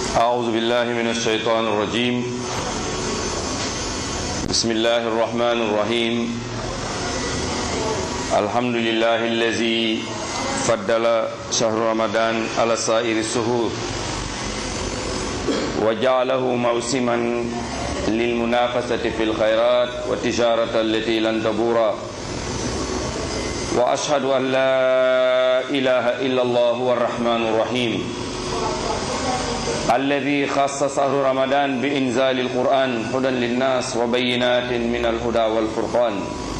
أعوذ بالله من الشيطان الرجيم بسم الله الرحمن الرحيم الحمد لله الذي فضل شهر رمضان على سائر الشهور وجعله موسما للمنافسة في الخيرات والتجارة التي لن تبورا وأشهد أن لا إله إلا الله هو الرحمن الرحيم الذي خص شهر رمضان بإنزال القرآن هدى للناس وبينات من الهدى والفرقان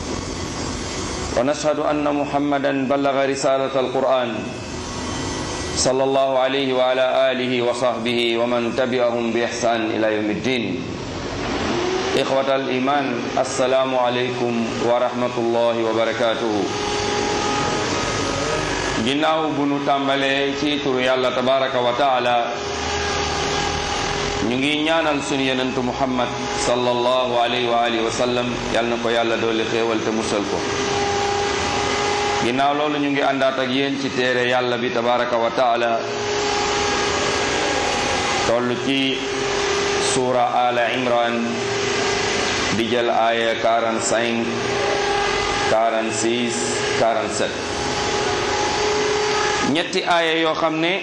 ونشهد أن محمدا بلغ رسالة القرآن صلى الله عليه وعلى آله وصحبه ومن تبعهم بإحسان إلى يوم الدين إخوة الإيمان السلام عليكم ورحمة الله وبركاته ginnaaw bu nu tàmbalee ci turu yàlla tabaraka wa taala ñu ngi ñaanal sunu yenentu muhammad sallallahu alayhi wa alihi wa sallam yal na ko yàlla dooli xéewal te musal ko ginnaaw loolu ñu ngi àndaat ak yéen ci téere yàlla bi tabaraka wa taala toll ci suura ala imran di jël aaya 45 46 47 ñetti aaya yoo xam ne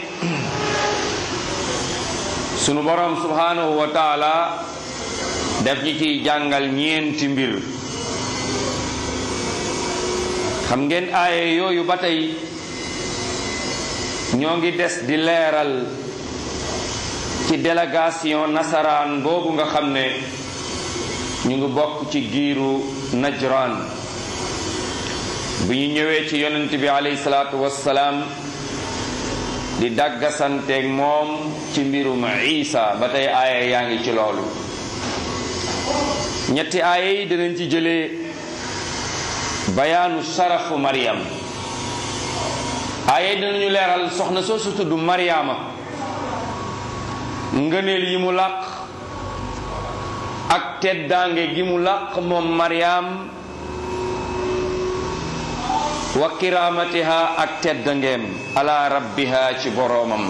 sunu borom subhanahu wa taala def ñi ciy jàngal ñeenti mbir xam ngeen aaya yooyu ba tey ñoo ngi des di leeral ci délégation nasaraan boobu nga xam ne ñu ngi bokk ci giiru najran bi ñu ñëwee ci yonent bi alayhi salaatu wassalaam di daggasanteeg moom ci mbirum isa ba tey aaya yaa ngi ci loolu ñetti aaya yi dinañ ci jëlee bayaanu sarafu Maryam aaya yi dinañu leeral soxna soosu tudd Maryama ngëneel yi mu làq ak teddaange gi mu làq moom Maryam wa kiramatiha ak teddangeem ala rabbiha ci boroomam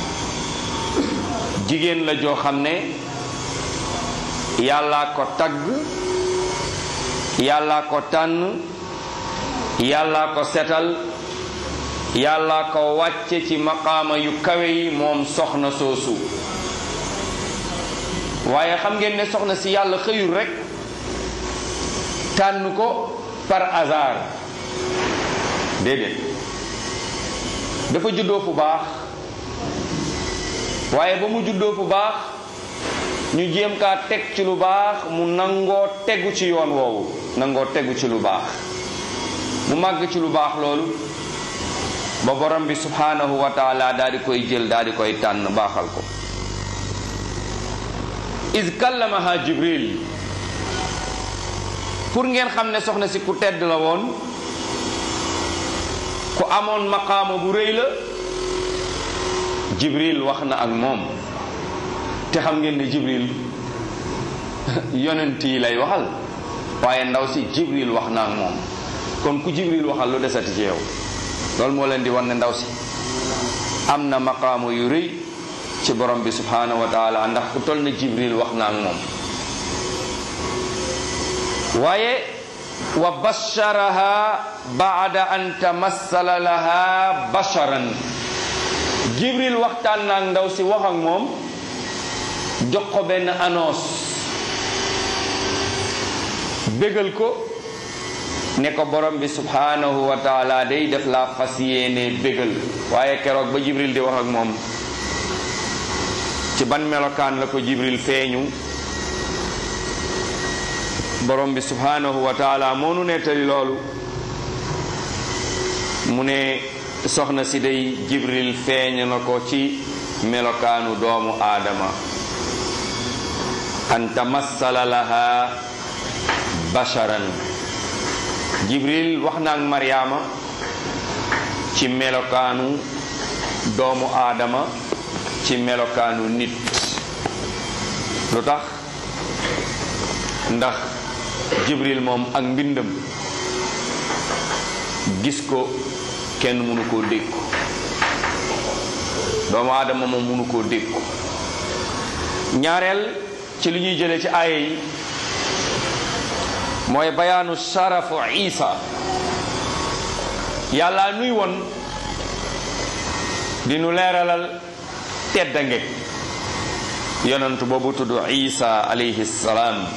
jigéen la joo xam ne yàllaa ko tagg yàllaa ko tànn yàllaa ko setal yàllaa ko wàcce ci maqaama yu kawe yi moom soxna soosu waaye xam ngeen ne soxna si yàlla xëyul rekk tànn ko par hasard déedéet dafa juddoo fu baax waaye ba mu juddoo fu baax ñu jéem kaa teg ci lu baax mu nangoo tegu ci yoon woowu nangoo tegu ci lu baax mu màgg ci lu baax loolu ba borom bi subhanahu wa taala daal di koy jël daal di koy tànn baaxal ko iz kallamaha jibril pour ngeen xam ne soxna si ku tedd la woon ku amoon maqaama bu rëy la jibril wax na ak moom te xam ngeen ne jibril yonent yi lay waxal waaye ndaw si jibril wax na ak moom kon ku jibril waxal lu desati ci yow loolu moo leen di wan ne ndaw si am na maqaama yu rëy ci borom bi subhanahu wa taala ndax ku toll na jibril wax na ak moom waaye wa basharaha baada an tamassala laha basharan jibril waxtaan na ak ndaw si wax ak moom jox ko benn annonce bégal ko ne ko borom bi subhanahu wa taala day def la fas yéene bégal waaye keroog ba jibril di wax ak moom ci ban melokaan la ko jibril feeñu borom bi subhanahu wa taala moo nu nettali loolu mu ne soxna si day jibril feeñ na ko ci melokaanu doomu aadama an tamassala laha basharan jibril wax na ak maryaama ci melokaanu doomu aadama ci melokaanu nit lu tax ndax jibril moom ak mbindam gis ko kenn mënu koo dékku doomu aadama moom mënu koo dékku ñaareel ci li ñuy jëlee ci aaya yi mooy bayaanu sharafu isa yàlla nuy woon di nu leeralal teddange yonentu boobu tudd isa alayhi salaam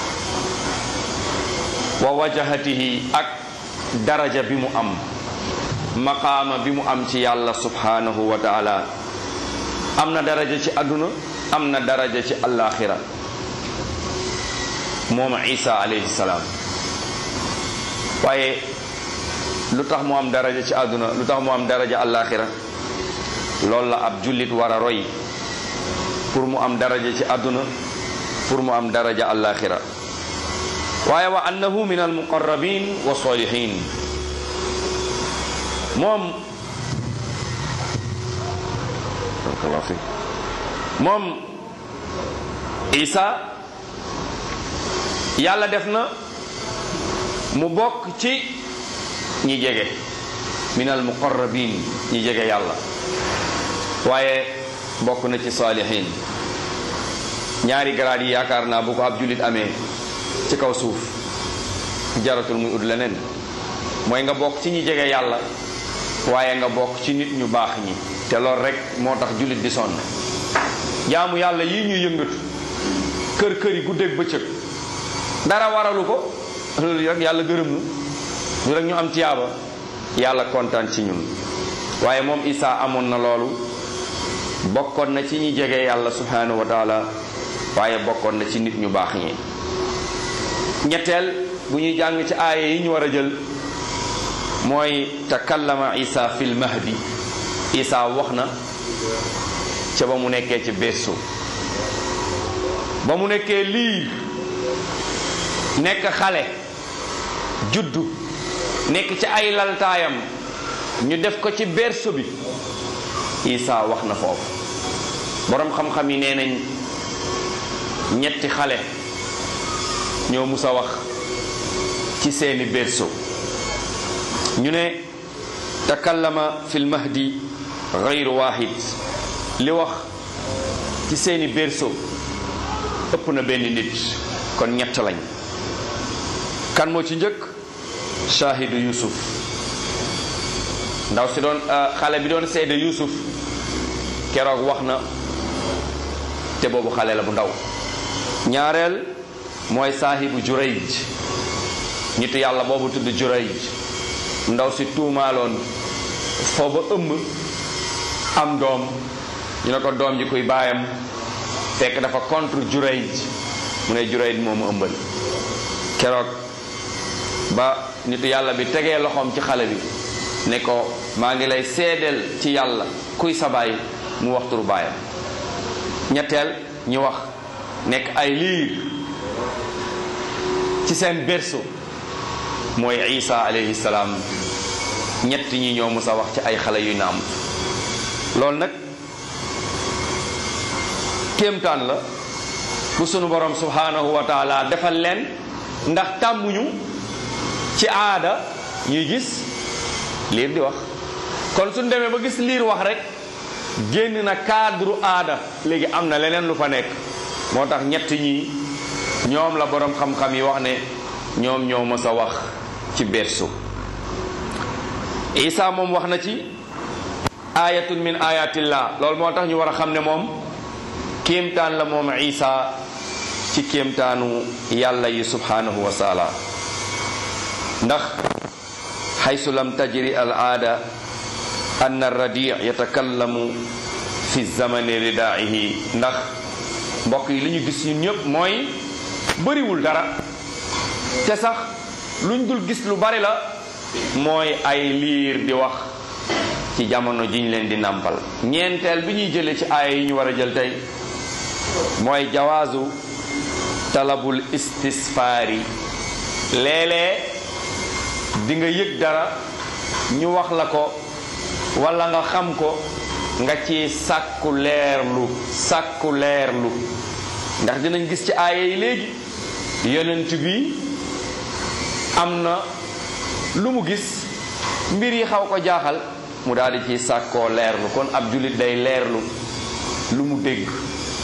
wa wajahatihi ak daraja bi mu am maqaama bi mu am ci yàlla subhanahu wa taala am na daraja ci àdduna am na daraja ci allaaxira moom isa alayhi salaam waaye lu tax mu am daraja ci àdduna lu tax mu am daraja allaaxira loolu la ab jullit war a roy pour mu am daraja ci àdduna pour mu am daraja allaaxira waaye wa annahu min almuqarrabin wa salihin moom moom isa yàlla def na mu bokk ci ñi jege min almuqarrabin ñi jege yàlla waaye bokk na ci salihin ñaari garaat yi yaakaar naa bu ko ab jullit amee ci kaw suuf jaratul muy ut leneen mooy nga bokk ci ñi jege yàlla waaye nga bokk ci nit ñu baax ñi te loolu rek moo tax jullit di sonn jaamu yàlla yii ñuy yëngatu kër kër yi guddeeg bëccëg dara waralu ko loolu rek yàlla gërëm nu lu rek ñu am tiyaaba yàlla kontaan ci ñun waaye moom Isa amoon na loolu bokkoon na ci ñi jege yàlla subhanahu wa taala waaye bokkoon na ci nit ñu baax ñi ñetteel bu ñuy jàng ci aaya yi ñu war a jël mooy takallama isa fil mahdi isa wax na ca ba mu nekkee ci berceau ba mu nekkee liir nekk xale juddu nekk ci ay laltaayam ñu def ko ci berceau bi isa wax na foofu boroom xam-xam yi nee nañ ñetti xale ñoo mus a wax ci seeni berceau ñu ne takallama fil mahdi gayru wahid li wax ci seeni berceau ëpp na benn nit kon ñett lañ kan moo ci njëkk shahidu yusuf ndaw si doon xale bi doon seede yusuf keroog wax na te boobu xale la bu ndaw ñaareel mooy saahibu jurayj nitu yàlla boobu tudd jurayj ndaw si tuumaaloon foo ba ëmb am doom ñu ne ko doom ji kuy baayam fekk dafa contre jurayj mu ne jurayj moomu ëmbal keroog ba nitu yàlla bi tegee loxoom ci xale bi ne ko maa ngi lay seedeel ci yàlla kuy sa baay mu wax turu baayam ñetteel ñu wax nekk ay liir ci seen berceau mooy isa alayhi salaam ñett ñi ñoo mës a wax ci ay xale yu naam loolu nag kéemtaan la bu sunu borom subhanahu wa taala defal leen ndax tàmmuñu ci aada ñuy gis liir di wax kon suñ demee ba gis liir wax rek génn na cadre aada léegi am na leneen lu fa nekk moo tax ñett ñi ñoom la borom xam-xam yi wax ne ñoom ñoo mës a wax ci berceau isa moom wax na ci ayatun min ayatillah loolu moo tax ñu war a xam ne moom kéemtaan la moom isa ci kéemtaanu yàlla yi subhanahu wa taala ndax xaysu lam tajri al aada an radi yatakallamu fi zamani ridaihi ndax mbokk yi li ñu gis ñun ñëpp mooy bëriwul dara te sax luñ dul gis lu bari la mooy ay liir di wax ci jamono jiñ leen di nàmpal ñeenteel bi ñuy jëlee ci aaya yi ñu war a jël tey mooy jawaazu talabul istisfaari léeg-léeg di nga yëg dara ñu wax la ko walla nga xam ko nga ci sàkku leerlu sàkku leerlu ndax dinañ gis ci aaya yi léegi yonent bi am na lu mu gis mbir yi xaw ko jaaxal mu daal di ci sàkkoo leerlu kon ab jullit day leerlu lu mu dégg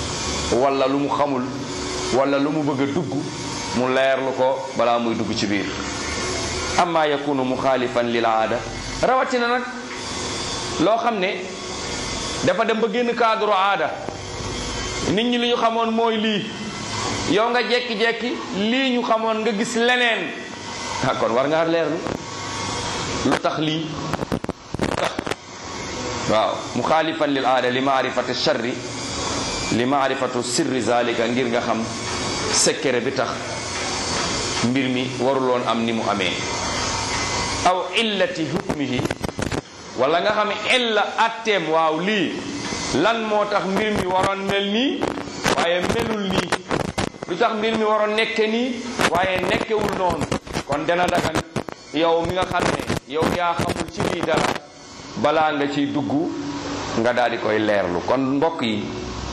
wala lu mu xamul wala lu mu bëgg a dugg mu leerlu ko balaa muy dugg ci biir amma yakunu muxaalifan lil aada rawatina nag loo xam ne dafa dem ba génn cadre aada nit ñi li ñu xamoon mooy lii yow nga jekki-jekki lii ñu xamoon nga gis leneen ah kon war ngaa leerlu lu tax lii lu tax waaw muxaalifan lil aada li maarifati charri li maarifatu sirri zalika ngir nga xam secret bi tax mbir mi waruloon am ni mu amee aw illati hukmihi wala nga xam illa atteem waaw lii lan moo tax mbir mi waroon mel nii waaye melul nii lu tax mbir mi waroon nekke nii waaye nekkewul noonu kon dana dagan yow mi nga xam ne yow yaa xamul ci lii dara balaa nga ciy dugg nga daal di koy leerlu kon mbokk yi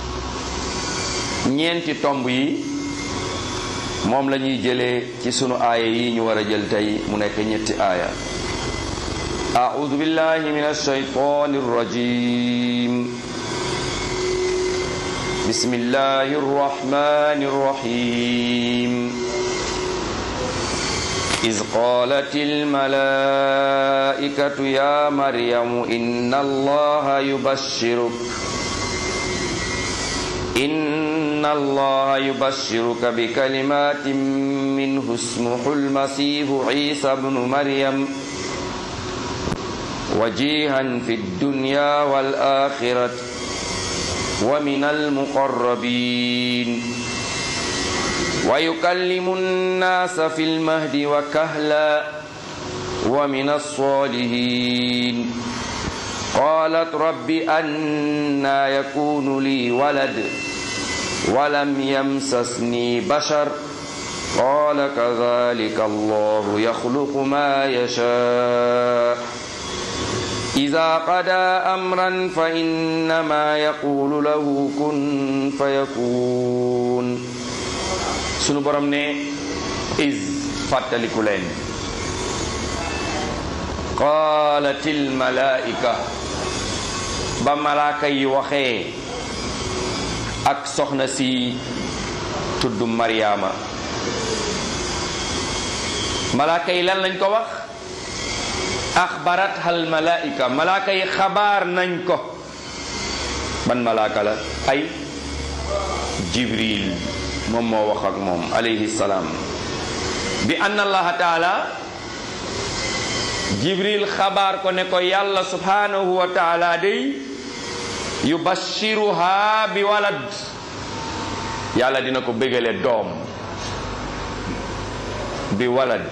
ñeenti tomb yi moom la ñuy jëlee ci sunu aaya yi ñu war a jël tey mu nekk ñetti aaya أعوذ بالله من الشيطان الرجيم بسم الله الرحمن الرحيم إذ قالت الملائكة يا مريم إن الله يبشرك إن الله يبشرك بكلمات منه اسمه المسيح عيسى بن مريم وجيها في الدنيا والآخرة ومن المقربين ويكلم الناس في المهد وكهلا ومن الصالحين قالت رب أنا يكون لي ولد ولم يمسسني بشر قال كذلك الله يخلق ما يشاء إذا قضى أمرا فإنما يقول له كن فيكون sunu borom ne is fàttaliku leen qaalatil malaika ba malaaka yi waxee ak soxna si tudd Maryaama malaaka yi lan lañ ko wax axbarat hal malaika malaaka yi xabaar nañ ko ban malaaka la ay jibril moom moo wax ak moom alayhi salaam bi anna allaha taala jibril xabaar ko ne ko yàlla subhanahu wa taala day yubashiruha bi walad yàlla dina ko bégale doom bi walad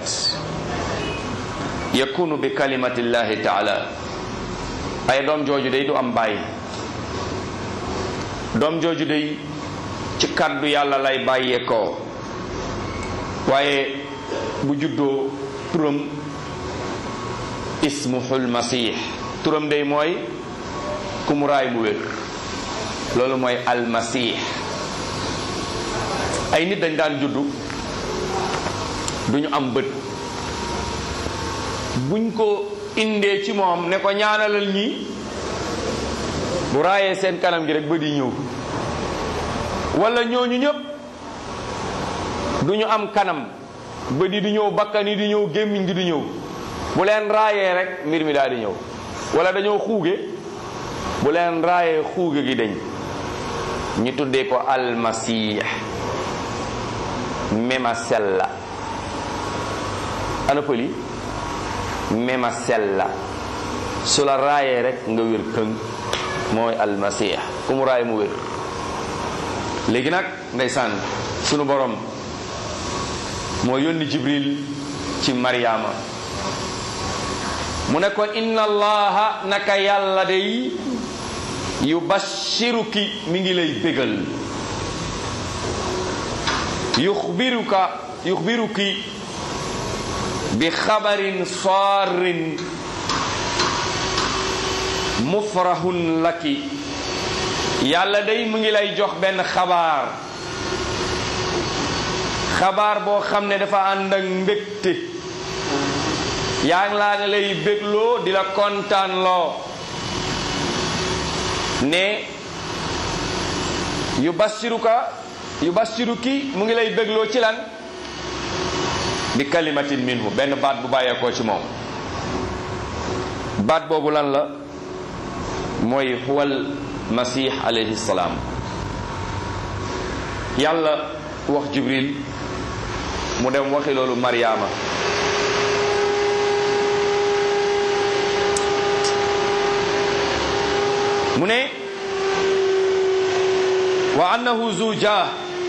yakunu bi kalimatillahi taala ay doom jooju day du am bàyyi doom jooju day ci kàddu yàlla lay bàyyeekoo waaye bu juddoo turam ismuhul masih turam day mooy ku mu raay mu wér loolu mooy almasih ay nit dañ daan juddu duñu am bët buñ ko indee ci moom ne ko ñaanalal ñi bu raayee seen kanam gi rek bët yi ñëw wala ñooñu ñëpp duñu am kanam bët yi di ñëw bakkan yi di ñëw gémmiñ gi di ñëw bu leen raayee rek mbir mi daal di ñëw wala dañoo xuuge bu leen raayee xuuge gi dañ ñu tuddee ko almasih mema sella ana pëli mema sella su la raayee rek nga wér këng mooy almasih ku mu raay mu wér léegi nag ndeysaan sunu borom moo yónni jibril ci maryaama mu ne ko inna allaha naka yàlla day yubashiruki mi ngi lay bégal yuxbiruka yuxbiruki bi xabarin saarin mufrahun laki yàlla day mu ngi lay jox benn xabaar xabaar boo xam ne dafa ànd ak mbégte yaa ngi laa nga lay bégloo di la kontaan loo ne yu bassiruka yu bassiruki mu ngi lay bégloo ci lan bi kalimatin minhu benn baat bu bàyyeekoo ci moom baat boobu lan la mooy huwal masih alayhi salaam yàlla wax jibril mu dem waxi loolu maryaama mu ne wa annahu zu jah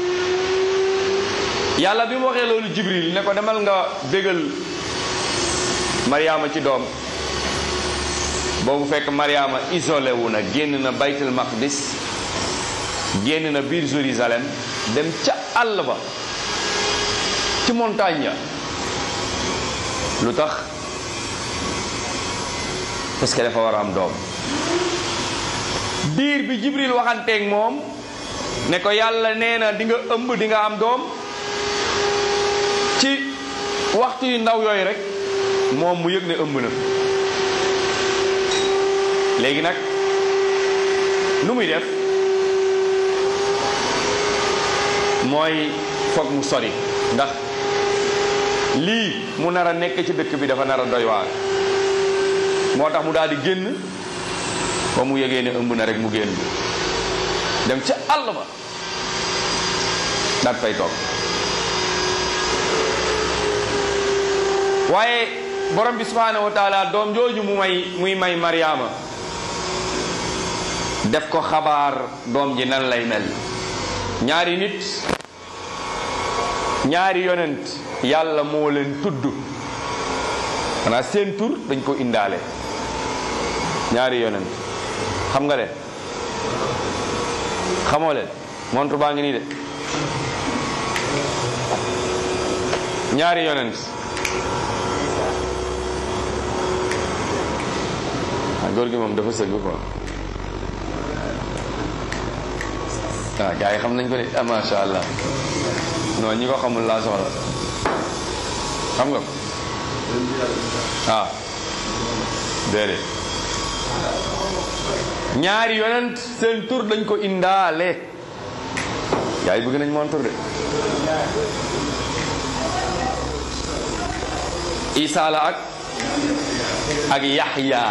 yàlla bi mu waxee loolu jibril ne ko demal nga bégal maryaama ci doom boobu fekk maryaama isolé wu na génn na baytul maqdis génn na biir Jérusalem dem ca àll ba ci montagne ya lu tax parce que dafa war a am doom diir bi jibril waxanteeg moom ne ko yàlla nee na di nga ëmb di nga am doom ci waxtu yu ndaw yooyu rek moom mu yëg ne ëmb na léegi nag nu muy def mooy foog mu sori ndax lii mu nar a nekk ci dëkk bi dafa nar a doy waar moo tax mu daal di génn ba mu yëgee ne ëmb na rek mu génn dem ca àll ba daat fay toog waaye borom bi subhaanahu wa taala doom jooju mu may muy may Mariama def ko xabaar doom ji nan lay mel ñaari nit ñaari yonent yàlla moo leen tudd xanaa seen tur dañ ko indaale ñaari yonent xam nga leen xamoo leen montre baa ngi nii de ñaari yonent ah góor gi moom dafa sëgg quoi waaw gars yi xam nañ ko de ah macha allah non ñi ko xamul laa soxla xam nga ko ah déedéet ñaari yonent seen tur dañ ko indaale gars yi bëgg nañ moon tur de Isa la ak ak Yaxya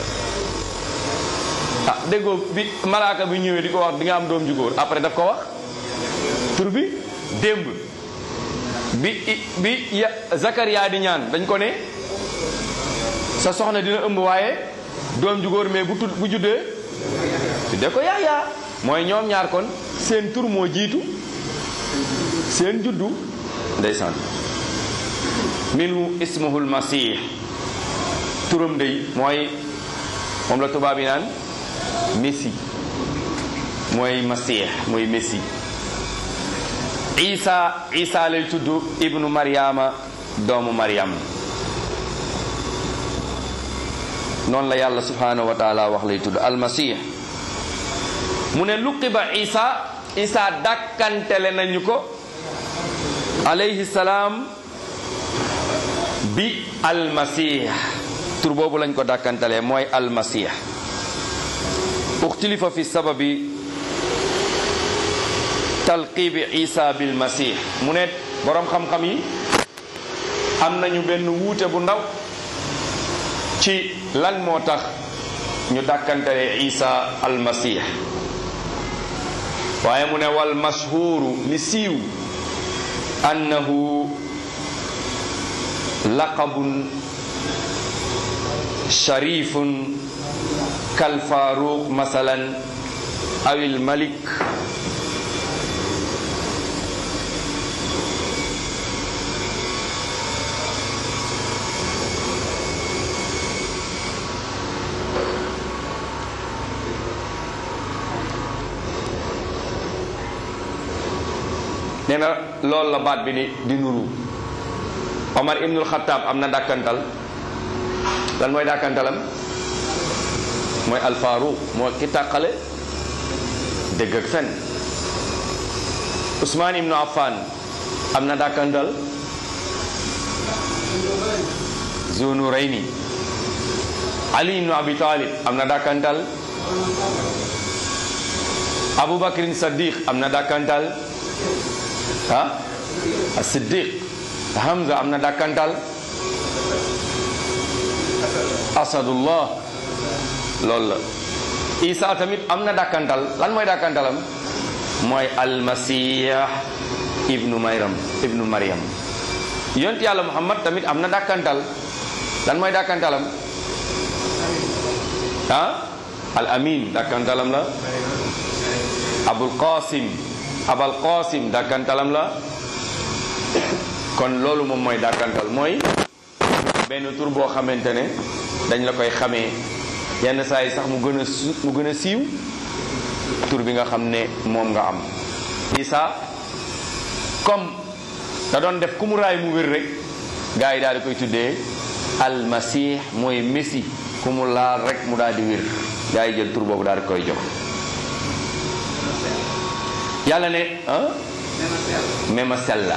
ah déggoo bi malaaka bi ñëwee di ko wax di nga am doom ju góor après daf ko wax tur bi démb bi bi ya Zakaria di ñaan dañ ko ne sa soxna dina ëmb waaye doom ju góor mais bu tud bu juddee tuddee ko Yaxya mooy ñoom ñaar kon seen tur moo jiitu seen juddu ndeysaan minhu ismuhul masih turam day mooy moom la tubaab yi naan messi mooy masih mooy messi isa isa lay tudd ibnu maryama doomu maryam noonu la yàlla subhanahu wa taala wax lay tudd almasih mu ne luqiba isa isa dàkkantele nañu ko alayhi salaam bi almasih tur boobu lañ ko dàkkantalee mooy almasih uxtilifa fi sababi talqibi isa bil masih mu ne boroom xam-xam yi am nañu benn wuute bu ndaw ci lan moo tax ñu dàkkantalee isa almasih waaye mu ne wal mashhuru li siiw annahu laqabun sharifun kal faruq masalan awil malik nee na loolu la baat bi ni di nuru Omar ibnul Xattaab am na dàkkantal lan mooy dàkkantalam mooy alfaaruq moo ki tàqale dëgg ak fen Ousmane ibnu Affan am na dàkkantal Zunu Rayni Ali ibnu Abi Talib am na dàkkantal Abubakrin Saddiq am na dàkkantal ah Siddiq Hamza am na dàkkantal Asadullah loolu la Isa tamit am na dàkkantal lan mooy dàkkantalam mooy almasih ibnu Maryam ibnu Maryam yont yàlla Muhammad tamit am na dàkkantal lan mooy dàkkantalam ah al amin dàkkantalam la abul qasim abal qasim dàkkantalam la kon loolu moom mooy dàkkantal mooy benn tur boo xamante ne dañ la koy xamee yenn saa yi sax mu gën a su mu gën a siiw tur bi nga xam ne moom nga am isa comme da doon def ku mu raay mu wér rek gars yi daal di koy tuddee almasih mooy messi ku mu laal rek mu daal di wér gars yi jël tur boobu daal di koy jox yàlla ne ah mema sella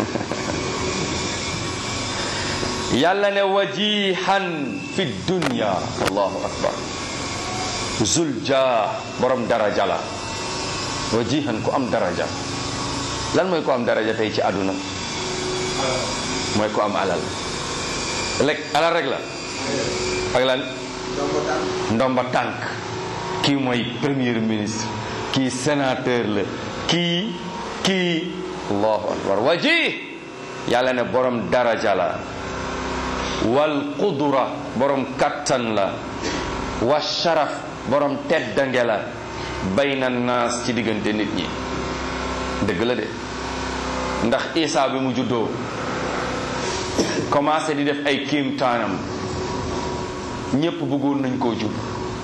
yàlla ne wajihan fi dunya allahu akbar zulja borom daraja la wajihan ku am daraja lan mooy ko am daraja tey ci àdduna mooy ko am alal rek alal rek la ak lan ndomba tànk kii mooy premier ministre kii sénateur la kii kii allahu akbar wajih yàlla ne borom daraja la wal qudura borom kattan la wa sharaf borom teddange la bayna naas ci diggante nit ñi dëgg la de ndax Isa bi mu juddoo commencé di def ay kéemtaanam ñépp bëggoon nañ koo jur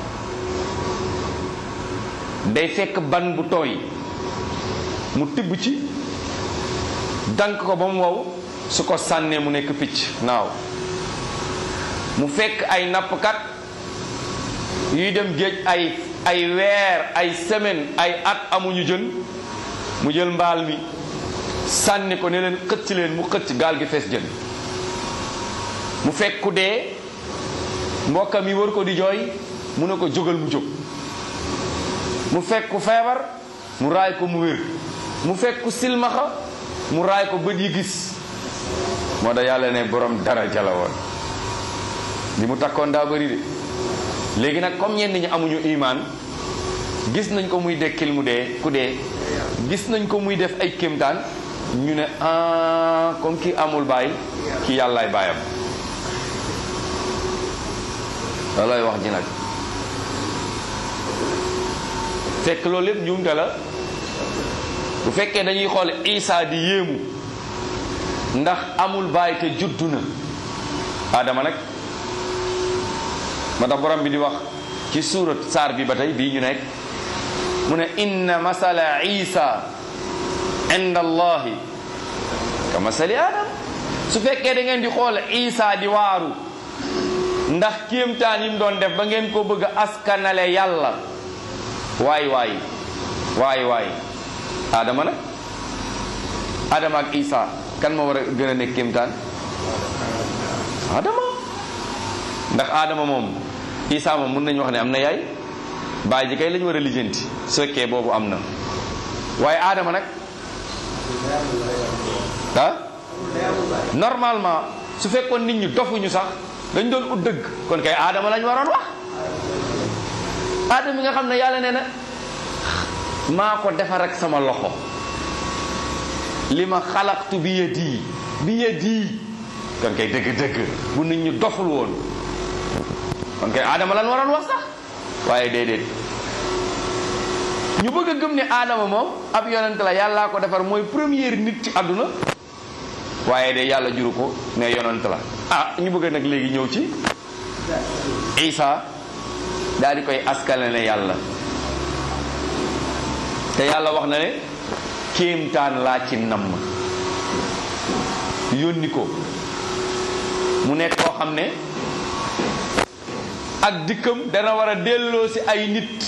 day fekk ban bu tooy mu tibb ci dank ko ba mu wow su ko sànnee mu nekk picc naaw mu fekk ay nappkat yuy dem géej ay ay weer ay semaine ay at amuñu jën mu jël mbaal mi sànni ko ne leen xëcc leen mu xëcc gaal gi fees jën mu fekk ku dee mbokkam yi war ko di jooy mu ne ko jógal mu jóg mu fekk ku feebar mu raay ko mu wér mu fekk ku silmaxa mu raay ko bët yi gis moo da yàlla ne borom daraja la woon li mu takkoon daa bëri de léegi nag comme ñenn ñi amuñu imaan gis nañ ko muy dekkil mu dee ku dee gis nañ ko muy def ay kéemtaan ñu ne ah comme kii amul baay kii yàllaay baayam loolooy wax ji nag fekk loolu lépp njuumte la bu fekkee dañuy xool Isa di yéemu ndax amul baay te juddu na Adama nag ma tax borom bi di wax ci suurat saar bi ba tey bii ñu nekk mu ne inna masala isa inda allahi ka masali adam su fekkee da ngeen di xool isa di waaru ndax kéemtaan yi mu doon def ba ngeen ko bëgg a askanale yàlla waay waay waay waay adama nag adama ak isa kan ma war a gën a nekk kéemtaan adama ndax adama moom isa moom mën nañu wax ne am na yaay baay ji kay lañu war a lijjanti su fekkee boobu am na waaye aadama nag ah normalement su fekkoon nit ñi dofuñu sax dañ doon ut dëgg kon kay aadama lañ waroon wax aadama mi nga xam ne yàlla nee na maa ko defar ak sama loxo li ma xalaqtu bi yadi bi yadi kon kay dëgg-dëgg bu nit ñi doful woon kon kay aadama lan waroon wax sax waaye déedéet ñu bëgg a gëm ne aadama moom ab yonent la yàllaa ko defar mooy première nit ci àdduna waaye de yàlla juru ko ne yonent la ah ñu bëgg nag léegi ñëw ci isa daal di koy askale ne yàlla te yàlla wax na ne kéemtaan laa ci namm yónni ko mu nekk koo xam ne ak dikkam dana war a delloo si ay nit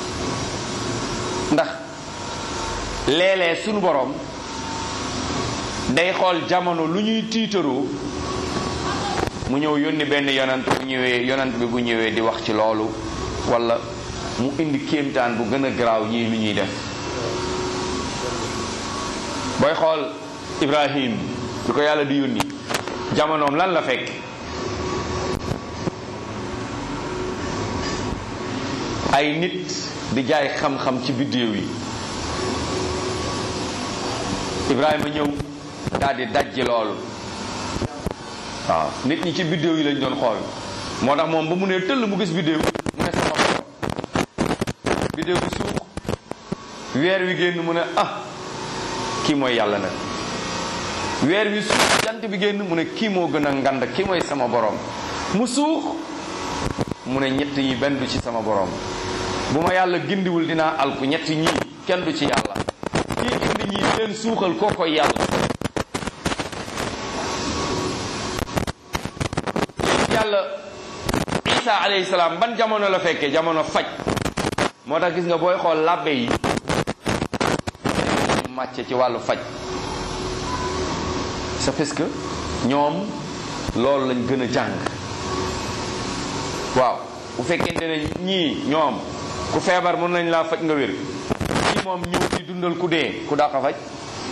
ndax léeg-léeg sunu borom day xool jamono lu ñuy tiitaroo mu ñëw yónni benn yonant bu ñëwee yonant bi bu ñëwee di wax ci loolu wala mu indi kéemtaan bu gën a garaaw ñii lu ñuy def booy xool Ibrahim lu ko yàlla di yónni jamonoom lan la fekk ay nit di jaay xam-xam ci biddéew yi Ibrahima ñëw daal di dajji loolu waaw nit ñi ci biddéew yi lañ doon xool moo tax moom ba mu ne tëll mu gis biddéew mu ne sama borom biddéew bi suux weer wi génn mu ne ah kii mooy yàlla nag weer wi suux jant bi génn mu ne kii moo gën a ngand kii mooy sama borom mu suux mu ne ñett yi benn du ci sama borom bu ma yàlla gindiwul dinaa alku ñett ñii kenn du ci yàlla kii gindi ñii leen suuxal koo koy yàlla yàlla isa alayhi salaam ban jamono la fekkee jamono faj moo tax gis nga booy xool làbbe yi màcce ci wàllu faj c'est parce que ñoom loolu lañ gën a jàng waaw bu fekkente ne ñii ñoom ku feebar mën nañ laa faj nga wér ñii moom ñëw di dundal ku dee ku dàq faj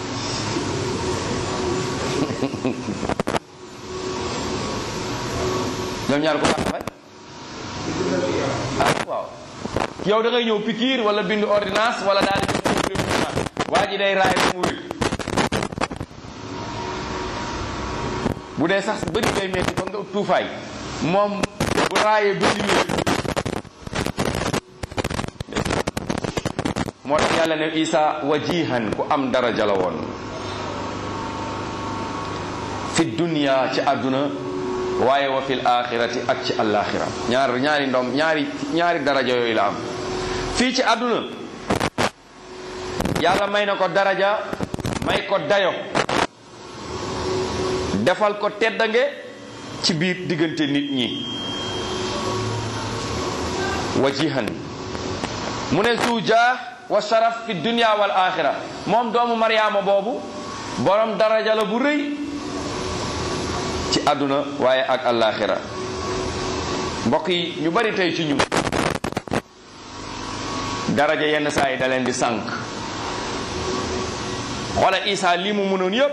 ñoom ñaar ku dàq faj ah waaw yow da ngay ñëw pikiir wala bind ordonnance wala daal di waa ji day raay mu wér bu dee sax bëri day metti ba nga tuufaay moom bu raayee bëri wér moo tax yàlla ne isa wajihan ku am daraja la woon fi dunya ci àdduna waaye wa fil axirati ak ci àllaaxira ñaar ñaari ndom ñaari ñaari daraja yooyu la am fii ci àdduna yàlla may na ko daraja may ko dayo defal ko teddange ci biir diggante nit ñi wajihan mu ne suuja wa sharaf fi dunya wal axira moom doomu Mariama boobu borom daraja la bu rëy ci àdduna waaye ak àllaaxira mbokk yi ñu bari tey ci ñun daraja yenn saa yi da leen di sànq xoola Isa lii mu mënoon yépp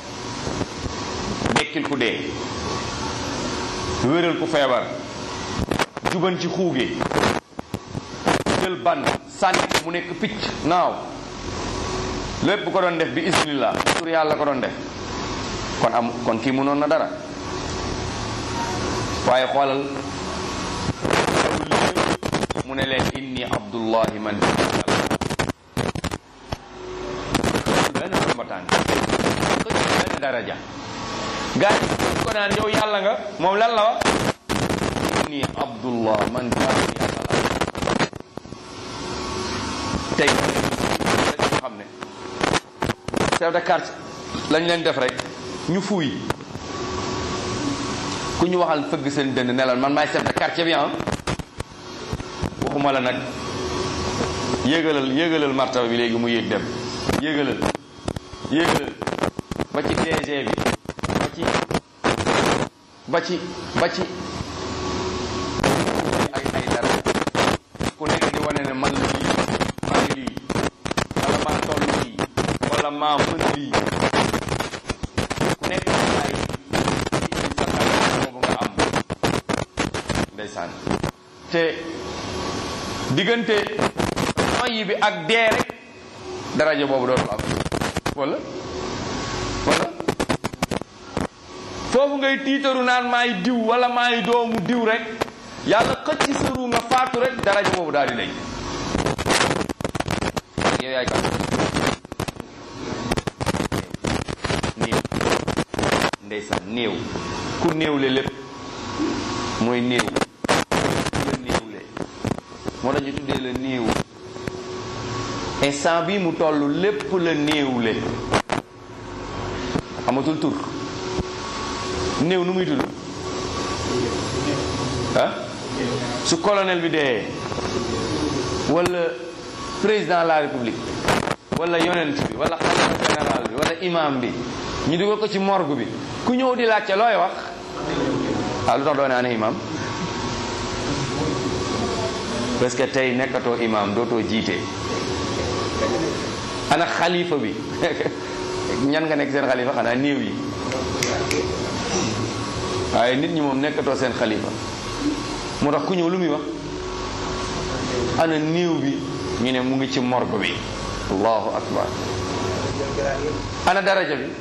dekkil ku dee wéral ku feebar juban ci xuuge jël ban sànni mu nekk picc naaw lépp ko doon def bi isnillah tur yàlla ko doon def kon am kon kii mënoon na dara waaye xoolal mu ne leen inni abdullahi man benn mbataan ko benn daraja gaa yi ko naan yow yàlla nga moom lan la wax inni abdullah man jaamu yàlla la tey dañu xam ne chef de quartier lañ leen def rek ñu fuuy ku ñu waxal fëgg seen dënd ne la man maay chef de quartier bi ah waxuma la nag yéegalal yéegalal martaba bi léegi mu yéeg dem yéegalal yéegalal ba ci DG bi ba ci ba ci ba ci ay ay dara ku nekk di wane ne man la lii maa ngi lii wala maa toll lii wala maa mën lii ku nekk ay sa xalaat boobu nga am ndeysaan te diggante noyyi bi ak dee rek daraja boobu dootul am wala wala foofu ngay tiitaru naan maay diw wala maay doomu diw rek yàlla xëcc sa ruu nga faatu rek daraja boobu daal di dañ yow yaay kan néew ndeysaan néew ku néewle lépp mooy néew la néewle moo tax ñu tuddee la néew instant bi mu toll lépp la néewle amatul tur néew nu muy tudd ah su colonel bi dee wala président de la république wala yonent bi wala xalifa général bi wala imam bi ñu dugal ko ci morgue bi ku ñëw di laajte looy wax ah lu tax doo ne ana imam parce que tey nekkatoo imam dootoo jiite ana xalifa bi ñan nga nekk seen xalifa xanaa néew yi waaye nit ñi moom nekkatoo seen xalifa moo tax ku ñëw lu muy wax ana néew bi ñu ne mu ngi ci morgue bi allahu akbar ana daraja bi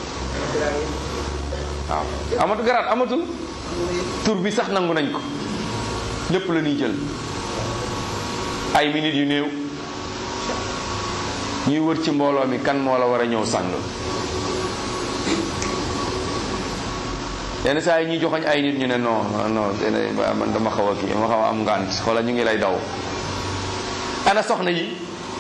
waaw amatu garaat amatul tur bi sax nangu nañ ko lépp la ñuy jël ay minutes yu néew ñuy wër ci mbooloo mi kan moo la war a ñëw sàng yenn saa yi ñuy joxoñ ay nit ñu ne non non man dama xaw a kii dama xaw a am ngànt xoola ñu ngi lay daw ana soxna yi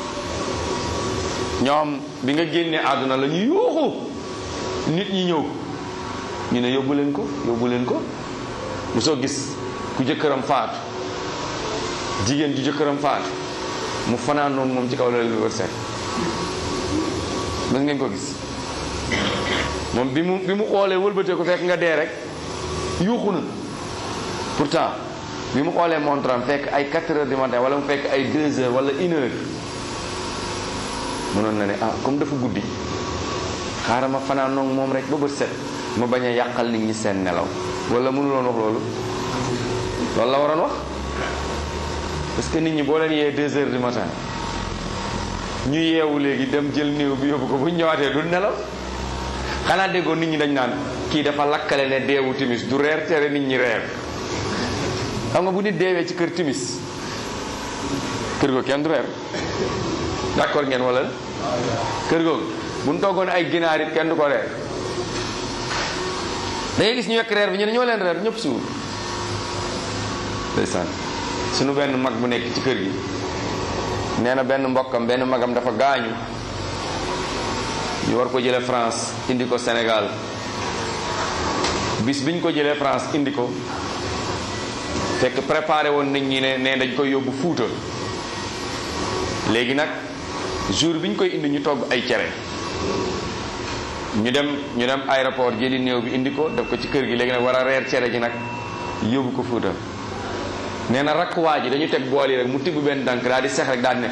ñoom bi nga génnee àdduna la ñu yuuxu nit ñi ñëw ñu ne yóbbu leen ko yóbbu leen ko bu soo gis ku jëkkëram faatu jigéen ju jëkkëram faatu mu fanaan noonu moom ci kaw lal bi wër set mës ngeen ko gis moom bi mu bi mu xoolee wëlbatee ko fekk nga dee rek yuuxu na pourtant bi mu xoolee montre am fekk ay 4 heures du matin wala mu fekk ay 2 heures wala une heure mënoon na ne ah comme dafa guddi xaaral ma fanaan noonu moom rek ba bët set ma bañ a yàqal nit ñi seen nelaw wala mënuloon wax loolu loolu la waroon wax parce que nit ñi boo leen yee 2 heures du matin ñu yeewu léegi dem jël néew bi yóbbu ko bu ñu ñëwaatee du nelaw xanaa déggoo nit ñi dañ naan kii dafa lakkale ne deewu timis du reer tere nit ñi reer xam nga bu nit deewee ci kër timis kër googu kenn du reer d'accord ngeen wala kër googu bu ñu toggoon ay ginaar it kenn du ko reer da ngay gis ñu yekk reer bi ñu ne ñoo leen reer ñëpp suur ndeysaan suñu benn mag bu nekk ci kër gi nee na benn mbokkam benn magam dafa gaañu ñu war ko jële France indi ko Sénégal bis biñ ko jëlee France indi ko fekk préparé woon nañ ñi ne ne dañ koy yóbbu Fuuta léegi nag jour bi ñu koy indi ñu togg ay cere ñu dem ñu dem aéroport jëli néew bi indi ko def ko ci kër gi léegi nag war a reer cere ji nag yóbbu ko Fuuta nee na rakk waa ji dañu teg bool yi rek mu tibb benn dànk daal di sex rek daal di ne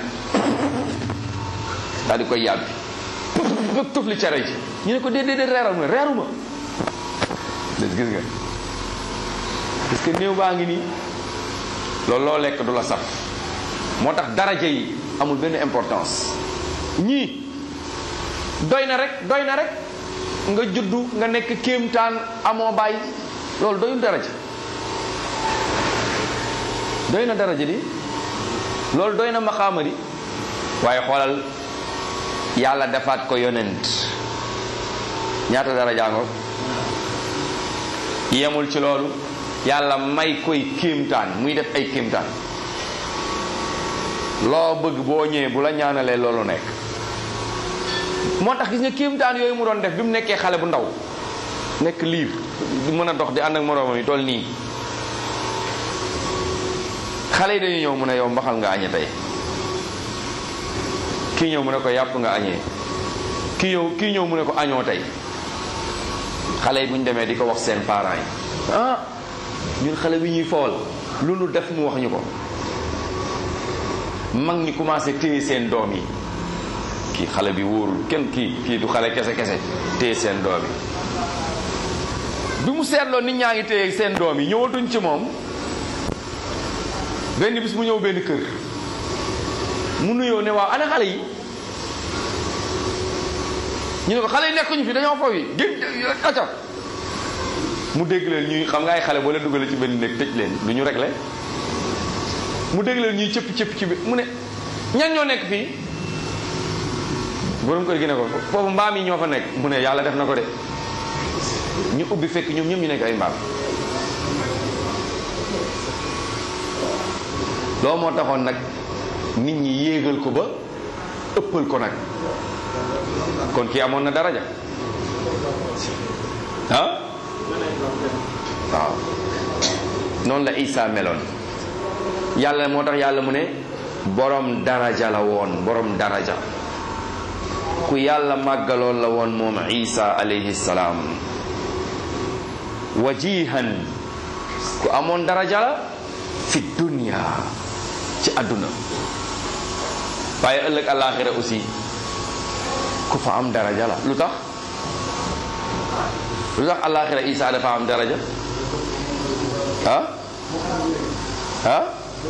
daal di koy yàbbi ba tufli cere ji ñu ne ko déedéet déedéet reeral mu ne reeruma des gis nga parce que néew baa ngi nii loolu loo lekk du la saf moo tax daraja yi amul benn importance ñii doy na rek doy na rek nga juddu nga nekk kéemtaan amoo bàyyi loolu doyul daraja doy na daraja di loolu doy na maxaama di waaye xoolal yàlla defaat ko yonent ñaata daraja ngo yemul ci loolu yàlla may koy kéemtaan muy def ay kéemtaan loo bëgg boo ñëwee bu la ñaanalee loolu nekk moo tax gis nga kéemtaan yooyu mu doon def bi mu nekkee xale bu ndaw nekk liir di mën a dox di ànd ak moroomam yi toll nii xale yi dañuy ñëw mu ne yow mbaxal nga añee tey kii ñëw mu ne ko yàpp nga añee kii ñëw kii ñëw mu ne ko añoo tey xale yi bu ñu demee di ko wax seen parents yi ah ñun xale bi ñuy fool lu nu def mu wax ñu ko mag ñi commencé téye seen doom yi kii xale bi wóorul kenn kii kii du xale kese kese téye seen doom yi bi mu seetloo nit ñaa ngi téye seen doom yi ñëwatuñ ci moom benn bis mu ñëw benn kër mu nuyoo ne waaw ana xale yi ñu ne ko xale yi nekkuñu fi dañoo foofu yi gén acca mu dégg leen ñuy xam nga ay xale boo leen dugalee ci benn néeg tëj leen du ñu réglé mu dégg leen ñuy cëpp cëpp ci bi mu ne ñan ñoo nekk fii borom kër gi ne ko foofu mbaam yi ñoo fa nekk mu ne yàlla def na ko de ñu ubbi fekk ñoom ñoom ñu nekk ay mbaam loo moo taxoon nag nit ñi yéegal ko ba ëppal ko nag kon kii amoon na daraja ah waaw noonu la Isa meloon yàlla moo tax yàlla mu ne borom daraja la woon borom daraja ku yàlla màggaloon la woon moom Isa alayhi salaam wajihan ku amoon daraja la fi dunya ci àdduna waaye ëllëg àllaaxira aussi ku fa am daraja la lu tax lu tax àllaaxira Isa dafa am daraja ah ah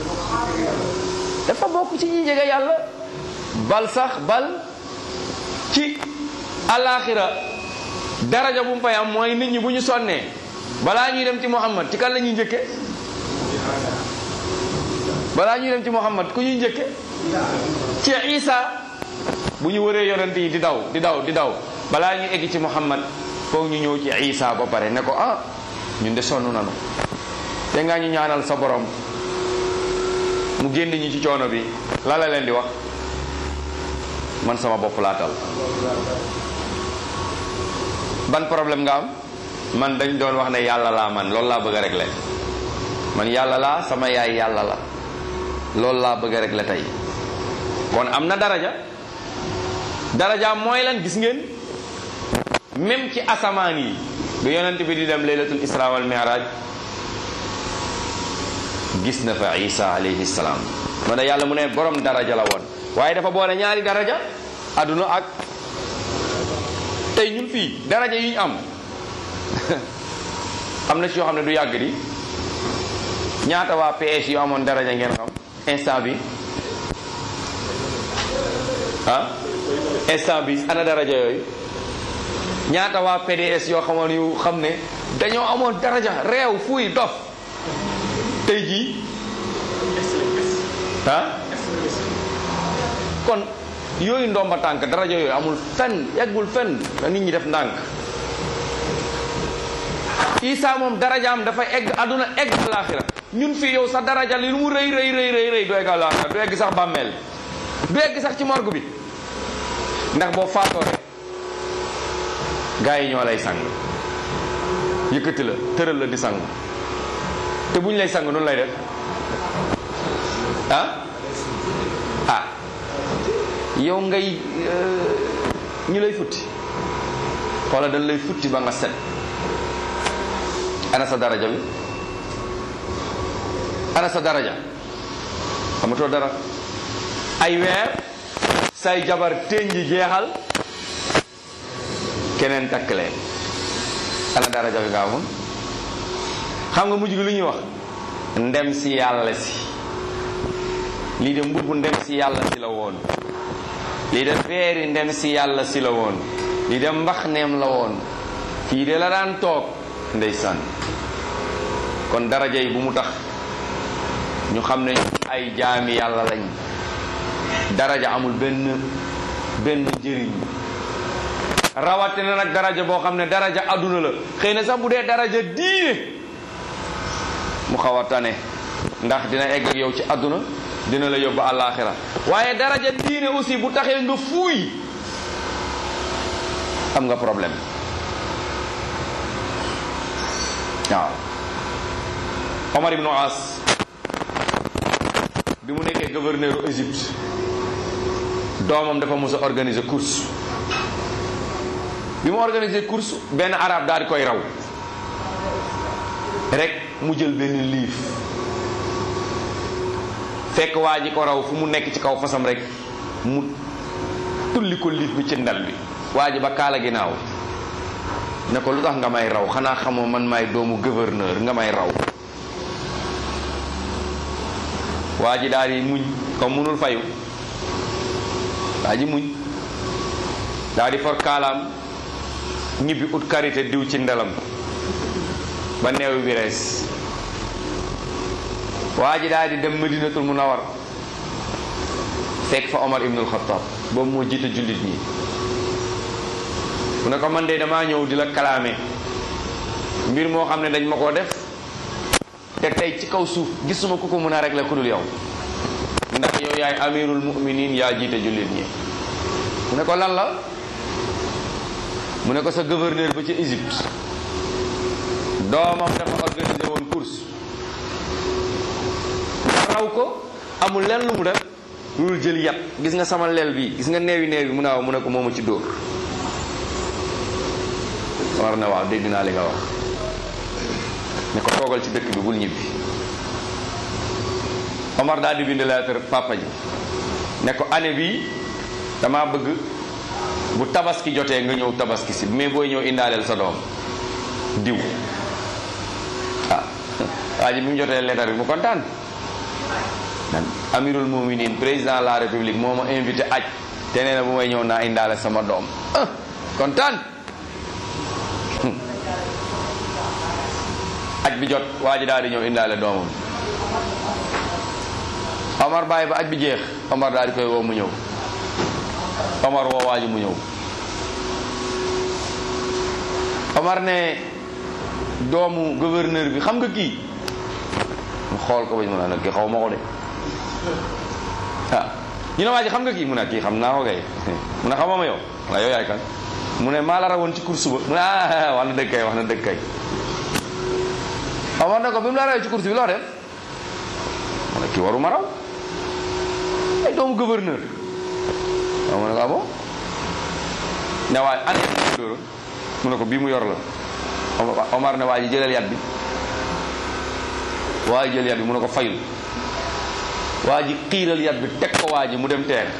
dafa bokk ci ñi jege yàlla bal sax bal ci àllaaxira daraja bu mu fay am mooy nit ñi bu ñu sonnee balaa ñuy dem ci Muhammad ci kan la ñuy njëkke balaa ñuy dem ci Muhammad ku ñuy njëkke ci Isa bu ñu wëree yonent yi di daw di daw di daw balaa ñu egg ci Muhammad foog ñu ñëw ci Isa ba pare ne ko ah ñun de sonn nanu te nga ñu ñaanal sa borom mu génn ñu ci coono bi la la leen di wax man sama bopp laa tal ban problème nga am man dañ doon wax ne yàlla laa man loolu laa bëgg a régler man yàlla laa sama yaay yàlla la loolu laa bëgg a régler tey kon am na daraja daraja mooy lan gis ngeen même ci asamaan yi bi yonent bi di dem laylatul isra wal mi'raj gis na fa isa alayhi salaam moo ne yàlla mu ne borom daraja la woon waaye dafa boole ñaari daraja adduna ak tey ñun fii daraja yi ñu am am na ci yoo xam ne du yàgg di ñaata waa PS yu amoon daraja ngeen xam instant bi ah instant bi ana daraja yooyu ñaata waa PDS yoo xamoon yu xam ne dañoo amoon daraja réew fuy dof tey jii ah kon yooyu ndomba tànk daraja yooyu amul fenn yeggul fenn na nit ñi def ndànk Isa moom darajaam dafa egg àdduna egg alaaxira ñun fii yow sa daraja li lu mu rëy rëy rëy rëy rëy du egg alaaxira du egg sax bàmmeel du egg sax ci morgue bi ndax boo faatoo rek gaa yi ñoo lay sang yëkkati la tëral la di sang te bu ñu lay sang noonu lay def ah ah yow ngay ñu lay futti xoola dañ lay futti ba nga set ana sa daraja bi ana sa daraja xamatoo dara ay weer say jabar ténji jeexal keneen takk leen ana daraja bi nga amoon xam nga mujj gi lu ñuy wax ndem si yàlla si lii de mbubbu ndem si yàlla si la woon lii de feeri ndem si yàlla si la woon lii de mbax neem la woon kii de la daan toog ndeysaan kon daraja yi bu mu tax ñu xam ne ay jaami yàlla lañ daraja amul benn benn njëriñ rawatina nag daraja boo xam ne daraja adduna la xëy na sax bu dee daraja diine mu xaw a tane ndax dina egg ak yow ci adduna dina la yóbbu àllaaxira waaye daraja diine aussi bu taxee nga fuuy am nga problème waaw Omar ibn As bi mu nekkee gouverneur u Égypte doomam dafa mos a organiser course bi mu organiser course benn arab daal di koy raw rek mu jël benn liif fekk waa ji ko raw fu mu nekk ci kaw fasam rek mu tulli ko liif bi ci ndal bi waa ji ba kaala ginnaaw ne ko lu tax nga may raw xanaa xamoo man maay doomu gouverneur nga may raw waa ji daal di muñ comme munul fayu waa ji muñ daal di for kaalaam ñibbi ut karité diw ci ndelam ba neew bi rees waa ji daal di dem madinatul munawar fekk fa omar ibnul xataab boobu moo jiite jullit ñi mu ne ko man de damaa ñëw di la kalaame mbir moo xam ne dañ ma koo def te tey ci kaw suuf gisuma ku ko mën a régler ku dul yow ndax yow yaay amirul muminin yaa jiite jullit ñi mu ne ko lan la mu ne ko sa gouverneur ba ci Égypte doomam dafa organisé woon course raw ko amul lenn lu mu def lu jël yat gis nga sama lel bi gis nga neewi neewi mu ne waaw mu ne ko moomu ci dóor war na waaw dégg naa li nga wax ne ko toogal ci dëkk bi bul ñibbi Omar daal di bind lettre papa ji ne ko année bii dama bëgg bu tabaski jotee nga ñëw tabaski si mais booy ñëw indaaleel sa doom diw ah waa ji bi mu jotee lettre bi mu kontaan man amirul muminin président de la république moo ma invité aj te nee na bu may ñëw naa indaale sama doom ah kontaan aj bi jot waa ji daal di ñëw indaale doomam Omar bàyyi ba aj bi jeex Omar daal di koy woo mu ñëw Omar woo waa ji mu ñëw Omar ne doomu gouverneur bi xam nga kii mu xool ko ba ñu mën a nag kii xaw ma ko de ah ñu ne waa ji xam nga kii mu ne kii xam naa ko kay mu ne xamama yow la yow yaay kan mu ne maa la rawoon ci course ba mu ne ah wax na dëgg kay wax na dëgg kay Omar ne ko bi mu la rawee ci course bi loo def mu ne kii waru ma raw ay doomu gouverneur waaw mu ne ko ah bon ne waay année bi dóora mu ne ko bii mu yor la Omar ne waa ji jëlal yat bi waa ji jël yat bi mu ne ko fayul waa ji xiiral yat bi teg ko waa ji mu dem teen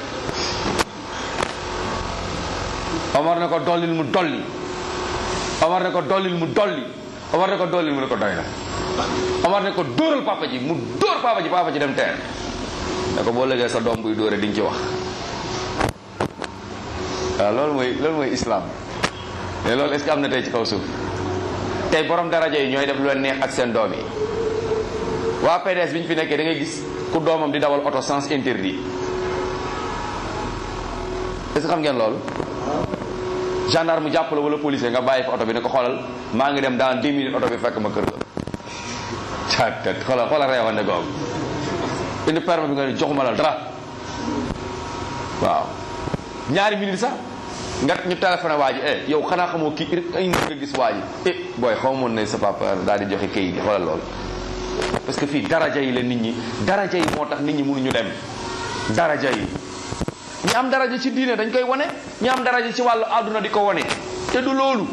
Omar ne ko dollil mu dolli Omar ne ko dollil mu dolli Omar ne ko dollil mu ne ko doy na Omar ne ko dóoral papa ji mu dóor papa ji papa ji dem teen ne ko boo lëgee sa doom buy dóore di nga ci wax waaw loolu mooy loolu mooy islam mais loolu est-ce que am na tey ci kaw suuf tey borom daraja yi ñooy def lu leen neex ak seen doom yi waa PDS bi ñu fi nekkee da ngay gis ku doomam di dawal oto sens interdit est-ce que xam ngeen loolu gendarme mu jàpp la wala policier nga bàyyi fa oto bi ne ko xoolal maa ngi dem dans 10 minutes oto bi fekk ma kër ga caatat xoolal xoolal reewande googu indi permis bi nga ne joxuma la dara waaw ñaari minutes sax nga ñu téléphoné waa ji eh yow xanaa xamoo kii ay nga gis waa ji eh booy xaw moon ne sa papa daal di joxe kayit yi xoolal loolu parce que fii daraja yi la nit ñi daraja yi moo tax nit ñi mënuñu dem daraja yi ñi am daraja ci diine dañ koy wane ñi am daraja ci wàllu àdduna di ko wane te du loolu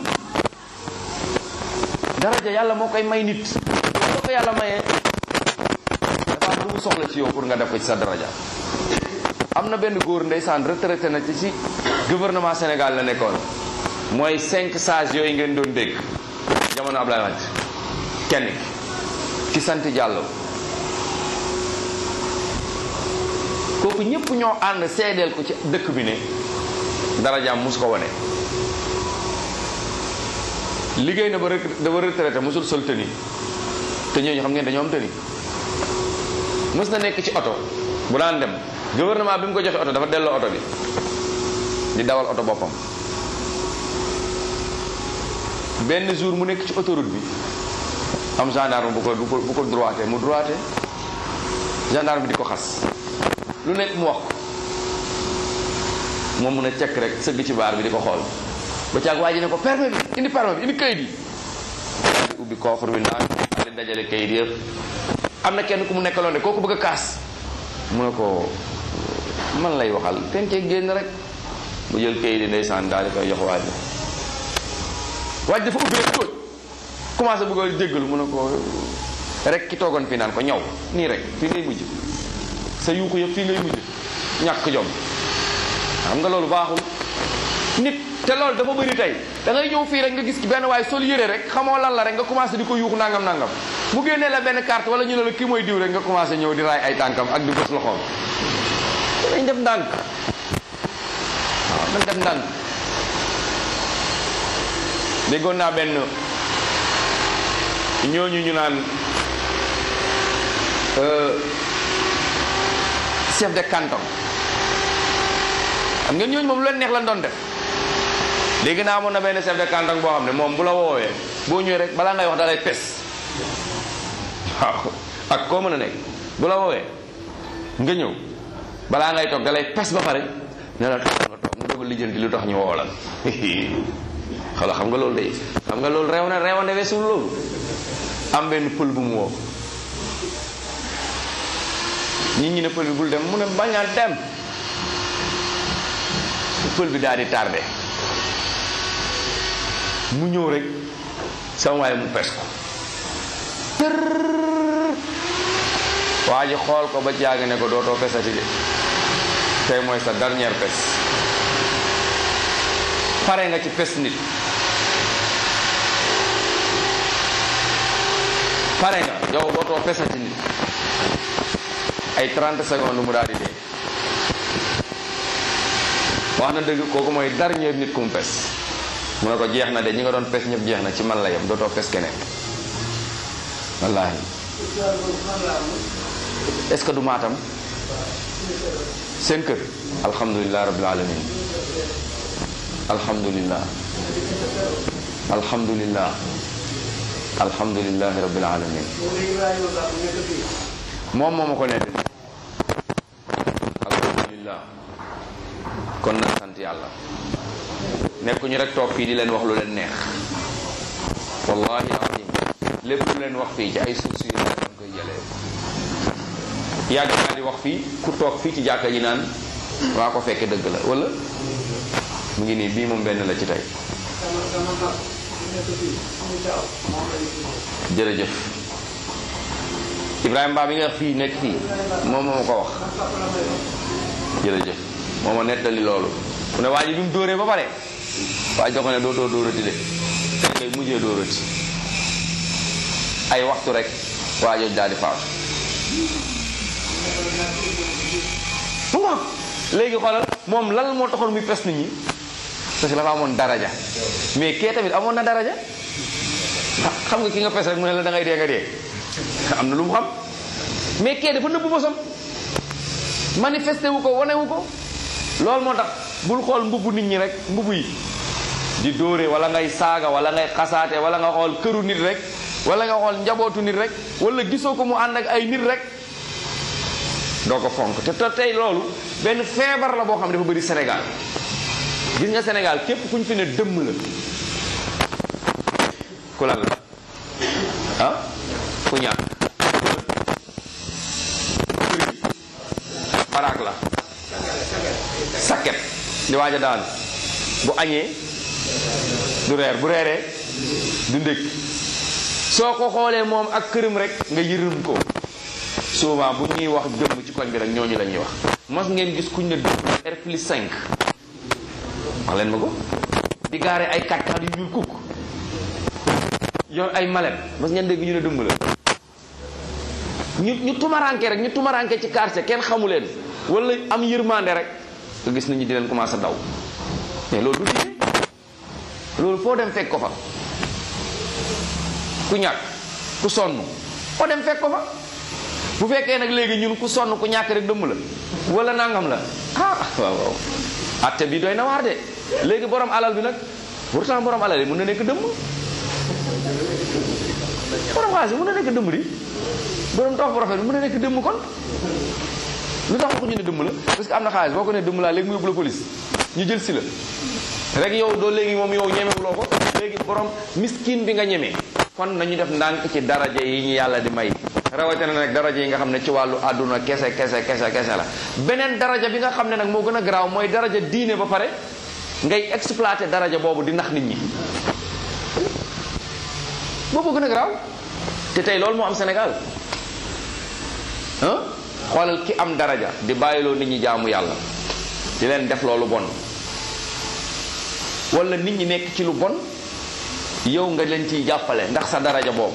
daraja yàlla moo koy may nit soo ko yàlla mayee dafa am lu mu soxla ci yow pour nga def ko ci sa daraja am na benn góor ndeysaan retraité na ci ci gouvernement Sénégal la nekkoon mooy cinq sages yooyu ngeen doon dégg jamono Abdoulaye Wade kenn ki sant Diallo kooku ñëpp ñoo ànd seedeel ko ci dëkk bi ne darajaam mus ko wane liggéey na ba dafa retraité musul sol tëni te ñooñu xam ngeen dañoo am tëni mës na nekk ci oto bu daan dem gouvernement bi mu ko joxe oto dafa delloo oto bi di dawal oto boppam benn jour mu nekk ci autoroute bi am gendarme bu ko bu ko bu ko droité mu droité gendarme bi di ko xas lu nekk mu wax ko moom mun a cekk rek sëgg ci baar bi di ko xool ba caag waa ji ne ko permis bi indi permis bi indi kayit yi di ubbi coffre bi naan di dajale kayit yëpp am na kenn ku mu nekkaloon de kooku bëgg a kaas mu ne ko man lay waxal ten cee génn rek mu jël kayit yi ndeysaan daal di koy jox waaj waaj dafa ubbi rek tóoj commencé bëgg a jéggalu mu ne ko rek ki toogoon fii naan ko ñaw nii rek fii ngay mujj sa yuuxu yëpp fii ngay mujj ñàkk jom xam nga loolu baaxul nit te loolu dafa bëri tey da ngay ñëw fii rek nga gis benn waaye sol yére rek xamoo lan la rek nga commencé di ko yuuxu nangam nangam mu génnee la benn carte wala ñu ne la kii mooy diw rek nga commencé ñëw di raay ay tànkam ak di bës loxoom dañ def ndànk waaw dañ def ndànk déggoon naa benn ñooñu ñu naan chef de canton xam ngeen ñooñu moom lu leen neex lan doon def léegi naa amoon na benn chef de canton boo xam ne moom bu la woowee boo ñëwee rek balaa ngay wax dalay pes waaw ak koo mën a nekk bu la woowee nga ñëw balaa ngay toog dalay pes ba pare ne la toog nga toog mu doog a lijjanti lu tax ñu woo la xala xam nga loolu day xam nga loolu reew na reew na weesul loolu am benn pël bu mu woo nit ñi ne pël bi bul dem mu ne bañ a dem pël bi daal di tardé mu ñëw rek sama waaye mu pes ko tër waa ji xool ko ba jàng ne ko dootoo pesati de tey mooy sa dernière pes pare nga ci pes nit pare nga yow dootoo pesati nit ay 30 secondes mu daal di dee wax na dëgg kooku mooy dernier nit ku mu pes mu ne ko jeex na de ñi nga doon pes ñëpp jeex na ci man la yem dootoo pes keneen wallaahi est-ce que du maatam seen kër alhamdulilah rabbil alamin alhamdulilah alhamdulilah alhamdulilah rabbil alamin moom moo ma ko nekk alhamdulilah kon na sant yàlla nekkuñu rek toog fii di leen wax lu leen neex wallahi azim lépp lu leen wax fii ci ay sources yu leen koy jëlee yàgg naa di wax fii ku toog fii ci jàkka ji naan waa ko fekke dëgg la wala mu ngi nii bii moom benn la ci tey jërëjëf Ibrahima Ba bi nga wax fii nekk fii moom moo ma ko wax jërëjëf moo ma nettali loolu mu ne waa ji bi mu dóoree ba pare waa jox ko ne dootoo dóorati de tey ngay mujjee dóorati ay waxtu rek waa jooju daal di faatu mu ngoog léegi xoolal moom lan moo taxoon muy pes nit ñi parce que dafa amoon daraja mais kee tamit amoon na daraja xam nga ki nga pes rek mu ne la da ngay dee nga dee am na lu mu xam mais kee dafa nëbbu bosam manifesté wu ko wane wu ko loolu moo tax bul xool mbubbu nit ñi rek mbubbu yi di dóore wala ngay saaga wala ngay xasaate wala nga xool këru nit rek wala nga xool njabootu nit rek wala gisoo ko mu ànd ak ay nit rek doo ko fonk te te tey loolu benn feebar la boo xam ne dafa bëri Sénégal gis nga Sénégal képp ku ñu fi ne dëmm la ku lan la ah ku ñàkk baraak la sakket di waaj a daan bu añee du reer bu reeree du ndékk soo ko xoolee moom ak këram rek nga yërëm ko souvent bu ñuy wax dëmm ci koñ bi rek ñooñu la ñuy wax mos ngeen gis kuñ ne dëmm R plus 5 wax leen ma ko di gaare ay kàttan yu ñuul kukk yor ay malet mos ngeen dégg ñu ne dëmm la ñu ñu tumaranke rek ñu tumaranke ci quartier kenn xamu leen wala am yërmande rek nga gis nañu di leen commencé daw mais loolu du diine loolu foo dem fekk ko fa ku ñàkk ku sonn foo dem fekk ko fa bu fekkee nag léegi ñun ku sonn ku ñàkk rek dëmm la wala nangam la ah waaw waaw atte bi doy na waar de léegi borom alal bi nag pourtant borom alal yi mën na nekk dëmm borom xaalis bi mën na nekk dëmm di borom toog bu rafet bi mën na nekk dëmm kon lu tax waxuñu ne dëmm la parce que am na xaalis boo ko ne dëmm laa léegi mu yóbbu la police ñu jël si la rek yow doo léegi moom yow ñemewuloo ko léegi borom miskin bi nga ñemee kon nañu def ndànk ci daraja yi ñu yàlla di may rawatina nag daraja yi nga xam ne ci wàllu àdduna kese kese kese kese la beneen daraja bi nga xam ne nag moo gën a garaaw mooy daraja diine ba pare ngay exploité daraja boobu di nax nit ñi boobu gën a garaaw te tey loolu moo am Sénégal ah xoolal ki am daraja di bàyyiloo nit ñi jaamu yàlla di leen def loolu bon wala nit ñi nekk ci lu bon yow nga leen ciy jàppale ndax sa daraja boobu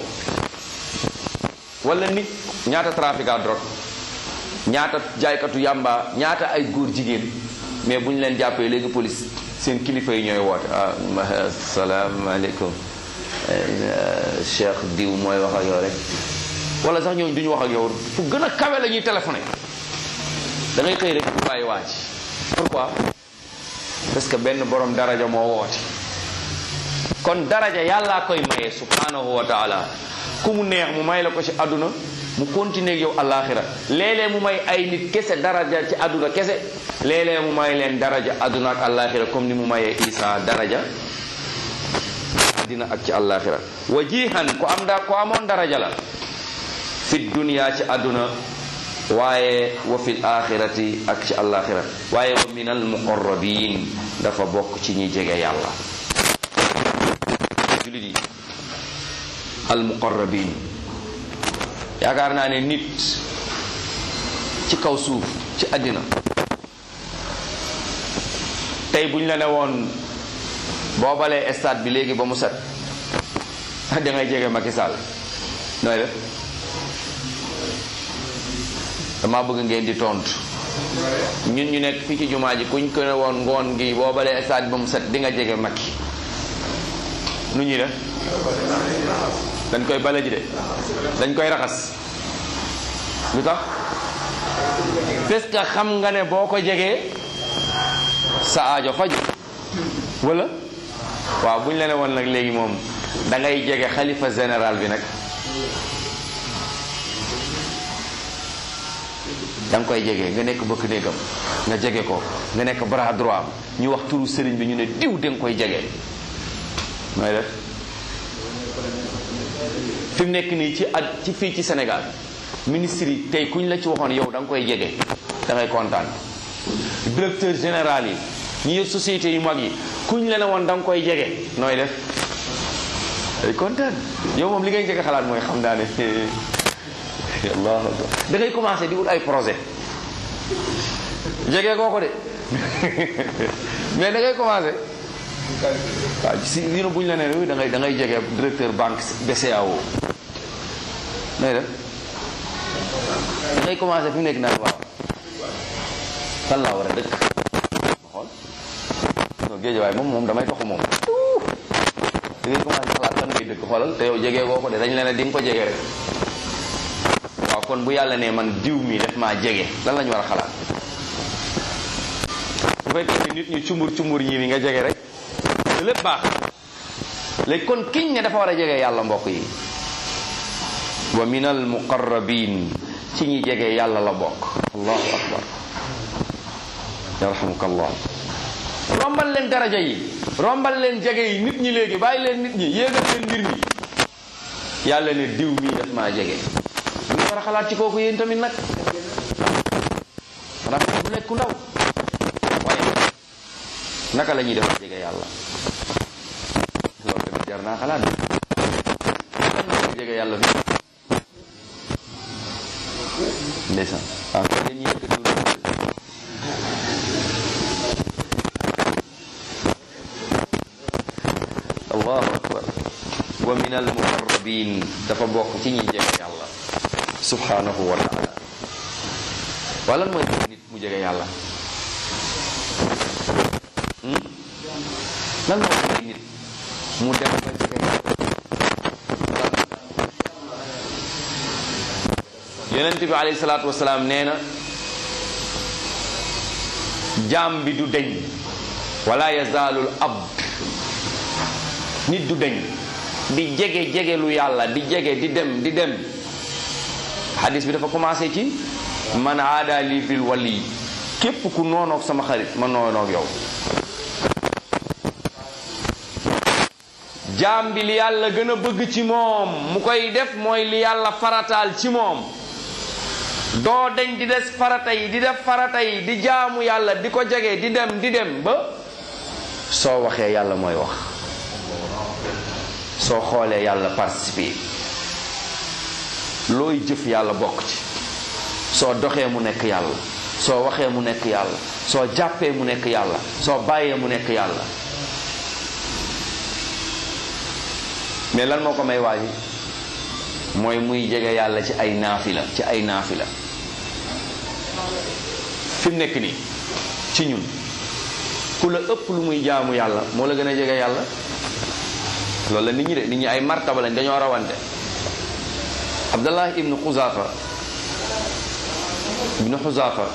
wala nit ñaata trafiquant drogue ñaata jaaykatu yàmba ñaata ay góor jigéen mais bu ñu leen jàppee léegi police seen kilifa yi ñooy woote ah salaamaaleykum cheikh diw mooy wax ak yow rek wala sax ñooñu duñu wax ak yow fu gën a kawe la ñuy téléphoné da ngay xëy rek bu bàyyi waa ji pourquoi parce que benn borom daraja moo woote kon daraja yàllaa koy maye subhanahu wa taala ku mu neex mu may la ko ci àdduna mu continuer ak yow alaxira léeg-léeg mu may ay nit kese daraja ci àdduna kese léeg-léeg mu may leen daraja àdduna ak alaxira comme ni mu mayee Isa daraja àddina ak ci alaxira wajihan ku am da ku amoon daraja la fi dunya ci àdduna waaye wa fil axirati ak ci alaxira waaye wa min al muqarrabin dafa bokk ci ñi jege yàlla julit yi al muqarrabin yaakaar naa ne nit ci kaw suuf ci àddina tey buñ la ne woon boo balee stade bi léegi ba mu set da ngay jege Macky Sall nooy def dama bëgg ngeen di tontu ñun ñu nekk fii ci jumaa ji kuñ ko ne woon ngoon gi boo balee stade bi ba mu set di nga jege Macky nu ñuy def dañ koy bale ji de dañ koy raxas lu tax parce que xam nga ne boo ko jegee sa aajo faju wala waaw bu ñu la ne woon nag léegi moom da ngay jege xalifa général bi nag da nga koy jege nga nekk bëkk néegam nga jege ko nga nekk bras droit am ñu wax turu sëriñ bi ñu ne diw da nga koy jege mooy def fi mu nekk nii ci at ci fii ci Sénégal ministre yi tey kuñ la ci waxoon yow da nga koy jege da ngay kontaan directeur général yi ñi yor société yu mag yi kuñ la ne woon da nga koy jege nooy def day kontaan yow moom li ngay njëkk a xalaat mooy xam naa ne allahu akbar da ngay commencé di wut ay projet jege koo ko de mais da ngay commencé waaw si yéen bu ñu la nee da ngay da ngay jege directeur banque BCEAO nooy def da ngay commencé fi mu nekk naan waaw fan laa war a dëkk xool non géej waaye moom moom damay toxu moom da ngay commencé xalaat fan ngay dëkk xoolal te yow jege koo ko de dañ leen di nga ko jege rek waaw kon bu yàlla ne man diw mi def maa jege lan la ñu war a xalaat bu fekkee ni nit ñi cumbur cumbur ñii ni nga jege rek te lépp baax léegi kon kiñ ne dafa war a jege yàlla mbokk yi wa min al muqarrabin ci ñi jege yàlla la bokk allahu akbar yarhamukallah rombal leen daraja yi rombal leen jege yi nit ñi léegi bàyyi leen nit ñi yéegal leen mbir mi yàlla ne diw mii daf maa jege lu ñu war a xalaat ci kooku yéen tamit nag xanaa bu lekku ndaw waaye naka la ñuy def jege yàlla loolu tamit jar naa xalaat bi jege yàlla fi ndeysaan waaw kon dañuy yëkkati lu allahu akbar wa min al muqarrabin dafa bokk ci ñi jege yàlla subhanahu wa taala wala mooy nit mu jege yàlla lan moo tax nit mu dem ba jege yàlla yonent bi alayhi salaatu wasalaam nee na jaam bi du deñ wala yazaalul abd nit du deñ di jege jege lu yàlla di jege di dem di dem hadis bi dafa commencé ci man aada li bil wali képp ku noonoog sama xarit ma noonoog yow jaam bi li yàlla gën a bëgg ci moom mu koy def mooy li yàlla farataal ci moom doo deñ di des farata yi di def farata yi di jaamu yàlla di ko jege di dem di dem ba soo waxee yàlla mooy wax soo xoolee yàlla participer looy jëf yàlla bokk ci soo doxee mu nekk yàlla soo waxee mu nekk yàlla soo jàppee mu nekk yàlla soo bàyyee mu nekk yàlla mais lan moo ko may waaji mooy muy jege yàlla ci ay naafila ci ay naafila fi mu nekk nii ci ñun ku la ëpp lu muy jaamu yàlla moo la gën a jege yàlla loolu la nit ñi de nit ñi ay martaba lañ dañoo rawante abdallah ibnu xuzafa ibnu xuzafa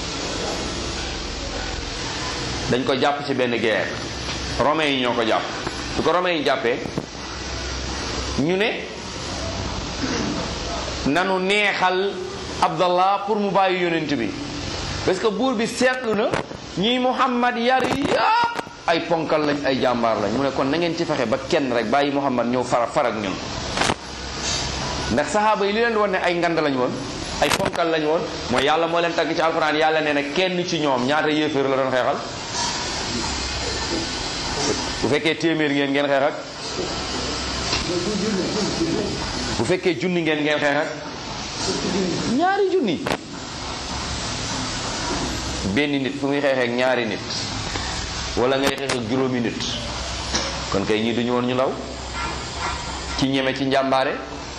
dañ ko jàpp ci benn guerre romains yi ñoo ko jàpp su ko romains yi jàppee ñu ne nanu neexal abdallah pour mu bàyyi yonent bi parce que buur bi seetlu na ñi muhammad yar yëpp ay ponkal lañ ay jàmbaar lañ mu ne kon na ngeen ci fexe ba kenn rek bàyyi muhammad ñëw fara farak ñun ndax saxaaba yi li leen di woon ne ay ngand lañ woon ay ponkal lañ woon mooy yàlla moo leen tagg ci alxuraan yàlla nee na kenn ci ñoom ñaata yéeféer la doon xeexal bu fekkee téeméer ngeen ngeen xeex ak bu fekkee junni ngeen ngeen xeex ak ñaari junni benn nit fu muy xeexee ak ñaari nit wala ngay xeex ak juróomi nit kon kay ñii duñu woon ñu law ci ñeme ci njàmbaare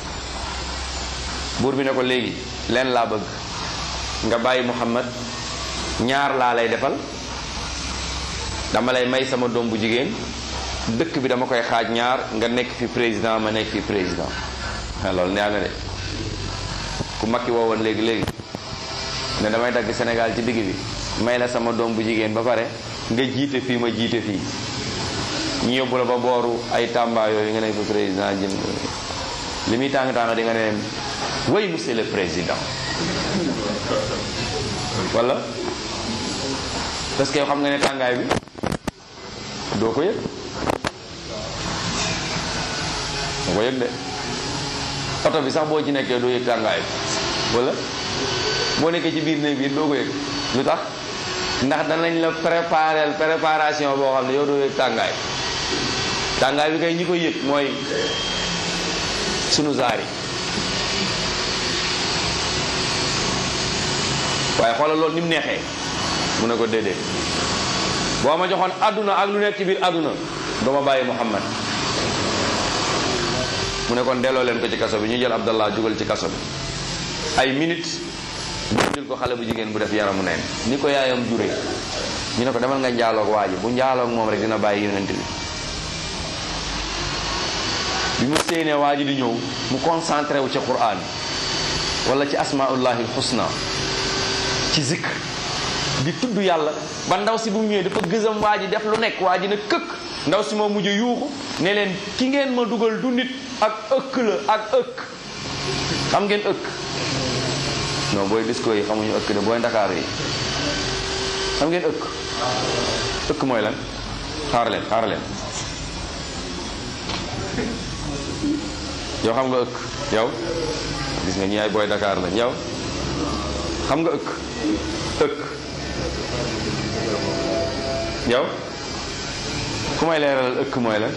buur bi ne ko léegi leen laa bëgg nga bàyyi Muhammad ñaar laa lay defal dama lay may sama doom bu jigéen dëkk bi dama koy xaaj ñaar nga nekk fi président ma nekk fi président loolu neex na de ku makki woowoon léegi léegi ne damay dagg Sénégal ci digg bi may la sama doom bu jigéen ba pare nga jiite fii ma jiite fii ñu yóbbu la ba booru ay Tamba yooyu nga nekk fi président jëm li muy tàng tàng di nga ne oui monsieur le président wala parce que yow xam nga ne tàngaay bi doo ko yëg doo ko yëg de oto bi sax boo ci nekkee doo yëg tàngaay bi wala boo nekkee ci biir néeg bi doo ko yëg lu tax ndax danañ la préparer préparation boo xam ne yow doo yëg tàngaay tàngaay bi kay ñi koy yëg mooy sunu zaar yi waaye xoolal loolu ni mu neexee mu ne ko déedéet boo ma joxoon àdduna ak lu nekk ci biir àdduna doo ma bàyyi Muhammad mu ne kon delloo leen ko ci kaso bi ñu jël Abdallah jugal ci kaso bi ay minutes ñu indil ko xale bu jigéen bu def yaramu neen ni ko yaayam jure ñu ne ko demal nga njaaloog waa ji bu njaaloog moom rek dina bàyyi yonent bi bi mu séenee waa ji di ñëw mu concentré wu ci Qur'an wala ci asmaullahi husna ci zikr di tudd yàlla ba ndaw si bu mu ñëwee dafa gësam waa ji def lu nekk waa ji ne këkk ndaw si moo mujj yuuxu ne leen ki ngeen ma dugal du nit ak ëkk la ak ëkk xam ngeen ëkk non booy disco yi xamuñu ëkk de booy ndakaar yi xam ngeen ëkk ëkk mooy lan xaar leen xaar leen yow xam nga ëkk yow gis nga ñi ay booy Dakar lañ yow xam nga ëkk ëkk yow ku may leeralal ëkk mooy lan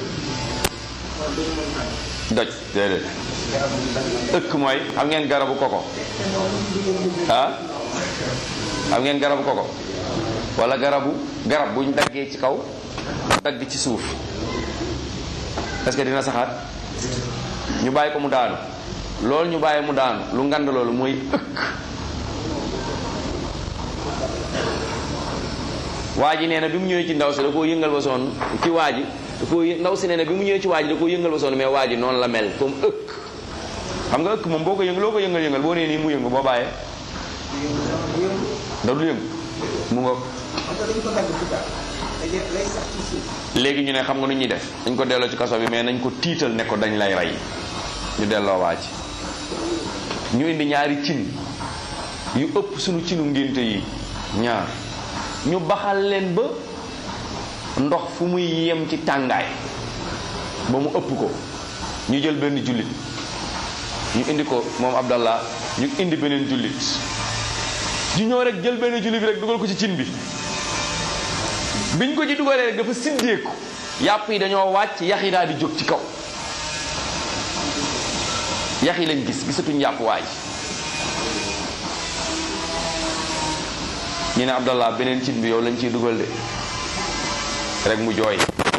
doj déedéet ëkk mooy xam ngeen garabu koko ah xam ngeen garabu koko wala garabu garab buñ daggee ci kaw dagg ci suuf est-ce que dina saxaat ñu bàyyi ko mu daanu loolu ñu bàyyi mu daanu lu ngand loolu mooy ëkk waa ji nee na bi mu ñëwee ci ndaw si da koo yëngal ba sonn ci waa ji da koo ndaw si nee na bi mu ñëwee ci waa ji da koo yëngal ba sonn mais waa ji noonu la mel comme ëkk xam nga ëkk moom boo ko yëngal loo ko yëngal yëngal boo nee nii mu yëngu boo bàyyee da du yëngu mu nga léegi ñu ne xam nga nu ñuy def dañ ko delloo ci kaso bi mais nañ ko tiital ne ko dañ lay rey ñu delloo waa ji ñu indi ñaari cin yu ëpp suñu cinu ngénte yi ñaar ñu baxal leen ba ndox fu muy yem ci tàngaay ba mu ëpp ko ñu jël benn jullit ñu indi ko moom Abdallah ñu indi beneen jullit ñu ñëw rek jël benn jullit bi rek dugal ko ci cin bi biñ ko ci dugalee rek dafa siddeeku yàpp yi dañoo wàcc yax yi daal di jóg ci kaw yax yi lañ gis gisatuñ yàpp waay ñu ne Abdallah beneen cin bi yow lañ ciy dugal de rek mu jooy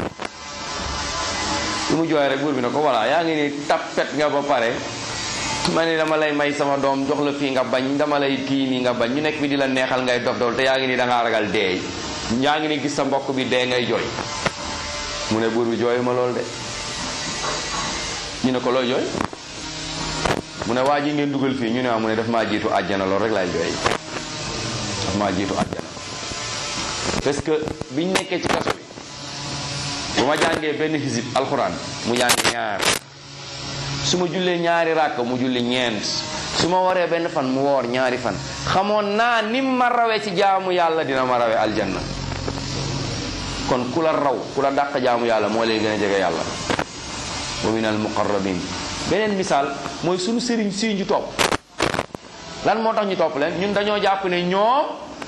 lu mu jooy rek buur bi ne ko voilà yaa ngi ni tappet nga ba pare ma ne dama lay may sama doom jox la fii nga bañ dama lay kii nii nga bañ ñu nekk fi di la neexal ngay dof dool te yaa ngi ni da ngaa ragal dee yaa ngi ni gis sa mbokk bi dee ngay jooy mu ne buur bi jooy ma lool de ñu ne ko looy jooy mu ne waa ji ngeen dugal fii ñu ne mu ne daf maa jiitu àjjana lool rek laay jooy daf maa jiitu àjjana parce que biñ nekkee ci kaso bi bu ma jàngee benn xisib alxuraan mu jàng ñaar su ma jullee ñaari ràkk mu julli ñeent su ma waree benn fan mu woor ñaari fan xamoon naa nim ma rawee ci jaamu yàlla dina ma rawee aljanna kon ku la raw ku la dàq jaamu yàlla moo lay gën a jege yàlla wa min al muqarrabin beneen misaal mooy sunu sëriñ si ñu topp lan moo tax ñu topp leen ñun dañoo jàpp ne ñoom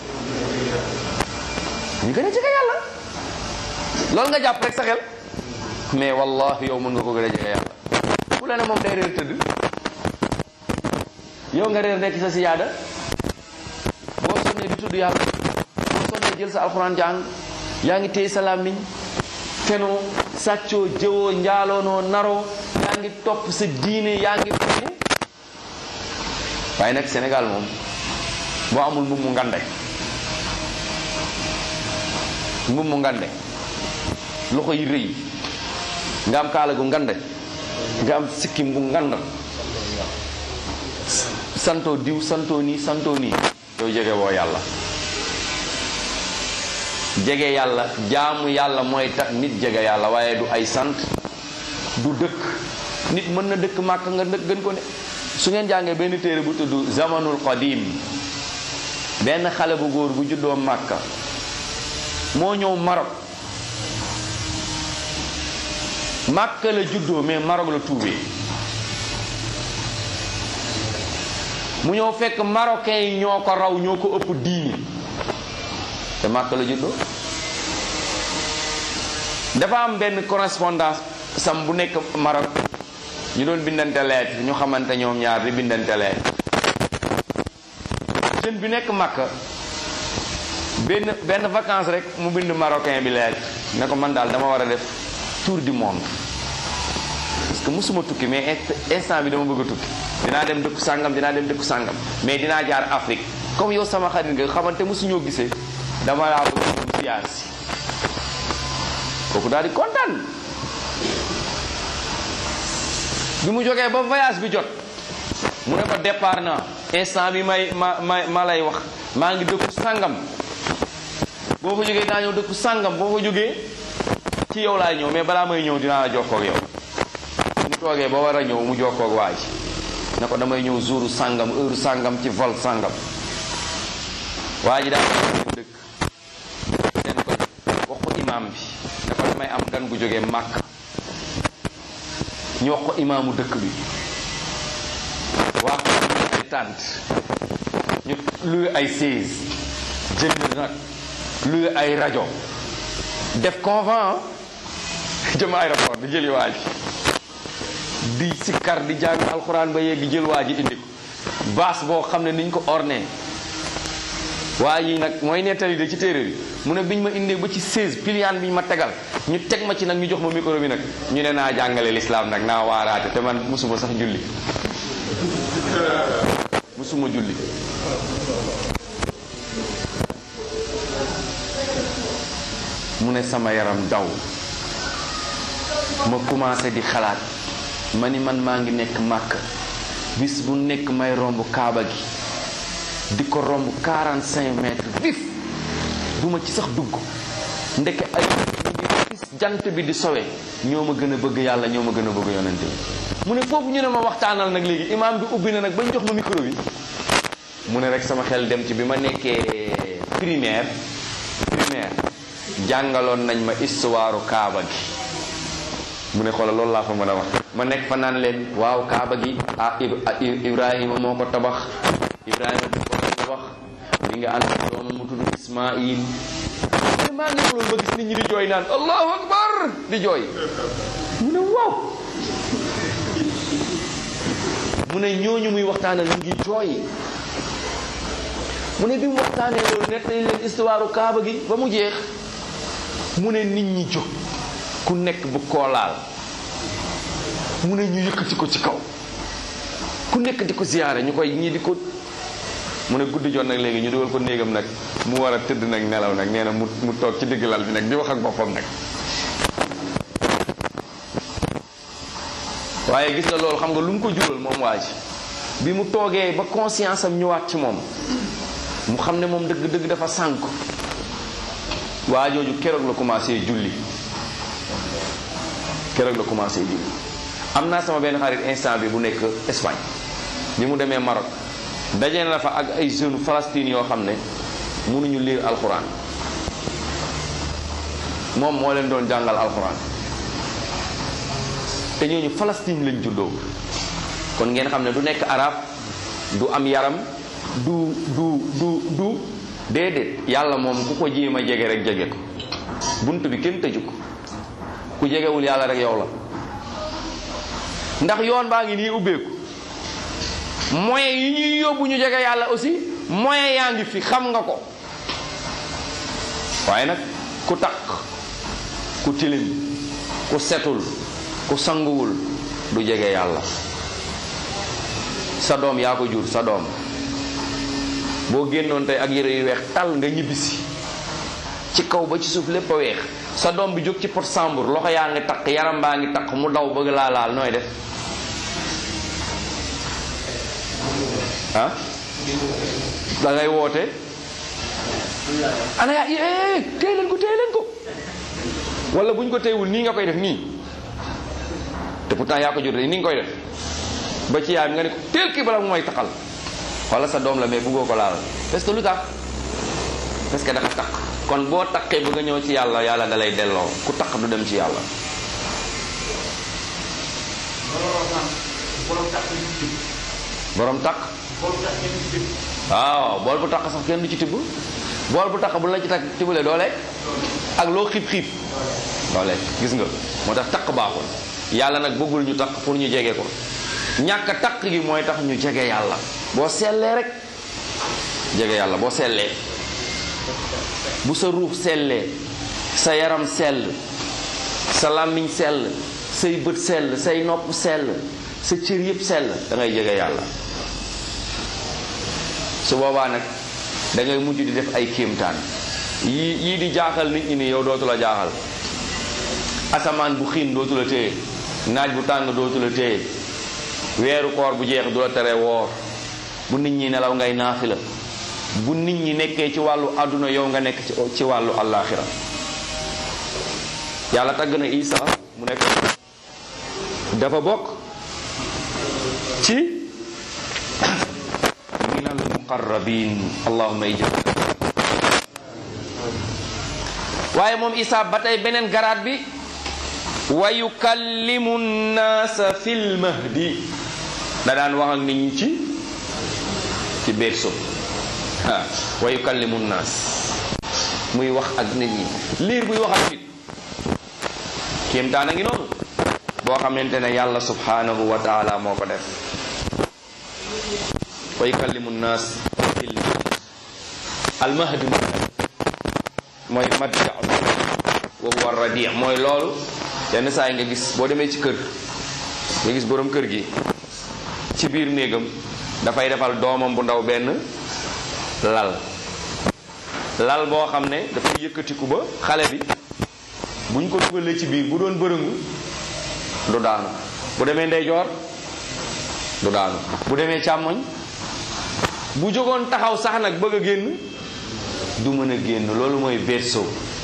ñu gën a jege yàlla loolu nga jàpp rek sa xel mais wallahi yow mën nga ko gën a jege yàlla ku la ne moom day réer tëdd yow nga réer nekk sa siyaada boo sonnee di tudd yàlla jël sa alxuraan jàng yaa ngi téye sa làmmiñ fenoo sàccoo jëwoo njaaloonoo naroo yaa ngi topp sa diine yaa ngi fene waaye nag Sénégal moom boo amul mbubb mu ngande mbubb mu ngande loxo yi rëy nga am kaala gu ngande nga am sikkim bu ngand santoo diw santoo nii santoo nii yow jege woo yàlla jege yàlla jaamu yàlla mooy tax nit jege yàlla waaye du ay sant du dëkk nit mën na dëkk màkk nga dëkk gën ko ne su ngeen jàngee benn téere bu tudd zamanul qadim benn xale bu góor bu juddoo màkka moo ñëw Maroc màkka la juddoo mais Maroc la tuubee mu ñëw fekk marocain yi ñoo ko raw ñoo ko ëpp diini te màkka la juddoo dafa am benn correspondance sam bu nekk Maroc ñu doon bindante lettre ñu xamante ñoom ñaar di bindante lettre jeune bi nekk Makka benn benn vacance rek mu bind marocain bi lettre ne ko man daal dama war a def tour du monde parce que musuma tukki mais instant bi dama bëgg a tukki dinaa dem dëkku sàngam dinaa dem dëkku sàngam mais dinaa jaar Afrique comme yow sama xarit nga xamante musuñoo gisee dama laa bëgg mu siyaar si kooku daal di kontaan bi mu jógee ba voyage bi jot mu ne ko départ na instant bi may ma ma ma lay wax maa ngi dëkku sàngam boo fa jógee daa ñëw dëkku sàngam boo fa jógee ci yow laay ñëw mais balaa may ñëw dinaa la jokkoo ak yow mu toogee ba war a ñëw mu jokkoo ak waa ji ne ko damay ñëw jouru sàngam heure sàngam ci vol sàngam waa ji daal ko dëkk den ko wax ko imaam bi ne ko damay am gan gu jógee màkk ñu wax ko imaamu dëkk bi waa ko ay tànt ñu luy ay seize jënd nag luy ay rajo def convent jëm aéroport di jëli waa ji di sikkar di jàng alxuraan ba yegg jël waa ji indi ko baas boo xam ne niñ ko orné waa yi nag mooy nettali de ci téere bi mu ne biñ ma indee ba ci 16 piliyaan biñ ma tegal ñu teg ma ci nag ñu jox ma micro bi nag ñu ne naa jàngale lislaam nag naa waaraate te man musuma sax julli musuma julli mu ne sama yaram daw ma commencé di xalaat ma ni man maa ngi nekk màkk bis bu nekk may romb kaaba gi di ko romb 45 mètres vif duma ci sax dugg ndeke ay gis jant bi di sowe ñoo ma gën a bëgg yàlla ñoo ma gën a bëgg yonente bi mu ne foofu ñu ne ma waxtaanal nag léegi imaam bi ubbi na nag bañ jox ma micro bi mu ne rek sama xel dem ci bi ma nekkee primaire primaire jàngaloon nañ ma histoire kaaba gi mu ne xoolal loolu laa fa mën a wax ma nekk fa naan leen waaw kaaba gi ah ibrahima moo ko tabax ibrahima moo ko tabax mi nga ànd ak doomam mu tudd ismail te maa ngi loolu ba gis nit ñi di jooy naan allahu akbar di jooy mu ne waaw mu ne ñooñu muy waxtaanal ñu ngi jooy mu ne bi mu waxtaanee loolu nettali leen histoire kaaba gi ba mu jeex mu ne nit ñi jóg ku nekk bu koolaal mu ne ñu yëkkati ko ci kaw ku nekk di ko ziyaare ñu koy ñii di ko mu ne guddi jot nag léegi ñu dugal ko néegam nag mu war a tëdd nag nelaw nag nee na mu mu toog ci digg lal bi nag di wax ak boppam nag waaye gis nga loolu xam nga lu mu ko jural moom waa ji bi mu toogee ba conscience am ñëwaat ci moom mu xam ne moom dëgg-dëgg dafa sànk waa jooju keroog la commencé julli keroog la commencé julli am naa sama benn xarit instant bi bu nekk Espagne bi mu demee Maroc daje na fa ak ay jeunes Palestine yoo xam ne mënuñu lire alxuraan moom moo leen doon jàngal alxuraan te ñooñu Palestine lañ juddoo kon ngeen xam ne du nekk arab du am yaram du du du du déedéet yàlla moom ku ko jéem a jege rek jege ko bunt bi kenn tëju ko ku jegewul yàlla rek yow la ndax yoon baa ngi nii ubbeeku moyens yi ñuy yóbbu ñu jege yàlla aussi moyens yaa ngi fi xam nga ko waaye nag ku takk ku tilim ku setul ku sanguwul du jege yàlla sa doom yaa ko jur sa doom boo génnoon tey ak yére yu weex tal nga ñibbisi ci kaw ba ci suuf lépp a weex sa doom bi jóg ci pot sambur loxo yaa ngi takk yaram baa ngi takk mu daw bëgg laa laal nooy def ah da ngay woote ana yaa eh téye leen ko téye leen ko wala bu ñu ko téyewul nii nga koy def nii te pourtant yaa ko jur nii nga koy def ba ci yaay nga ne ko teel kii bala mu may taxal wala sa doom la mais bëggoo ko laal parce que lu tax parce que dafa takk kon boo takkee bëgg a ñëw ci yàlla yàlla da lay delloo ku takk du dem ci yàlla borom takk waaw bool bu takk sax kenn du ci tibb bool bu takk bu la ci takk tibbalee doo lekk ak loo xiib xiib doo lekk gis nga moo tax takk baaxul yàlla nag bëggul ñu takk pour ñu jege ko ñàkk takk gi mooy tax ñu jege yàlla boo sellee rek jege yàlla boo sellee bu sa ruux sellee sa yaram sell sa làmmiñ sell say bët sell say nopp sell sa cër yëpp sell da ngay jege yàlla su boobaa nag da ngay mujj di def ay kéemtaan yii yii di jaaxal nit ñi ni yow dootu la jaaxal asamaan bu xiin dootu la téye naaj bu tàng dootu la téye weeru koor bu jeex du la tere woor bu nit ñi nelaw ngay naafi la bu nit ñi nekkee ci wàllu àdduna yow nga nekk ci wàllu allaaxira yàlla tagg na Isa mu nekk dafa bokk ci minal muqarrabin allahumma ijab waaye moom Isa ba tey beneen garaat bi wa yukallimu nnaasa fil mahdi da daan wax ak nit ñi ci ci berceau ah wa yukallimu nnaas muy wax ak nit ñi liir buy wax ak nit kéemtaan a ngi noonu boo xamante ne yàlla subhanahu wa taala moo ko def wa yukallimu nnaas fil mahdi al mahdi mooy madja wa huwa radi mooy loolu yenn saa yi nga gis boo demee ci kër nga gis borom kër gi ci biir néegam dafay defal doomam bu ndaw benn lal lal boo xam ne dafay yëkkatiku ba xale bi buñ ko dugalee ci biir bu doon bërëngu du daanu bu demee ndeyjoor du daanu bu demee càmmoñ bu jógoon taxaw sax nag bëgg a génn du mën a génn loolu mooy berceau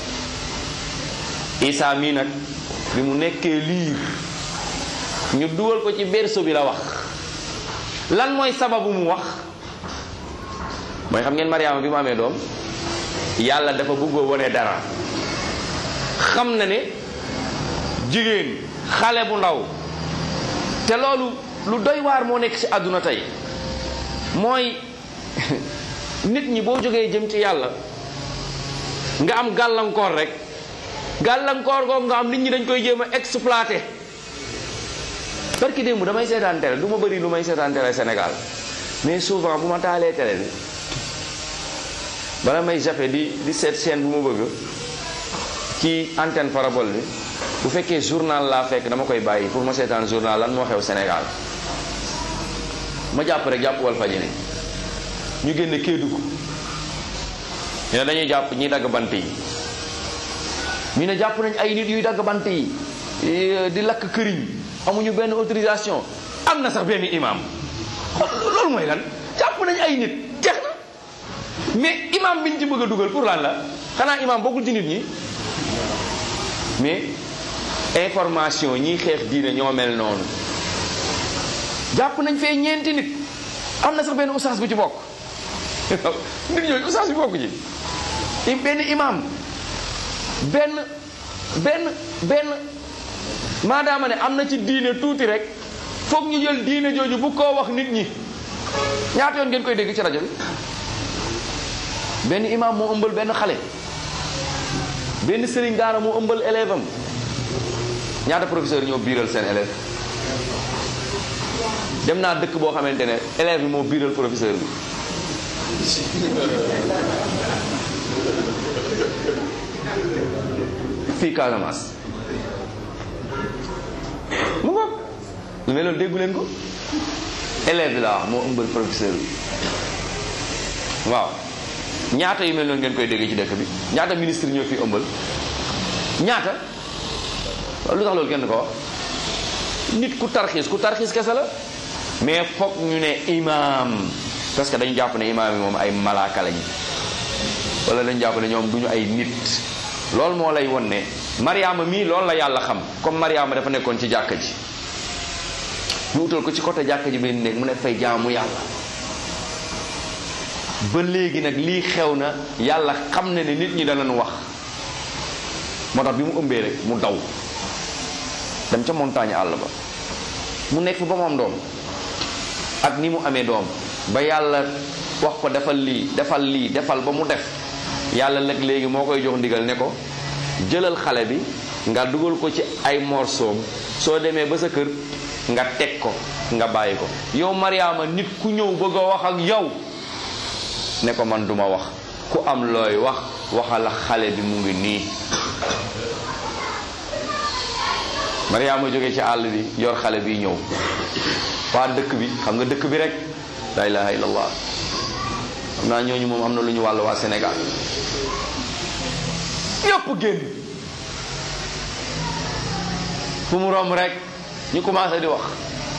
Isa mii nag bi mu nekkee liir ñu dugal ko ci berceau bi la wax lan mooy sababu mu wax mooy xam ngeen Mariama bi mu amee doom yàlla dafa bëggoo wone dara xam na ne jigéen xale bu ndaw te loolu lu doy waar moo nekk ci àdduna tey mooy nit ñi boo jógee jëm ci yàlla nga am gàllankoor rek gàllankoor googu nga am nit ñi dañ koy jéem a exploité parce que démb damay seetaan télé du ma bëri lu may seetaan télé Sénégal mais souvent bu ma taalee télé bi bala may jafe di di seet chaîne bu ma bëgg ci antenne parabole bi bu fekkee journal laa fekk dama koy bàyyi pour ma seetaan journal lan moo xew Sénégal ma jàpp rek jàpp wal fajiri ñu génne Kédougou ñu ne dañuy jàpp ñi dagg bant yi ñu ne jàpp nañ ay nit yuy dagg bant yi di lakk këriñ amuñu benn autorisation am na sax benn imam loolu mooy lan jàpp nañ ay nit jeex na mais imam biñ ci bëgg a dugal pour lan la xanaa imam bokkul ci nit ñi mais information ñiy xeex diine ñoo mel noonu jàpp nañ fee ñeenti nit am na sax benn oustaz bu ci bokk nit ñooñu oustaz bi bokk ci benn imam benn benn benn maadaama ne am na ci diine tuuti rek foog ñu jël diine jooju bu koo wax nit ñi ñaata yoon ngeen koy dégg ci rajo bi benn imam moo ëmbal benn xale benn sëriñ daara moo ëmbal élève am ñaata professeur ñoo biiral seen élève dem naa dëkk boo xamante ne élève bi moo biiral professeur bi fii Casamance mu ngoog lu mel noonu déggu leen ko élève bi laa wax moo ëmbal professeur bi waaw ñaata yu mel noonu ngeen koy déggee ci dëkk bi ñaata ministre ñoo fi ëmbal ñaata lu tax loolu kenn ko wax nit ku tarxiis ku tarxiis kese la mais foog ñu ne imaam parce que dañu jàpp ne imaam yi moom ay malaaka lañu wala dañu jàpp ne ñoom duñu ay nit loolu moo lay won ne Mariama mii loolu la yàlla xam comme Mariama dafa nekkoon ci jàkka ji ñu utal ko ci côté jàkka ji benn néeg mu ne fay jaamu yàlla ba léegi nag lii xew na yàlla xam ne ne nit ñi danañ wax moo tax bi mu ëmbee rek mu daw dem ca montagne àll ba mu nekk fi ba mu am doom ak ni mu amee doom ba yàlla wax ko defal lii defal lii defal ba mu def yàlla nag léegi moo koy jox ndigal ne ko jëlal xale bi nga dugal ko ci ay morsoom soo demee ba sa kër nga teg ko nga bàyyi ko yow Mariama nit ku ñëw bëgg a wax ak yow ne ko man duma wax ku am looy wax waxal xale bi mu ngi nii Mariama jóge ci àll bi yor xale bi ñëw waa dëkk bi xam nga dëkk bi rek la ilaha illallah xam naa ñooñu moom am na lu ñu wàll waa Sénégal ñëpp génn fu mu romb rek ñu commencé di wax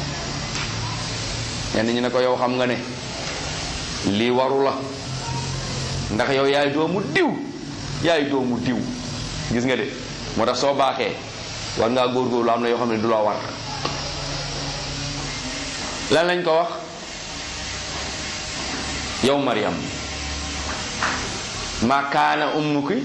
ñenn ñu ne ko yow xam nga ne lii waru la ndax yow yaay doomu diw yaay doomu diw gis nga de moo tax soo baaxee war ngaa góorgóorlu am na yoo xam ne du la war lan lañ ko wax yow Mariam ma kaana ummuki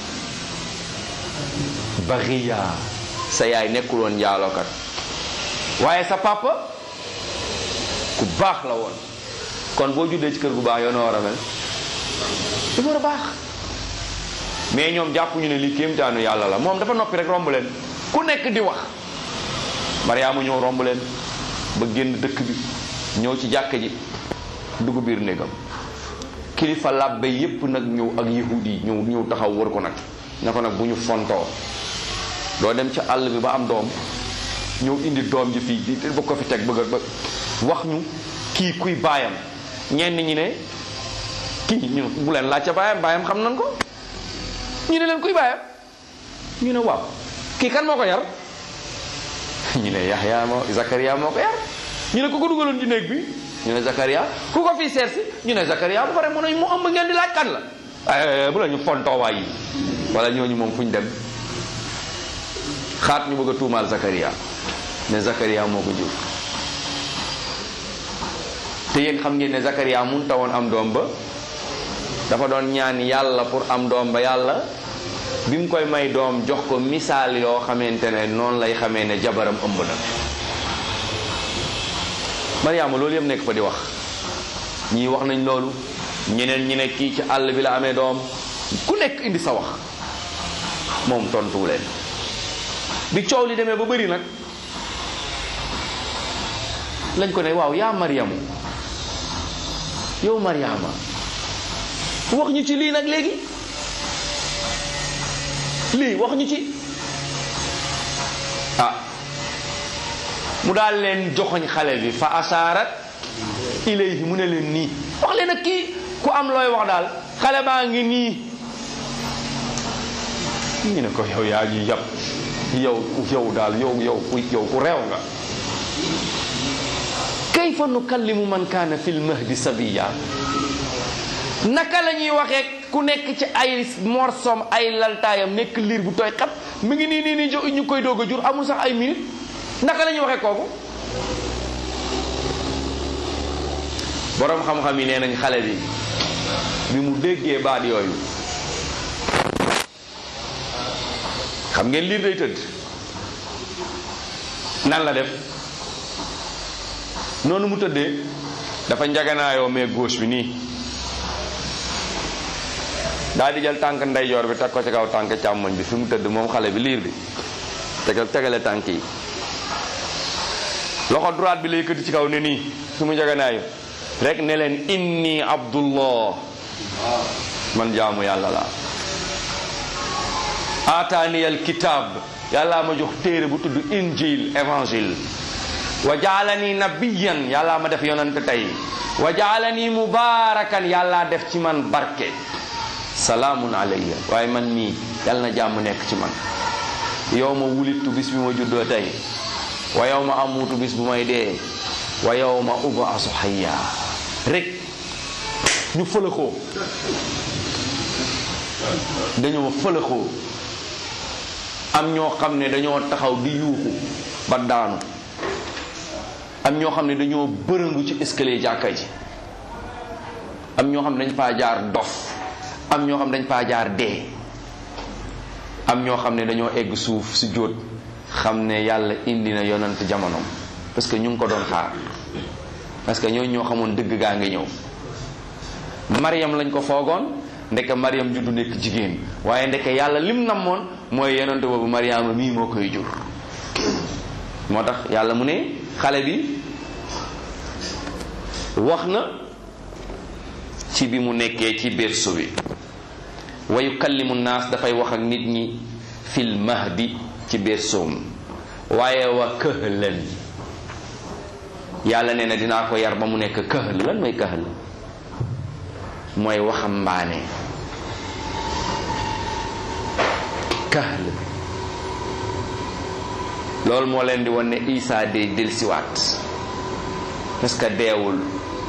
baxiya sa yaay nekkul woon njaalookat waaye sa papa ku baax la woon kon boo juddee ci kër gu baax yow na war a mel dafa war a baax mais ñoom jàppuñu ne lii kéemtaanu yàlla la moom dafa noppi rek romb leen ku nekk di wax Mariama ñëw romb leen ba génn dëkk bi ñëw ci jàkk ji dugg biir néegam kilifa làbbe yépp nag ñëw ak yahud yi ñëw ñëw taxaw wër ko nag ne ko nag bu ñu fontoo doo dem ca àll bi ba am doom ñëw indi doom ji fii di ba ko fi teg bëgg ba wax ñu kii kuy baayam ñenn ñi ne kii ñu bu leen laaj ca baayam baayam xam nañ ko ñu ne leen kuy baayam ñu ne waaw kii kan moo ko yar ñu ne Yaxya moo Zakaria moo ko yar ñu ne ku ko dugaloon ci néeg bi ñu ne Zakaria ku ko fii seet si ñu ne Zakaria bu pare mu ne mu ëmb ngeen di laaj kan la bu la ñu fontoowaay yi wala ñooñu moom fu ñu dem xaat ñu bëgg a tuumaal Zakaria ne Zakaria moo ko jur te yéen xam ngeen ne Zakaria mun tawoon am doom ba dafa doon ñaan yàlla pour am doom ba yàlla bi mu koy may doom jox ko misaal yoo xamante ne noonu lay xamee ne jabaram ëmb na Mariama loolu yëpp nekk fa di wax ñii wax nañ loolu ñeneen ñi ne kii ci àll bi la amee doom ku nekk indi sa wax moom tontuwu leen bi coow li demee ba bëri nag lañ ko ne waaw yaa Mariamu yow Mariama wax ñu ci lii nag léegi lii wax ñu ci ah mu daal leen joxoñ xale bi fa asaarat ilayhi mu ne leen nii wax leen ak kii ku am looy wax daal xale baa ngi nii ñu ne ko yow yaa ngi yab yow yow daal yow yow ku yow ku réew nga kayfa nukallimu man kaana fil mahdi sabiya naka la ñuy waxee ku nekk ci ay morsom ay laltaayam nekk liir bu tooy xat mu ngi nii nii nii ñu koy doog a jur amul sax ay minute naka la ñuy waxee kooku boroom xam-xam yi nee nañ xale bi bi mu déggee baat yooyu xam ngeen liir day tëdd nan la def noonu mu tëddee dafa njaganaayoo mais gauche bi nii daal di jël tànk ndeyjoor bi teg ko ci kaw tànk càmmoñ bi fi mu tëdd moom xale bi liir bi tegal tegale tànk yi loxo droite bi lay yëkkati ci kaw ne nii fi mu njaganaayu rek ne leen inni abdullah man jaamu yàlla laa aataaniyal kitaab yàllaa ma jox téere bu tudd injil évangile wa jaalani nabiyan yàllaa ma def yonante tey wa jaalani mubaarakan yàllaa def ci man barke salaamun alayya waaye man mii yàlla na jàmm nekk ci man yow ma wulittu bis bi ma juddoo tey wa yow ma amuutu bis bu may dee wa yow ma ubaasu hayya rek ñu fëlëxoo dañoo fëlëxoo am ñoo xam ne dañoo taxaw di yuuxu ba daanu am ñoo xam ne dañoo bërëngu ci escalier jàkka ji am ñoo xam ne dañ faa jaar dof am ñoo xam ne dañ faa jaar dee am ñoo xam ne dañoo egg suuf si jóot xam ne yàlla indi na yonant jamonoom parce que ñu ngi ko doon xaar parce que ñooñu ñoo xamoon dëgg gaa ngi ñëw Mariam lañ ko foogoon ndeke Mariam juddu nekk jigéen waaye ndeke yàlla lim namoon mooy yonent boobu Mariama mii moo koy jur moo tax yàlla mu ne xale bi wax na ci bi mu nekkee ci berceau bi wa yukallimu naas dafay wax ak nit ñi fil mahdi ci berceau waaye wa këhlan yàlla nee na dinaa ko yar ba mu nekk këhl lan mooy këhl mooy waxambaane këhl loolu moo leen di wan ne Isa day delsiwaat parce que deewul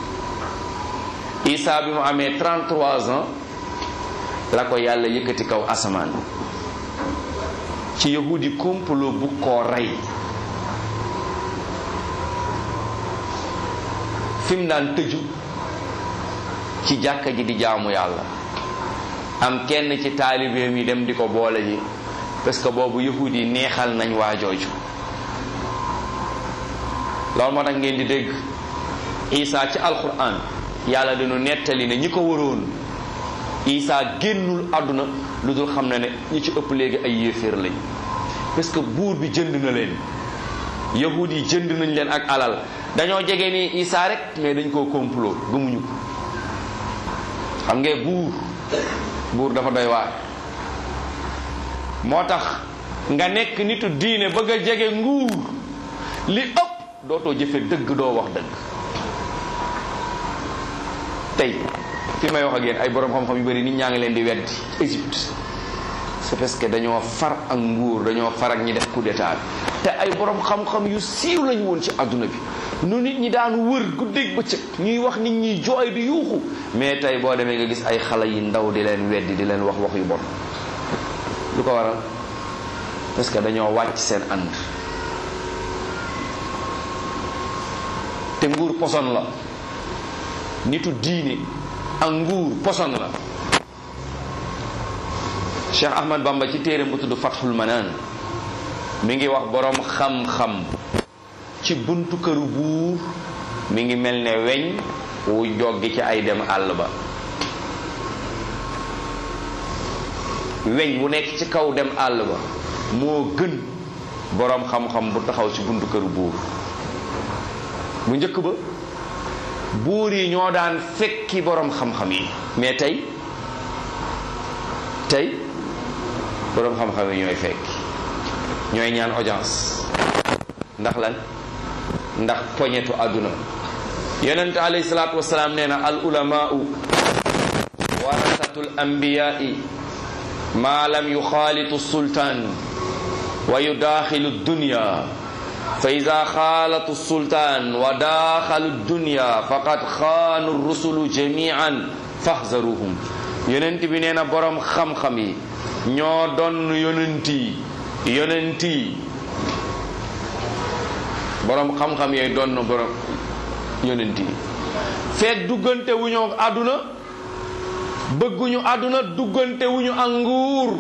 Isa bi mu amee 33 ans la ko yàlla yëkkati kaw asamaan ci yahudi complot bu koo rey fi mu daan tëju ci jàkka ji di jaamu yàlla am kenn ci taalibeem yi dem di ko boole ji parce que boobu yahud yi neexal nañ waa jooju loolu moo tax ngeen di dégg Isa ci alquran yàlla dañu nettali ne ñi ko waroon Isa génnul àdduna lu dul xam ne ne ñi ci ëpp léegi ay yéeféer lañ parce que buur bi jënd na leen yahud yi jënd nañ leen ak alal dañoo jege ni Isa rek mais dañ koo complot gëmuñu ko xam nga buur buur dafa doy waar moo tax nga nekk nitu diine bëgg a jege nguur li ëpp dootoo jëfe dëgg doo wax dëgg tey fi may wax ak yéen ay borom xam-xam yu bari nit ñaa ngi leen di weddi Égypte c'est parce que dañoo far ak nguur dañoo far ak ñi def coup d'état bi te ay borom xam-xam yu siiw lañu woon ci àdduna bi nu nit ñi daan wër guddeeg bëccëg ñuy wax nit ñi jooy di yuuxu mais tey boo demee nga gis ay xale yi ndaw di leen weddi di leen wax wax yu bon lu ko waral parce que dañoo wàcc seen ànd te nguur poson la nitu diine ak nguur poson la Cheikh Ahmad Bamba ci téere bu tudd Fathul Manaan mi ngi wax boroom xam-xam ci buntu këru buur mi ngi mel ne weñ wu joggi ci ay dem àll ba weñ wu nekk ci kaw dem àll ba moo gën boroom xam-xam bu taxaw ci buntu këru buur bu njëkk ba buur yi ñoo daan fekki boroom xam-xam yi mais tey tey boroom xam-xam yi ñooy fekki ñooy ñaan audience ndax lan ndax poñetu àdduna yonent alayhi salaatu wasalaam nee na al ulamaau warasatul anbiyaai ma lam yuxaalitu sultaan wa yudaaxilu dunya fa ida xaalatu sultaan wa daaxalu dunya faqad xaanu rusulu jamian fahzaruhum yonent bi nee na boroom xam-xam yi ñoo doon yonent yi yonent yi boroom xam-xam yooyu doon na boroom yonent yi feet duggante wu ñu àdduna bëgguñu àdduna duggante wu ñu ak nguur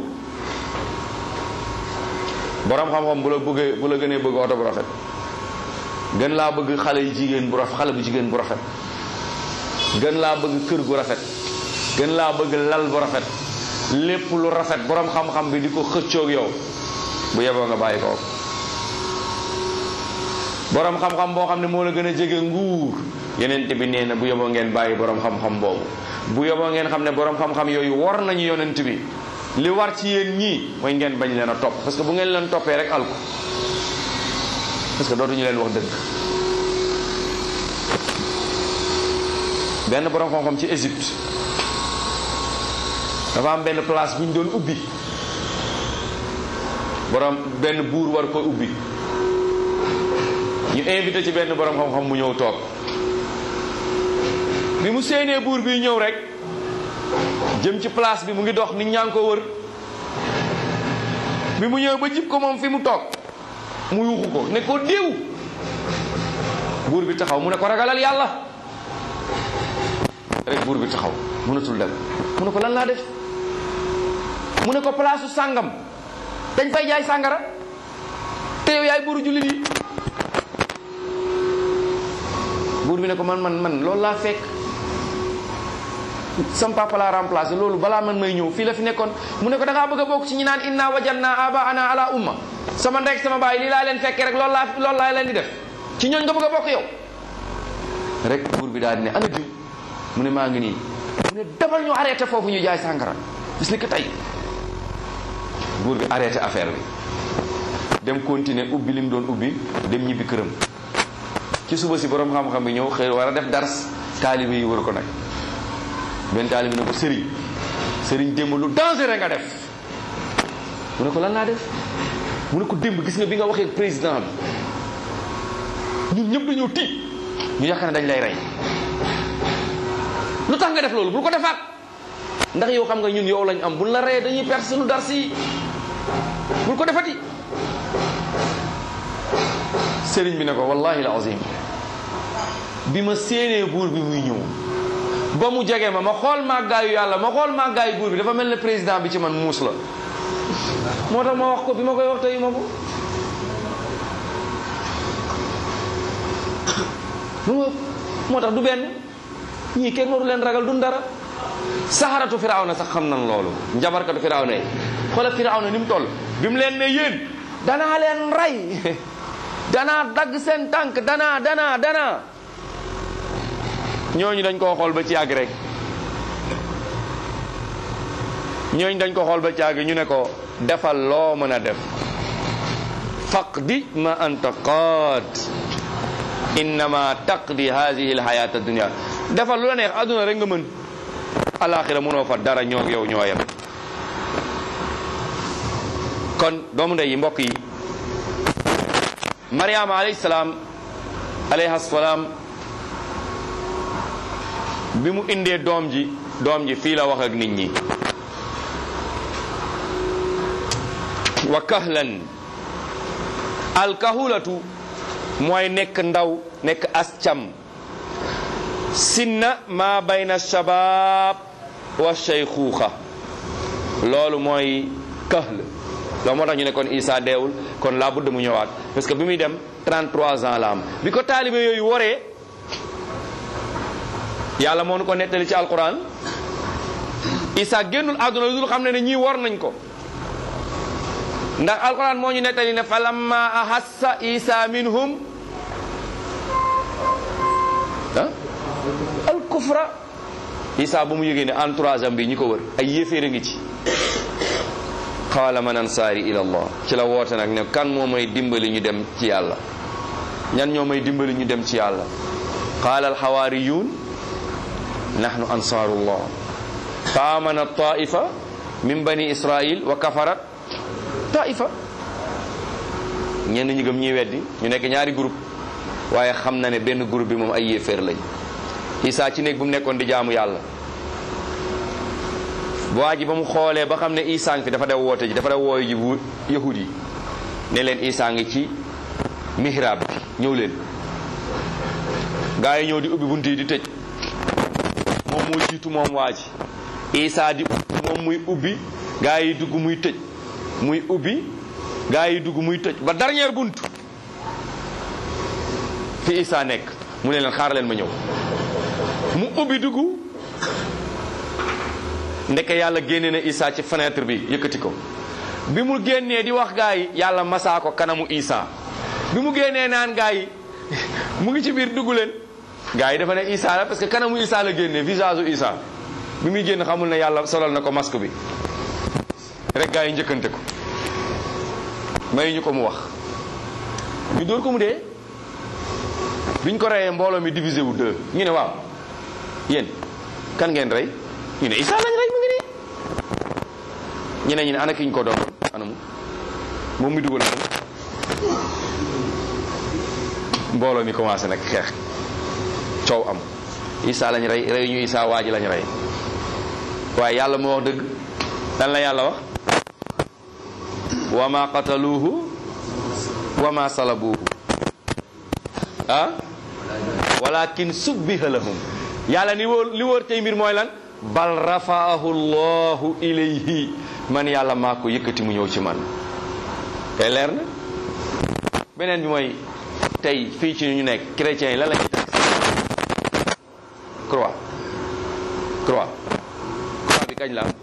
boroom xam-xam bu la bëggee bu la gënee bëgg oto bu rafet gën laa bëgg xale yu jigéen bu rafet xale bu jigéen bu rafet gën laa bëgg kër gu rafet gën laa bëgg lal bu rafet lépp lu rafet boroom xam-xam bi di ko xëccoog yow bu yeboo nga bàyyi ko boroom xam-xam boo xam ne moo la gën a jege nguur yonent bi nee na bu yeboo ngeen bàyyi boroom xam-xam boobu bu yeboo ngeen xam ne boroom xam-xam yooyu war nañu yonent bi li war ci yéen ñii mooy ngeen bañ leen a topp parce que bu ngeen leen toppee rek alko parce que dootuñu leen wax dëgg benn borom xam-xam ci Égypte dafa am benn place bu ñu doon ubbi borom benn buur war ko ubbi ñu invité ci benn borom xam-xam mu ñëw toog bi mu séenee buur bi ñëw rek jëm ci place bi mu ngi dox nit ñaa ngi ko wër bi mu ñëw ba jib ko moom fi mu toog mu yuuxu ko ne ko déew buur bi taxaw mu ne ko ragalal yàlla rek buur bi taxaw mënatul dem mu ne ko lan laa def mu ne ko place su sàngam dañ fay jaay sàngara te yow yaay buuru jullit yi buur bi ne ko man man man loolu laa fekk sam papa laa remplacé loolu balaa man may ñëw fii la fi nekkoon mu ne ko da ngaa bëgg a bokk ci ñi naan inna wajanna aba ana ala umma sama ndek sama baay lii laa leen fekkee rek loolu laa loolu laa leen di def ci ñooñ nga bëgg a bokk yow rek buur bi daal di ne ana diw mu ne maa ngi nii mu ne demal ñu arrêté foofu ñu jaay sàngara bis ni ko tey buur bi arrêté affaire bi dem continuer ubbi li mu doon ubbi dem ñibbi këram ci suba si borom xam-xam bi ñëw xëy war a def dars taalibe yi wër ko nag benn taalibe ne ko sëriñ sëriñ démb lu dangereux nga def mu ne ko lan laa def mu ne ko démb gis nga bi nga waxee président bi ñun ñëpp dañoo tiit ñu yaakaar ne dañ lay rey lu tax nga def loolu bul ko defaat ndax yow xam nga ñun yow lañ am buñ la reyee dañuy perte suñu dars yi bul ko defati sëriñ bi ne ko wallahi la azim bi ma séenee buur bi muy ñëw ba mu jege ma ma xool màggaayu yàlla ma xool màggaayu buur bi dafa mel ne président bi ci man muus la moo tax ma wax ko bi ma koy wax tey ma ko moo tax du benn ñii kenn waru leen ragal dun dara saxaratu firawna sax xam nan loolu njabarkatu firawna yi xoolal firawna ni mu toll bi mu leen ne yéen danaa leen rey danaa dagg seen tànk danaa danaa danaa ñooñu dañ koo xool ba ci yàgg rek ñooñu dañ ko xool ba ci yàgg ñu ne ko defal loo mën a def faqdi ma anta qaad innama taqdi hadihi alhayat addunia defal lu la neex adduna rek nga mën alaxira mënoo fa dara ñoo yow ñoo yem kon doomu ndey yi mbokk yi mariama alayhi salaam alayhi salaam bi mu indee doom ji doom ji fii la wax ak nit ñi wa kahlan alkahulatu mooy nekk ndaw nekk ascam sinna ma bayna shabab wa shaykhuxa loolu mooy kahl loolu moo tax ñu ne kon Isa deewul kon laa budda mu ñëwaat parce que bi muy dem 33 ans la am bi ko taalibe yooyu waree yàlla moo nu ko nettali ci alquran Isa génnul àdduna lu dul xam ne ne ñii war nañ ko ndax alquran moo ñu nettali ne fa lamma ahassa Isa minhum ah al kufra Isa bu mu yëgee ne entourage am bi ñi ko wër ay yéeféer ngi ci qaala man ansaari ila allah ci la woote nag ne kan moo may dimbali ñu dem ci yàlla ñan ñoo may dimbali ñu dem ci yàlla qaala alxawaariyuun nahnu ansaarullah fa amana taifa min bani israil wa kafarat taifa ñenn ñi gëm ñiy weddi ñu nekk ñaari groupe waaye xam na ne benn groupe bi moom ay yéeféer lañ Isaa ci néeg bu mu nekkoon di jaamu yàlla waa ji ba mu xoolee ba xam ne Isaa ngi fi dafa def woote ji dafa def wooyu ji bu yahud yi ne leen Isaa ngi ci mihrab bi ñëw leen gaa yi ñëw di ubbi bunt yi di tëj moom moo jiitu moom waa ji Isaa di moom muy ubbi gaa yi dugg muy tëj muy ubbi gaa yi dugg muy tëj ba dernière bunt fi Isaa nekk mu ne leen xaar leen ma ñëw mu ubbi dugg ndeke yàlla génne na Isaa ci fenêtre bi yëkkati ko bi mu génnee di wax gaa yi yàlla masaa ko kanamu Isaa bi mu génnee naan gaa yi mu ngi ci biir dugg leen gaa yi dafa ne Isaa la parce que kanamu Isaa la génnee visage u Isaa bi muy génn xamul ne yàlla solal na ko masque bi rek gaa yi njëkkante ko may ñu ko mu wax ñu dóor ko mu dee biñ ko reyee mbooloo mi divisé wu deux ñu ne waaw yéen kan ngeen rey ñu ne Isa lañ rey mu ngi nii ñeneen ñu ne ana ki ñu ko doon anamu moom mi dugal moom mbooloo mi commencé nag xeex coow am Isa lañ rey rey ñu Isa waa ji lañ rey waaye yàlla moo wax dëgg lan la yàlla wax wa ma qataluuhu wa ma salabuuhu ah walakin subbiha lahum yàlla ni wóor li wóor tey mbir mooy lan bal rafaahu llahu ilayhi man yàlla maa ko yëkkati mu ñëw ci man te leer na beneen bi mooy tey fii ci ñu nekk chrétiens yi lan la ñuy teg croix croix croix bi kañ la am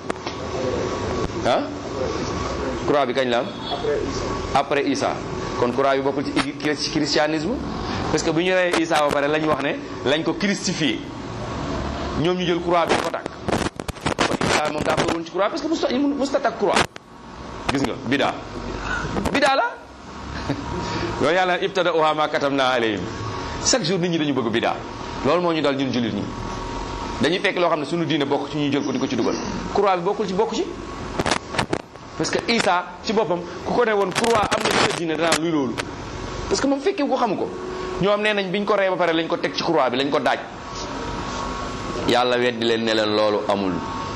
ah croix bi kañ la am après Isa kon croix bi bokkul ci christianisme parce que bu ñu reyee Isa ba pare lañ wax ne lañ ko christifié ñoom ñu jël croix bi ko takk kon Isa moom daa woon ci croix parce que musta musta takk croix gis nga bidaa bidaa la loolu yàlla ibtada uha ma katabna alayhim chaque jour nit ñi dañu bëgg bidaa loolu moo ñu dal ñun jullit ñi dañuy fekk loo xam ne suñu diine bokk ci ñu jël ko di ko ci dugal croix bi bokkul ci bokk ci parce que Isa ci boppam ku ko ne woon croix am na ci sa diine danaa luy loolu parce que moom fekkee ko xamu ko ñoom nee nañ biñ ko rey ba pare lañ ko teg ci croix bi lañ ko daaj yàlla weddi leen ne leen loolu amul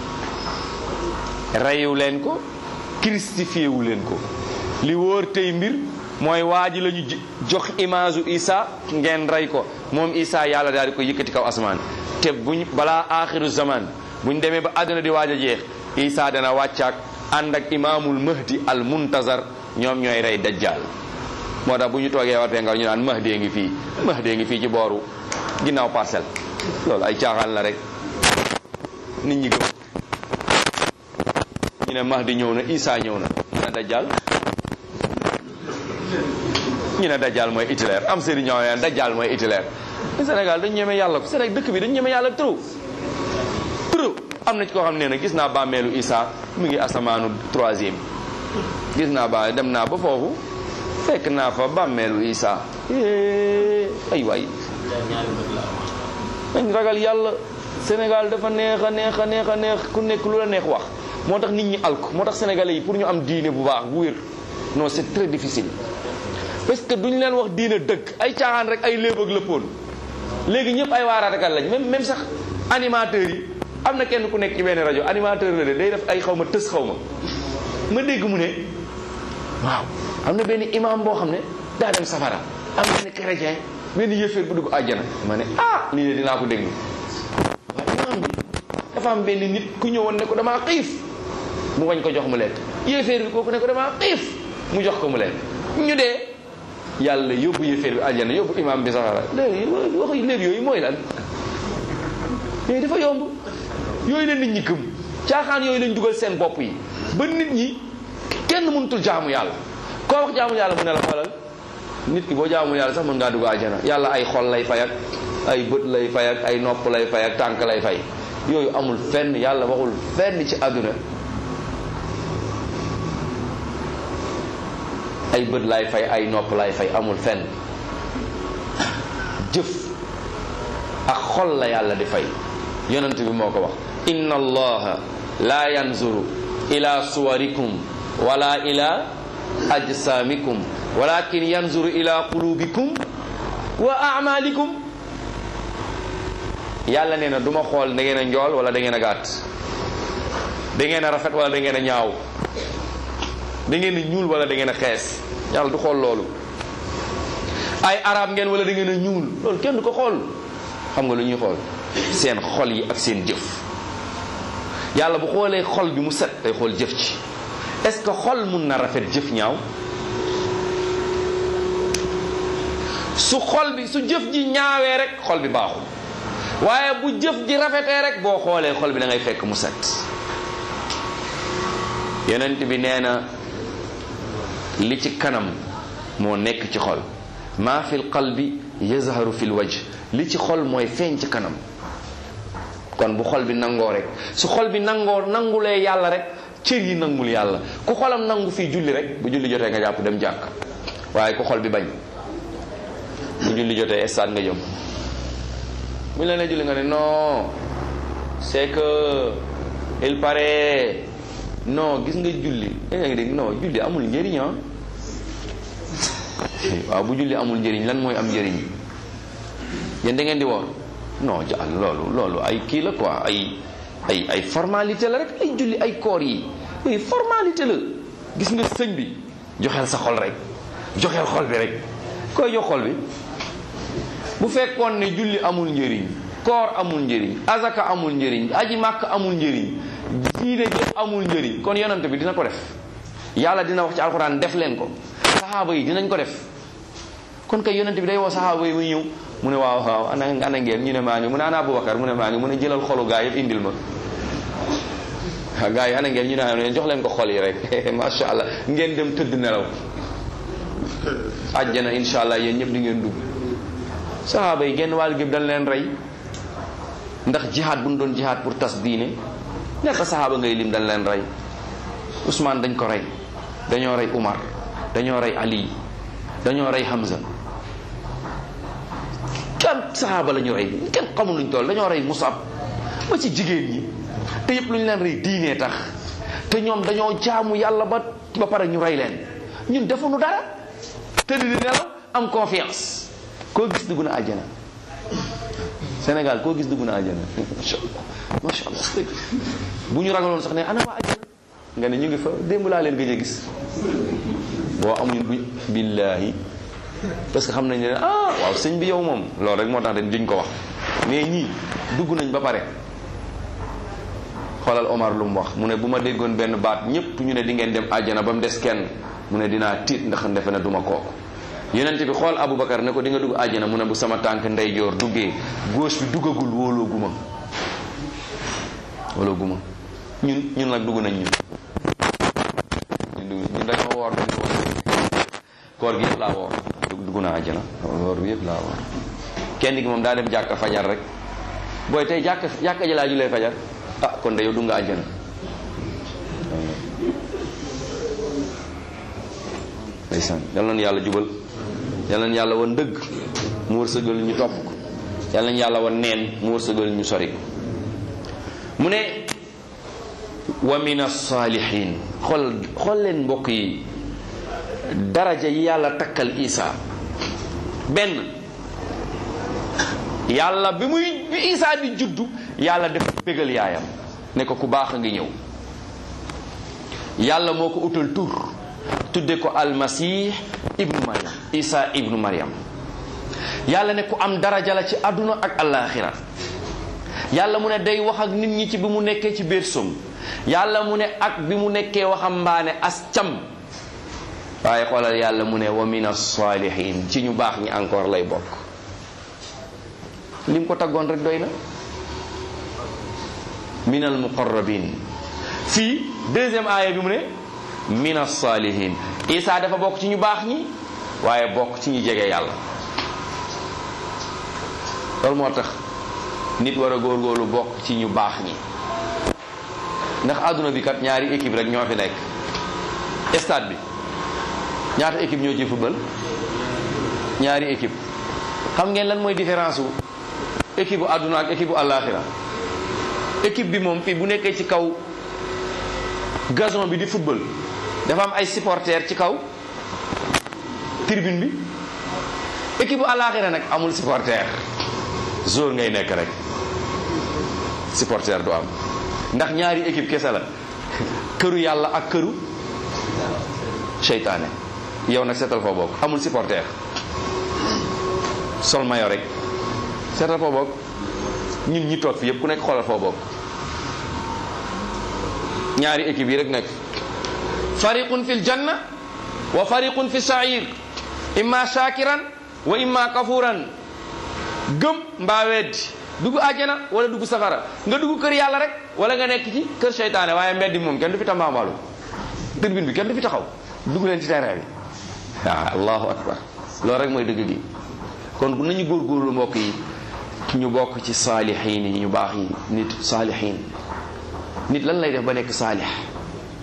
reyu leen ko christifié wu leen ko li wóor tey mbir mooy waa ji la ñu jox image u Isa ngeen rey ko moom Isa yàlla daal di ko yëkkati kaw asamaan te buñ balaa aaxiru zaman buñ demee ba àdduna di waaj a jeex Isa dana wàccaak ànd ak imaamul mahdi al muntazar ñoom ñooy rey dajjal moo tax bu ñu toogee war fee nga ñu naan mahdi ngi fii mahdi ngi fii ci booru ginnaaw parcelle loolu ay caaxaan la rek nit ñi gëm ñu ne mahdi ñëw na Isa ñëw na ñu ne dajjal ñu ne dajjal mooy Hitler am sëriñ ñoo naan dajjal mooy Hitler Sénégal dañu ñeme yàlla ko Sénégal dëkk bi dañu ñeme yàlla trop trop am na ci koo xam ne na gis naa bàmmeelu Isa mu ngi asamaanu troisième gis naa ba dem naa ba foofu fekk naa fa bàmmeelu Isa ay waay dañ ragal yàlla Sénégal dafa neex a neex a neex a neex ku nekk lu la neex wax moo tax nit ñi alko moo tax sénégalais yi pour ñu am diine bu baax bu wér non c'est très difficile parce que duñ leen wax diine dëgg ay caaxaan rek ay léeb ak lëppoon léegi ñëpp ay waaraatekat lañ même même sax animateurs yi am na kenn ku nekk ci benn rajo animateur la de day def ay xaw ma tës xaw ma ma dégg mu ne waaw am na benn imam boo xam ne daa dem safara am benn chrétien benn yëfeer bu dugg àjjana ma ne ah lii de dinaa ko déglu waaye imam bi dafa am benn nit ku ñëwoon ne ko damaa xiif mu wañ ko jox mu lekk yëfeer bi kooku ne ko damaa xiif mu jox ko mu lekk ñu dee yàlla yóbbu yëfeer bi àjjana yóbbu imam bi safara léegi wax léegi yooyu mooy lan mais dafa yomb yooyu la nit ñi gëm caaxaan yooyu lañ dugal seen bopp yi ba nit ñi kenn mënutul jaamu yàlla koo wax jaamu yàlla mu ne la xoolal nit ki boo jaamu yàlla sax mën ngaa dugg àjjana yàlla ay xol lay fay ak ay bët lay fay ak ay nopp lay fay ak tànk lay fay yooyu amul fenn yàlla waxul fenn ci àdduna ay bët lay fay ay nopp lay fay amul fenn jëf ak xol la yàlla di fay yonent bi moo ko wax inna allaha la yanzuru ila suwarikum wala ila ajsamikum walakin yanzuru ila qulubikum wa amalikum yàlla nee na du ma xool da ngeen a njool wala da ngeen a gàtt da ngeen a rafet wala da ngeen a ñaaw da ngeen a ñuul wala da ngeen a xees yàlla du xool loolu ay arab ngeen wala da ngeen a ñuul loolu kenn du ko xool xam nga lu ñuy xool seen xol yi ak seen jëf yàlla bu xoolee xol bi mu set day xool jëf ci est-ce que xol mun na rafet jëf ñaaw su xol bi su jëf ji ñaawee rek xol bi baaxul waaye bu jëf ji rafetee rek boo xoolee xol bi da ngay fekk mu set yonent bi nee na li ci kanam moo nekk ci xol maa fil qalbi yazharu fil wajh li ci xol mooy feeñ ci kanam kon bu xol bi nangoo rek su xol bi nangoo nangulee yàlla rek cër yi nangul yàlla ku xolam nangu fii julli rek bu julli jotee nga jàpp dem jàkk waaye ku xol bi bañ bu julli jotee stade nga jëm bu ñu la nee julli nga ne non c'est que il paraît non gis nga julli yaa ngi dégg non julli amul njëriñ ah waaw bu julli amul njëriñ lan mooy am njëriñ yéen da ngeen di woor non ja loolu loolu ay kii la quoi ay ay ay formalité la rek ay julli ay koor yi yooyu formalité la gis nga sëñ bi joxeel sa xol rek joxeel xol bi rek koy jox xol bi bu fekkoon ne julli amul njëriñ koor amul njëriñ azaka amul njëriñ aji màkk amul njëriñ diine jëpp amul njëriñ kon yonent bi dina ko def yàlla dina wax ci alxuraan def leen ko saxaaba yi dinañ ko def kon kay yonent bi day woo saxaaba yi muy ñëw mu ne waaw waaw ana ana ngeen ñu ne maa ngi mu ne ana Abubakar mu ne maa ngi mu ne jëlal xolu gaa yëpp indil ma waaw gaa yi ana ngeen ñu ne ana jox leen ko xol yi rek macha allah ngeen dem tëdd nelaw àjjana insha allah yéen ñëpp di ngeen dugg saxaaba yi genn wàll gépp dañ leen rey ndax jihaad bu ñu doon jihaad pour tas diine ñaata saxaaba ngay lim dañ leen rey Ousmane dañ ko rey dañoo rey Umar dañoo rey Ali dañoo rey Hamza kan saxaaba la ñu rey kenn xamul luñ toll dañoo rey Musab ba ci jigéen ñi te yëpp lu ñu leen rey diinee tax te ñoom dañoo jaamu yàlla ba ba pare ñu rey leen ñun defuñu dara te di nelaw am confiance koo gis dugg na àjjana Sénégal koo gis dugg na àjjana macha allah macha allah bu ñu ragaloon sax ne ana waa àjjana nga ne ñu ngi fa démb laa leen gëj a gis boo amuñu bu billaahi parce que xam nañ ne ah waaw sëñ bi yow moom loolu rek moo tax dañ duñ ko wax mais ñii dugg nañ ba pare xoolal Omar lu mu wax mu ne bu ma déggoon benn baat ñëpp ñu ne di ngeen dem àjjana ba mu des kenn mu ne dinaa tiit ndax defe na duma kooku yonent bi xool Aboubacar ne ko di nga dugg àjjana mu ne bu sama tànk ndeyjoor duggee gauche bi duggagul wóoloo guma wóoloo guma ñun ñun nag dugg nañ ñun ñun ñun dañoo woor dañ ko koor gi yëpp laa woor dugg naa àjjana woor bi yëpp laa woor kenn gi moom daa dem jàkka fajar rek booy tey jàkka jàkka ji laa julee fajar ah kon de yow dugg nga àjjana ndeysaan yal nañu yàlla jubal yal nañu yàlla wan dëgg mu wërsëgal ñu topp ko yal nañu yàlla wan neen mu wërsëgal ñu sori ko mu ne wa min as-saalihin xool xool leen mbokk yi daraja yi yàlla takkal Isa benn yàlla bi muy bi Isa di juddu yàlla def bégal yaayam ne ko ku baax a ngi ñëw yàlla moo ko utal tur tudde ko almasih ibnu mariam isa ibnu mariam yàlla ne ku am daraja la ci àdduna ak alaxira yàlla mu ne day wax ak nit ñi ci bi mu nekkee ci biir som yàlla mu ne ak bi mu nekkee waxambaane as cam waaye xoolal yàlla mu ne wa min as-salihin ci ñu baax ñi encore lay bokk lim ko taggoon rek doy na min al muqarrabin fii deuxième aaya bi mu ne min as-salihin isa dafa bokk ci ñu baax ñi waaye bokk ci ñu jege yàlla loolu moo tax nit war a góorgóorlu bokk ci ñu baax ñi ndax àdduna bi kat ñaari équipe rek ñoo fi nekk stade bi ñaata équipe ñoo ci football ñaari équipe xam ngeen lan mooy différence wu équipe bu àdduna ak équipe bu àllaaxira équipe bi moom fii bu nekkee ci kaw gazon bi di football dafa am ay supporters ci kaw tribune bi équipe bu àllaaxira nag amul supporter jour ngay nekk rek supporter du am ndax ñaari équipe kese la këru yàlla ak këru seytaane yow nag seetal foo bokk amul supporter sol mayo rek seetal foo bokk ñun ñi toog fi yëpp ku nekk xoolal foo bokk ñaari équipe yi rek nekk fariqun fi ljanna wa fariqun fi sair imma shakiran wa imma kafuran gëm mbaa weddi dugg àjjana wala dugg safara nga dugg kër yàlla rek wala nga nekk ci kër seytaane waaye mbeddi moom kenn du fi tambaambalu tribune bi kenn du fi taxaw dugg leen ci terrain bi waaw allahu akbar loolu rek mooy dëgg gi kon bu nañu góorgóorlu mbokk yi ñu bokk ci saalixiin yi ñu baax yi nit saalixiin nit lan lay def ba nekk saalix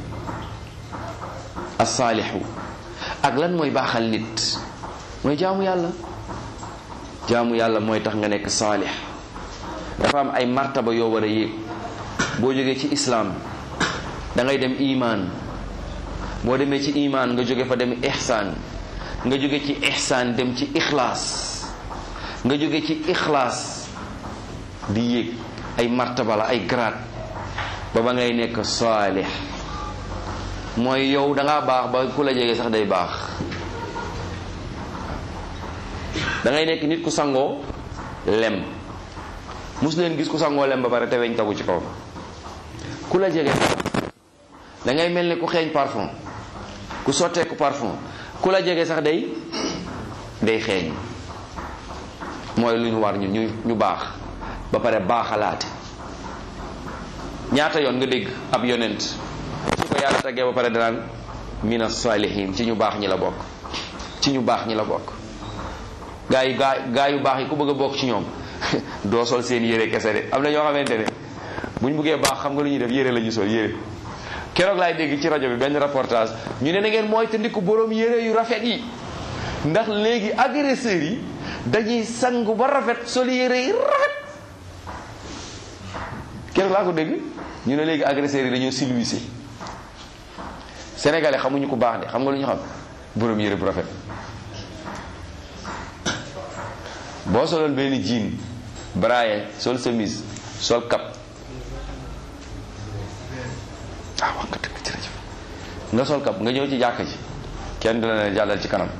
as-saalihu ak lan mooy baaxal nit mooy jaamu yàlla jaamu yàlla mooy tax nga nekk saalix dafa am ay martaba yoo war a yéeg boo jógee ci islaam da ngay dem imaan boo demee ci imaan nga jóge fa dem ihsaan nga jóge ci ihsaan dem ci ixlaas nga jóge ci ixlaas di yéeg ay martaba la ay grade ba ba ngay nekk saalix mooy yow dangaa baax ba ku la jege sax day baax da ngay nekk nit ku sangoo lem mus leen gis ku sangoo lem ba pare te weñ tagu ci kaw ku la jege da ngay mel ne ku xeeñ parfum ku sotteeku parfum ku la jege sax day day xeeñ mooy lu ñu war ñu ñu ñu baax ba pare baaxalaate ñaata yoon nga dégg ab yonent su ko yàlla taggee ba pare danaan mina salihin ci ñu baax ñi la bokk ci ñu baax ñi la bokk gaa yi gaa gaa yu baax yi ku bëgg a bokk ci ñoom doo sol seen yére kese de am na ñoo xamante ne bu ñu bëggee baax xam nga lu ñuy def yére la ñu sol yére keroog laay dégg ci rajo bi benn reportage ñu ne na ngeen mooy te ndiku borom yére yu rafet yi ndax léegi agresseurs yi dañuy sangu ba rafet sol yére yi rafet keroog laa ko dégg ñu ne léegi agresseurs yi dañoo silwise sénégalais xamuñu ko baax de xam nga lu ñu xam borom yére bu rafet boo soloon benn jean braille sol chemise sol cap ah wax nga dëgg jërëjëf nga sol cap nga ñëw ci jàkka ji kenn du la ne jàllal ci kanam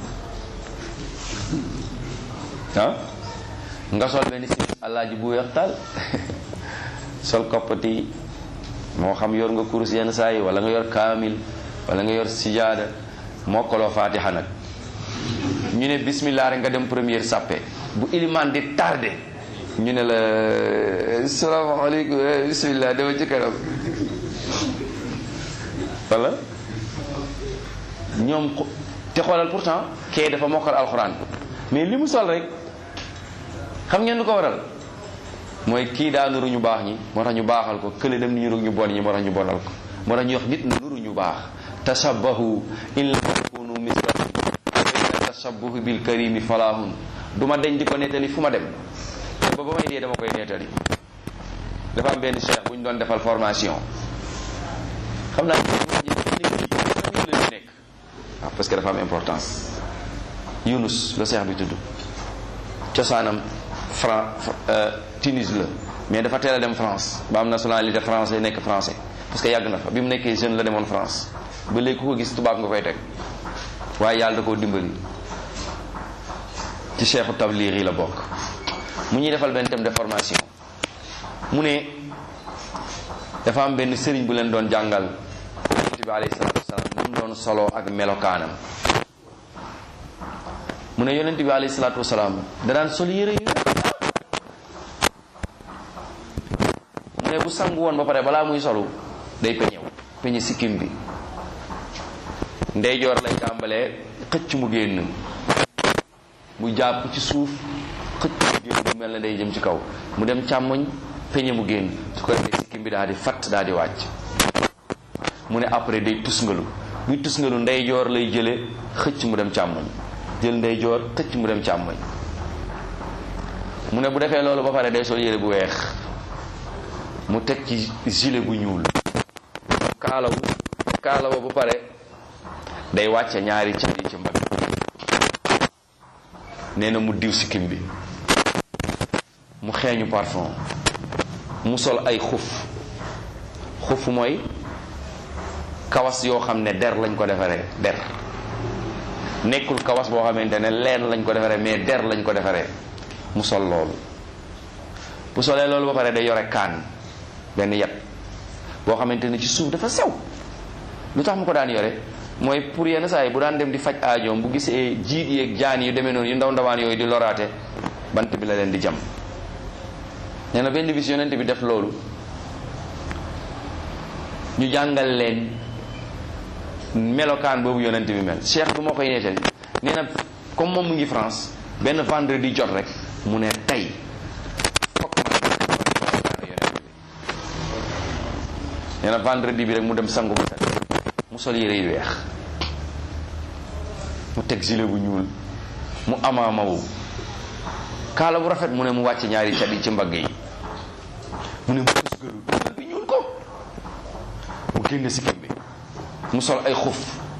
ah nga sol benn si alaaji bu weex taal sol koppati moo xam yor nga kurus yenn saa yi wala nga yor kaamil wala nga yor sijaada mokkaloo faatiha nag ñu ne bismillah rek nga dem première sàppe bu ilimaan di tardé ñu ne la salaamaaleykum bismillah dama ci kanam wala ñoom te xoolal pourtant kee dafa mokkal alxuraan mais li mu sol rek xam ngeen lu ko waral mooy kii daa nuru ñu baax ñi moo tax ñu baaxal ko kële dem ni ñu ñu bon ñi moo tax ñu bonal ko moo tax ñu wax nit na nuru ñu baax tashabbahu in lam takunu mislahum fa inna tashabbuhu bil karimi falahun du ma deñ di ko nettali fu ma dem ba ba may dee dama koy nettali dafa am benn cheikh bu ñu doon defal formation xam naa nekk waaw parce que dafa am importance Yunus la cheikh bi tudd cosaanam Fran Tunis la mais dafa teel a dem France ba am nationalité français nekk français parce que yàgg na fa bi mu nekkee jeune la demoon France ba léegi ku ko gis tubaab nga koy teg waaye yàlla da koo dimbali ci cheikhu tabliir yi la bokk mu ñuy defal benn thème de formation mu ne dafa am benn sëriñ bu leen doon jàngal yonent bi alayhi salaatu wasalaam nu mu doon solo ak melokaanam mu ne yonent bi alayhi salaatu wasalaam da daan sol yére yu mu ne bu sangu woon ba pare balaa muy solu day peñew peñe sikkim bi ndeyjoor lay tàmbalee xëcc mu génn mu jàpp ci suuf xëcc mu génn mu mel ne day jëm ci kaw mu dem càmmoñ peñe mu génn su ko defee sikkim bi daal di fatt daal di wàcc mu ne après day tusngalu buy tusngalu ndeyjoor lay jële xëcc mu dem càmmoñ jël ndeyjoor xëcc mu dem càmmoñ mu ne bu defee loolu ba pare day sol yére bu weex mu teg ci gilet bu ñuul kaalawu kaalawa bu pare day wàcce ñaari car yi ci mbagg nee na mu diw sikkim bi mu xeeñu parfum mu sol ay xuf xuf mooy kawas yoo xam ne der lañ ko defaree der nekkul kawas boo xamante ne leen lañ ko defaree mais der lañ ko defaree mu sol loolu bu solee loolu ba pare day yore kaan benn yat boo xamante ne ci suuf dafa sew lu tax mu ko daan yore mooy pour yenn saa yi bu daan dem di faj aajoom bu gisee jiit yeeg jaan yu demee noonu yu ndaw ndawaan yooyu di loraate bant bi la leen di jam nee na benn bis yonent bi def loolu ñu jàngal leen melokaan boobu yonent bi mel cheikh bi moo koy nettali nee na comme moom mu ngi France benn vendredi jot rek mu ne tey fokk ma yonent bi nee na vendredi bi rek mu dem sangu ba set mu sol yére yu weex mu teg gilet bu ñuul mu amaamawu kaala bu rafet mu ne mu wàcc ñaari cat yi ci mbagg yi mu ne mu tusgalu tugal bi ñuul ko mu génn si bi mu sol ay xuf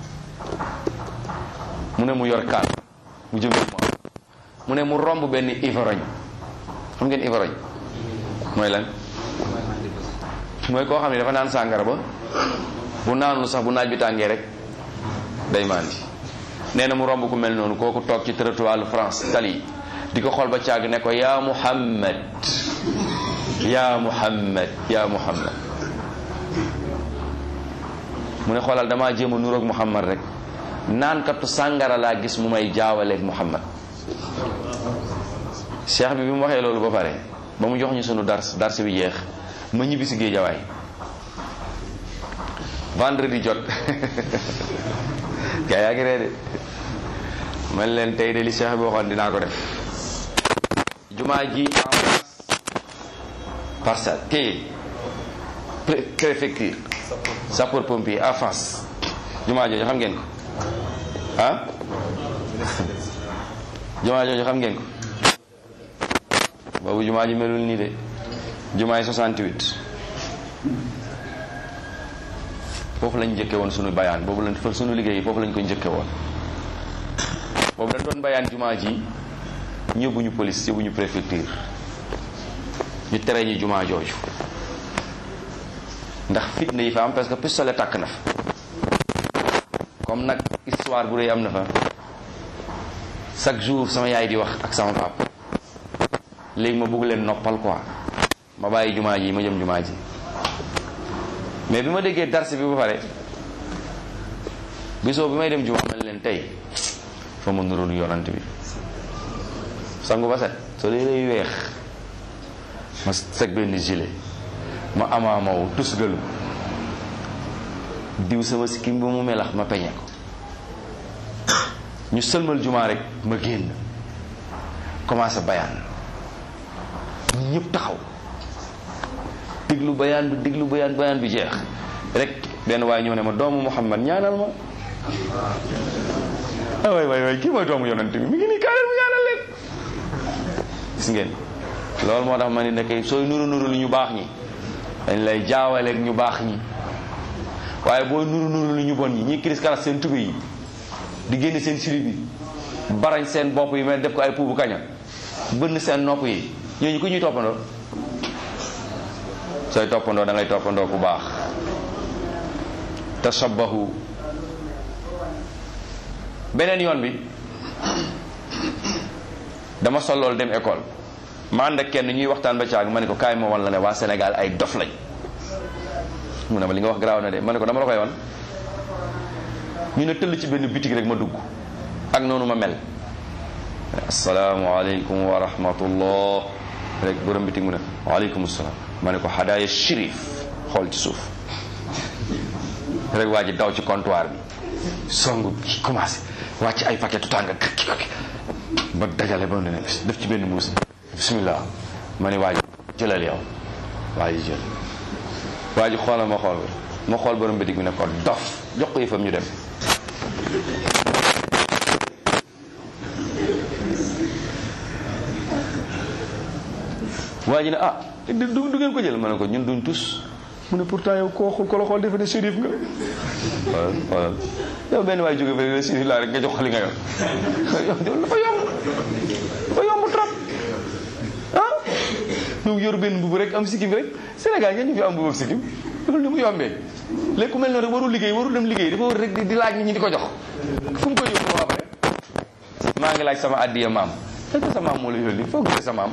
mu ne mu yor kaan mu jëm mu mu ne mu romb benn ivrogne xam ngeen ivrogne mooy lan mooy koo xam ne dafa naan sàngara ba bu naanul sax bu naaj bi tàngee rek day mandi nee na mu romb ku mel noonu kooku toog ci trottoir France tali di ko xool ba càgg ne ko yaa Muhammad yaa Muhammad yaa Muhammad mu ne xoolal damaa jéem a nuroog Muhammad rek naankatu sàngara laa gis mu may jaawaleeg Muhammad cheikh bi bi mu waxee loolu ba pare ba mu jox ñu sunu dars dars bi jeex ma ñibbi si géejawaay vendredi jot gaa yaa ngi ree de man leen tey de li cheikh bi waxoon dinaa ko def jumaa ji en face parcelle téye préfecture sapeur pompier en face jumaa jooju xam ngeen ko ah jumaa jooju xam ngeen ko boobu jumaa ji melul nii de jumaa yi 68 foofu lañ njëkke woon sunu bayaan boobu lañ fa sunu liggéey foofu lañ ko njëkke woon boobu dañ doon bayaan jumaa ji ñëbbuñu police yóbbuñu préfecture ñu tere ñu jumaa jooju ndax fitna yi fa am parce que pistolet tàkk na fa comme nag histoire bu rëy am na fa chaque jour sama yaay di wax ak sama papa léegi ma bëgg leen noppal quoi ma bàyyi jumaa ji ma jëm jumaa ji mais bi ma déggee dars bi ba pare bisoo bi may dem jumaa ma leen tey fa ma nuroon yonant bi sangu ba set soo dee lay weex ma teg benn gilet ma amaamaw tusgalu diw sama sikkim ba mu melax ma peñe ko ñu sëlmal jumaa rek ma génn commencé bayaan ñëpp taxaw diglu bayaan bi diglu bayaan bayaan bi jeex rek benn waaye ñëw ne ma doomu Muhammad ñaanal ma ah waay waay waay kii mooy doomu yonent bi mi ngi nii kaanal mu ñaanal leen gis ngeen loolu moo tax ma ni nekk sooy nuru nuru lu ñu baax ñi dañ lay jaawaleeg ñu baax ñi waaye booy nuru nuru lu ñu bon ñi ñi kiris karas seen tube yi di génne seen sili bi barañ seen bopp yi mel def ko ay puubu kaña bënn seen nopp yi ñooñu ku ñuy toppandoo sooy toppandoo da ngay toppandoo ku baax tashabbahu beneen yoon bi dama sol loolu dem école ma ànd ak kenn ñuy waxtaan ba caag ma ne ko kaay ma wan la ne waa Sénégal ay dof lañ mu ne ma li nga wax garaaw na de ma ne ko dama la koy wan ñu ne tëll ci benn bitig rek ma dugg ak noonu ma mel asalaamualeykum wa rahmatullah rek borom bitig mu ne waaleykum salaam ma ne ko hadaaya shérif xool ci suuf rek waa ji daw ci comptoir bi songu ki commencé wàcc ay paquet tàng kaki kaki ba dajale ba ne def ci benn mbuus bismillah ma ne waa ji jëlal yow waa ji jël waa ji xoolal ma xool ma xool borom bitig bi ne ko dof jox ko yëfam ñu dem waa ji ne ah du du ngeen ko jël ma ne ko ñun duñ tus mu ne pourtant yow koo xool ko la xool defe ne shérif nga xoolal xoolal yow benn waay jóge fële shérif laa rek nga jox ko li nga yor yow dafa yomb dafa yomb trop ah yow yor benn mbubu rek am sikkim rek Sénégal ngeen ñu fi am mbubu ak sikkim loolu ni mu yombee léegi ku mel noonu rek warul liggéey warul dem liggéey dafa war rek di laaj nit ñi di ko jox fu mu koy yóbbu waa bare maa ngi laaj sama addiya maam est-ce que sa maam moo la yónni foo gisee sa maam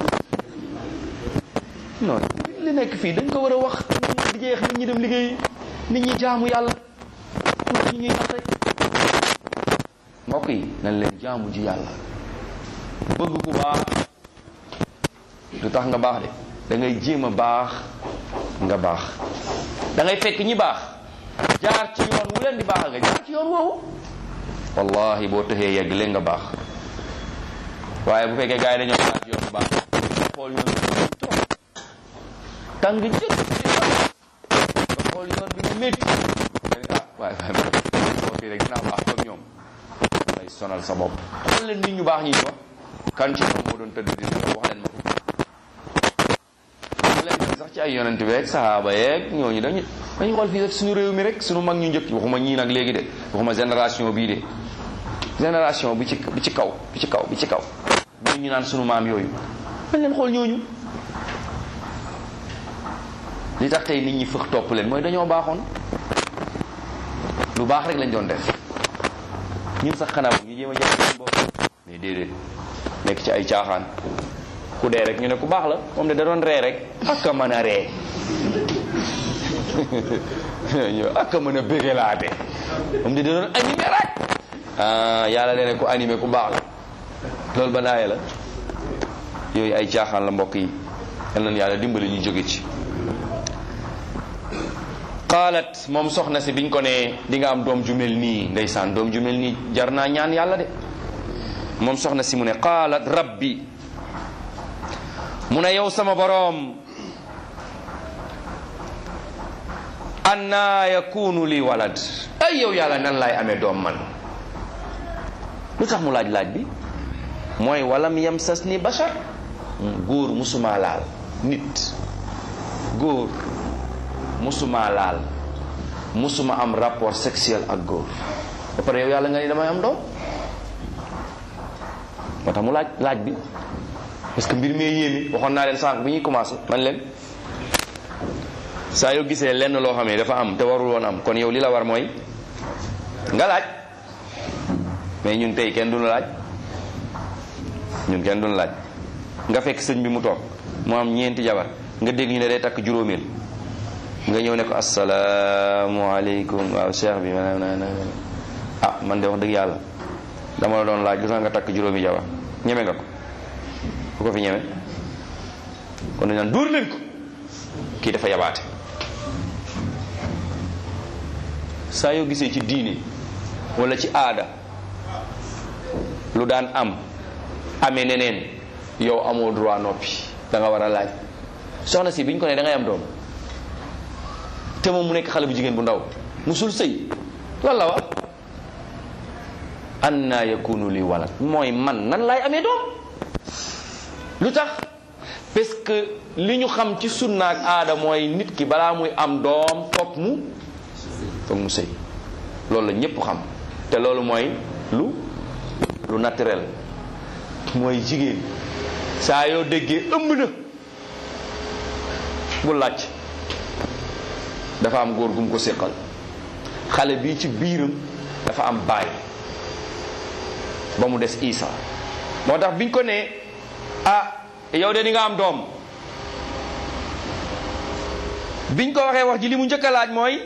non li nekk fii dañ ko war a wax di jeex nit ñi dem liggéey nit ñi jaamu yàlla pour ñu ñuy nax rek mbokk yi nañ leen jaamu ji yàlla bëgg ku baax du tax nga baax de da ngay jéem a baax nga baax da ngay fekk ñi baax jaar ci yoon wu leen di baax nga jaar ci yoon woowu wallahi boo tëxee yegg leen nga baax waaye bu fekkee gars yi dañoo jaar ci yoon bu baax xool yoon bi trop tàng jël nga xool yoon bi mu métti ah waaye boo fii rek dinaa baax comme ñoom lay sonal sa bopp xool leen nit ñu baax ñi di wax kan ci ñoom moo doon tëdd di nelaw wax leen ma ko mu leen dem sax ci ay yonent bi rek sahaaba yeeg ñooñu dañu dañu xool fii rek suñu réew mi rek suñu mag ñu njëkk waxuma ñii nag léegi de waxuma génération bii de génération bi ci bi ci kaw bi ci kaw bi ci kaw ñooñu ñu naan suñu maam yooyu dañ leen xool ñooñu li tax tey nit ñi fëx topp leen mooy dañoo baaxoon lu baax rek lañ doon def ñun sax xanaa ñu jéem a jàpp seen bopp mais déedéet nekk ci ay caaxaan ku dee rek ñu ne ku baax la moom de da doon ree rek ak a mën a ree ñoo ak a mën a bégalaate moom de da doon animé rek ah yàlla leen ku animé ku baax la loolu ba daaye la yooyu ay caaxaan la mbokk yi yal nañu yàlla dimbali ñu jóge ci qaalat moom soxna si biñ ko ne di nga am doom ju mel nii ndeysaan doom ju mel nii jar naa ñaan yàlla de moom soxna si mu ne qaalat rabbi mu ne yow sama boroom anna yakunu li walad ay yow yàlla nan laay amee doom man lu tax mu laaj laaj bi mooy walam yamsas ni bashar góor musuma laal nit góor musuma laal musuma am rapport sexuel ak góor ba pare yow yàlla nga ni damay am doom moo tax mu laaj laaj bi parce que mbir mee yéemi waxoon naa leen sànq bi ñuy commencé man leen saa yoo gisee lenn loo xam ne dafa am te warul woon am kon yow li la war mooy nga laaj mais ñun tey kenn duñu laaj ñun kenn duñu laaj nga fekk sëñ bi mu toog mu am ñeenti jabar nga dégg ñu ne day takk juróomeel nga ñëw ne ko asalaamaaleykum waaw cheikh bi ah man de wax dëgg yàlla dama la doon laaj lu tax nga takk juróomi jabar ñeme nga ko ku ko fi ñeme kon dañ naan dóor leen ko kii dafa yabaate saa yoo gisee ci diine wala ci aada lu daan am amee neneen yow amoo droit noppi da nga war a laaj soxna si biñ ko ne da ngay am doom te moom mu nekk xale bu jigéen bu ndaw musul sëy lan la wax anna yakunu li walad mooy man nan laay amee doom lu tax parce que li ñu xam ci sunna ak aada mooy nit ki balaa muy am doom foog mu foog mu sëy loolu la ñépp xam te loolu mooy lu lu naturel mooy jigéen saa yoo déggee ëmb na bu laaj dafa am góor gum ko séqal xale bii ci biiram dafa am baay ba mu des Isa moo tax biñ ko ne ah yow de di nga am doom biñ ko waxee wax ji li mu njëkk a laaj mooy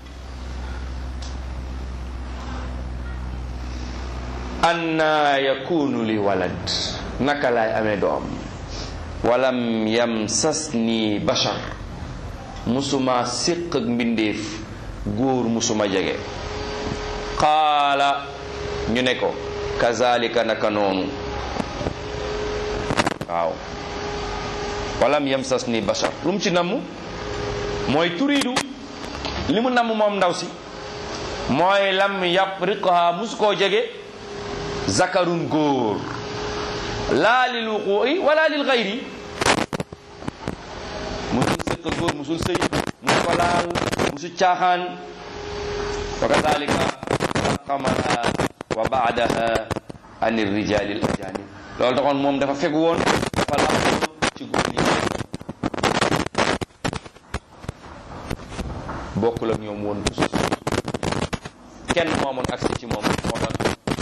anna yakunu li walad naka laay amee doom walam yamsasni bashar musuma séq ak mbindeef góor musuma jege qaala ñu ne ko kazalika naka noonu waaw walam yamsasni bashar lu mu ci namm mooy turiidu li mu namm moom ndaw si mooy lam yapriqha musu koo jege zakarun góor laa lil wuqu'i wala lil xayri musul sëq góor musul sëy musu ko laal musu caaxaan wa kadalika xaqamaha wa baadaha an irrijali al ajanib loolu taxoon moom dafa fegu woon dafa làqoon ci góor ñi bokkul ak ñoom woon musul sëy kenn moo amoon accès ci moom moo tax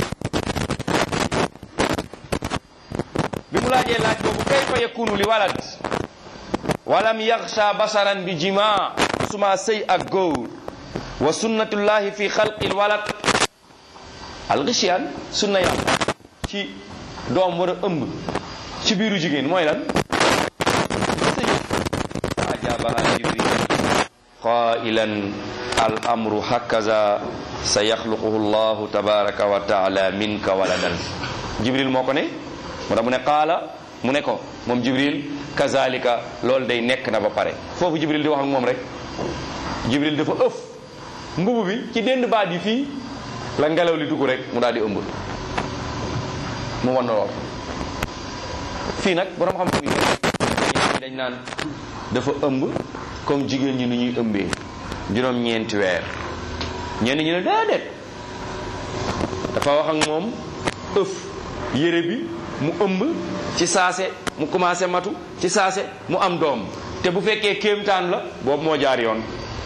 bi mu laajee laaj boobu kayfa yakunu li walad walam yaxsha basaran bi jima suma sëy ak góor wa sunnatullahi fi xalqi l walad alxisiyaan sunna yàlla ci doom war a ëmb ci biiru jigéen mooy lan sëy ajabaha jibril qailan al amru hakaza sa yaxluquhu llahu tabaraka wa taala minka waladan jibril moo ko ne moo tax mu ne qaala mu ne ko moom jibril kazalika loolu day nekk na ba pare foofu jibril di wax ak moom rek jibril dafa ëf mbubu bi ci dend baat yi fii la ngelaw li dugg rek mu daal di ëmb mu wan lool fii nag borom xam-xam yi dañ naan dafa ëmb comme jigéen ñi ni ñuy ëmbee juróom-ñeenti weer ñenn ñi ne déedéet dafa wax ak moom ëf yére bi mu ëmb ci saase mu commencé matu ci saase mu am doom te bu fekkee kéemtaan la boobu moo jaar yoon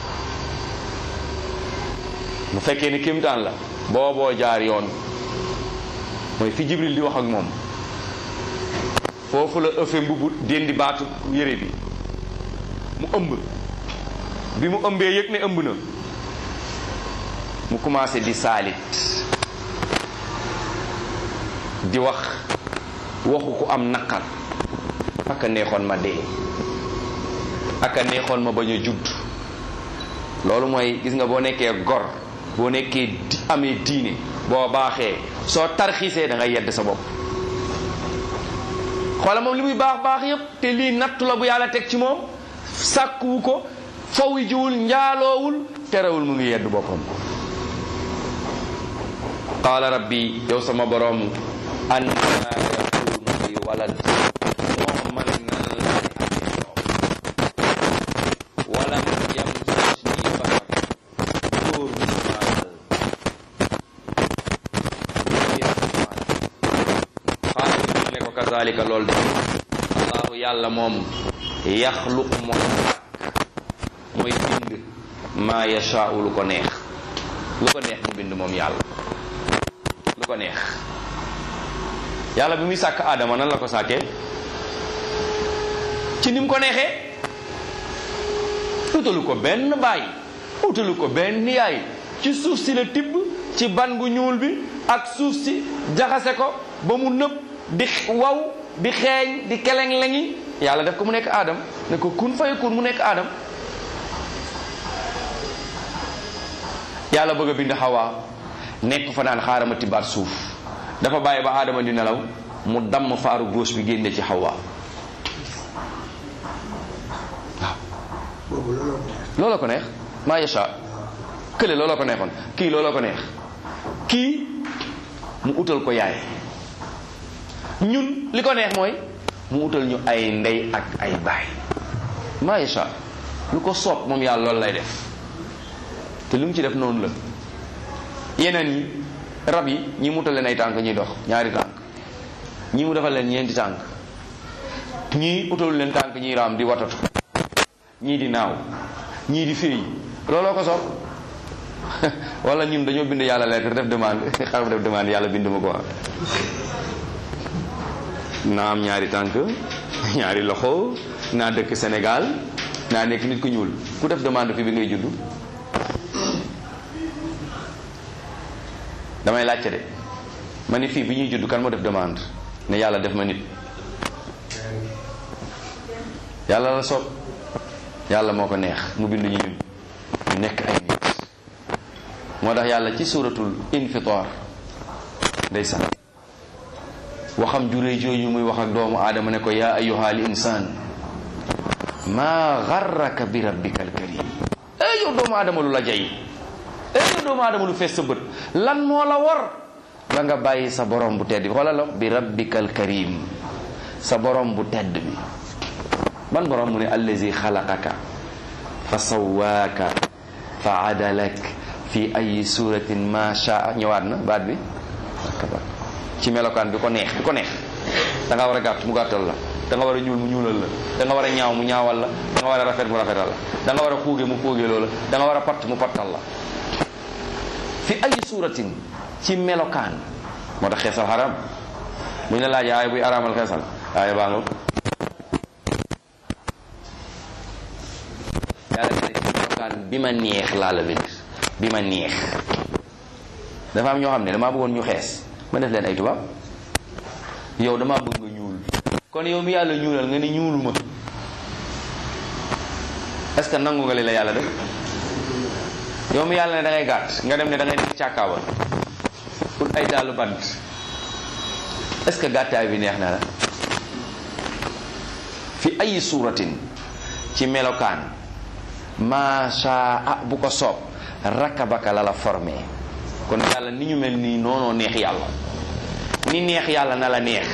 bu fekkee ni kéemtaan la booboo jaar yoon mooy fi jibril di wax ak moom foofu la ëffe mbubu dendi baatu yére bi mu ëmb bi mu ëmbee yëg ne ëmb na mu commencé di saalit di wax waxu ku am naqar aka neexoon ma dee aka neexoon ma bañ a judd loolu mooy gis nga boo nekkee gor boo nekkee di amee diine boo baaxee soo tarxiisee da ngay yedd sa bopp xoola moom li muy baax baax yépp te lii nattu la bu yàlla teg ci moom sàkkuwu ko fawi jiwul njaaloowul terewul mu ngi yedd boppam qaala rabbi yow sama borom anna yakunu li walad moom man nan laay amee doom walam yamsasni bashar góor mu maal xaala ñu ne ko kazalika loolu de allahu yàlla moom yaxluq moom sàkk mooy bind maa yashaau lu ko neex lu ko neex mu bind moom yàlla lu ko neex yàlla bi muy sàkk aadama nan la ko sàkkee ci ni mu ko neexee utalu ko benn baay utalu ko benn yaay ci suuf si la tibb ci ban bu ñuul bi ak suuf si jaxase ko ba mu nëb di waw di xeeñ di keleng-lengi yàlla def ko mu nekk aadam ne ko kun fay kun mu nekk aadam yàlla bëgg a bind xawaa nekk fa naan xaaral ma tibbaat suuf dafa bàyyi ba aadama di nelaw mu damm faaru gauche bi génne ci xawaa waaw looloo ko neex maa yasha kële looloo ko neexoon kii looloo ko neex kii mu utal ko yaay ñun li ko neex mooy mu utal ñu ay ndey ak ay baay maa yasha lu ko soob moom yàlla loolu lay def te lu mu ci def noonu la yeneen yi rab yi ñi mu utal leen ay tànk ñuy dox ñaari tànk ñi mu defal leen ñeenti tànk ñii utalu leen tànk ñuy raam di watatu ñii di naaw ñii di féey looloo ko soob wala ñun dañoo bind yàlla lettre def demande xaram def demande yàlla bind ma ko wax naa am ñaari tànk ñaari loxo naa dëkk Sénégal naa nekk nit ku ñuul ku def demande fi bi ngay juddu damay laajte de ma ni fii bi ñuy juddu kan moo def demande ne yàlla def ma nit yàlla la soob yàlla moo ko neex mu bind ñu ñun ñu nekk ay nit moo tax yàlla ci suratul infitar ndeysaan waxam juree jooju muy wax ak doomu aadama ne ko yaa ayyuhal insaan maa garraka bi rabbika alkarim ey yow doomu aadama lu la jay ey yow doomu aadama lu fees sa bët lan moo la war ba nga bàyyi sa borom bu tedd bi xoolal la bi rabbika alkarim sa borom bu tedd bi ban borom mu ne allazi xalaqaka fa sawaaka fa adalak fi ay suratin ma shaa ñëwaat na baat bi akabar ci melokaan bi ko neex bi ko neex da nga war a gàtt mu gàttal la da nga war a ñuul mu ñuulal la da nga war a ñaaw mu ñaawal la da nga war a rafet mu rafetal la da nga war a xuuge mu xuuge loola da nga war a patt mu pattal la fi ay suratin ci melokaan moo tax xeesal xaram bu ñu la laajee aaya buy araamal xeesal aaya baa nga yàlla ne ci melokaan bi ma neex laa la bind bi ma neex dafa am ñoo xam ne damaa bëggoon ñu xees ma def leen ay tubaab yow damaa bëgg nga ñuul kon yow mi yàlla ñuulal nga ni ñuuluma est-ce que nangu nga li la yàlla def yow mi yàlla ne da ngay gàtt nga dem ne da ngay nekk càkkaawal pour ay daalu bant est-ce que gàttaay bi neex na la fi ay suuratin ci melokaan maasha ah bu ko soob rakabaka la la formé kon yàlla ni ñu mel nii noonoo neex yàlla ni neex yàlla na la neex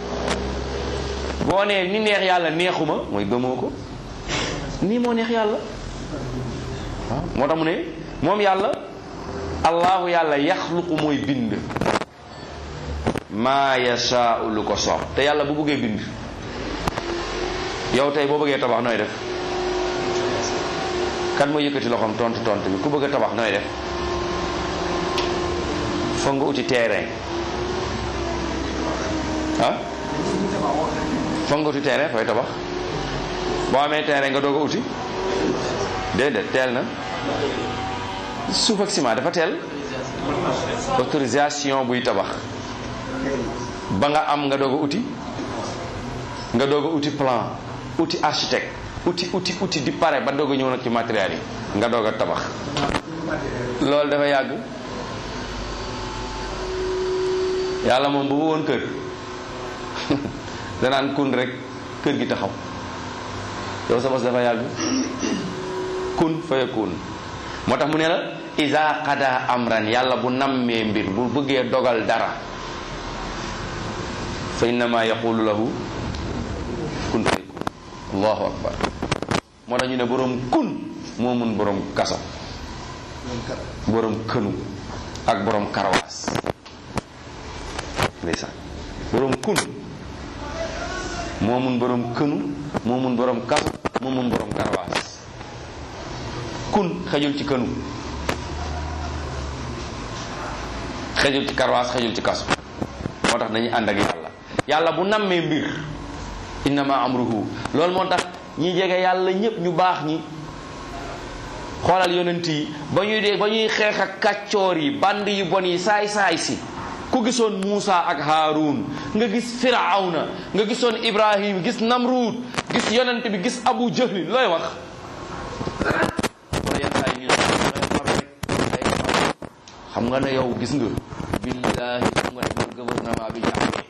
boo nee ni neex yàlla neexuma mooy gëmoo ko nii moo neex yàlla waaw moo tax mu ne moom yàlla allahu yàlla yaxluqu mooy bind maa yashaau lu ko soob te yàlla bu bëggee bind yow tey boo bëggee tabax nooy def kan mooy yëkkati loxoom tontu tontu bi ku bëgg a tabax nooy def foog nga uti terrain ah foog nga uti terrain fooy tabax boo amee terrain nga doog a uti déedéet teel na suuf ak ciment dafa teel autorisation buy tabax ba nga am nga doog a uti nga doog a uti plan uti architecte uti uti uti di pare ba doog a ñëw nag ci matériel yi nga doog a tabax loolu dafa yàgg yàlla moom bu woon kër danaan kun rek kër gi taxaw yow sa bos dafa yàgg kun faya kun moo tax mu ne la isa qada amran yàlla bu nammee mbir bu bëggee dogal dara fa innama yaqulu lahu kun fayakun allahu akbar moo tax ñu ne boroom kun moo mun boroom kaso boroom kënu ak boroom karawaas ndeysaan boroom kun moo mun boroom kënu moo mun boroom kaso moo mun boroom karawaas kun xejul ci kënu xejul ci karawaas xejul ci kaso moo tax dañuy ànd ak yàlla yàlla bu nammee mbir innama amruhu loolu moo tax ñi jege yàlla ñépp ñu baax ñi xoolal yonent yi ba ñuy dee ba ñuy xeex ak kàccoor yi band yu bon yi saay saay si ku gisoon Muusa ak Haarun nga gis Firawna nga gisoon Ibrahim gis Namrud gis yonent bi gis Abu Jahlin looy wax wala yenn saa yi ñu xam nga ne yow gis nga billahi xam nga ne man gouvernement bi jàppee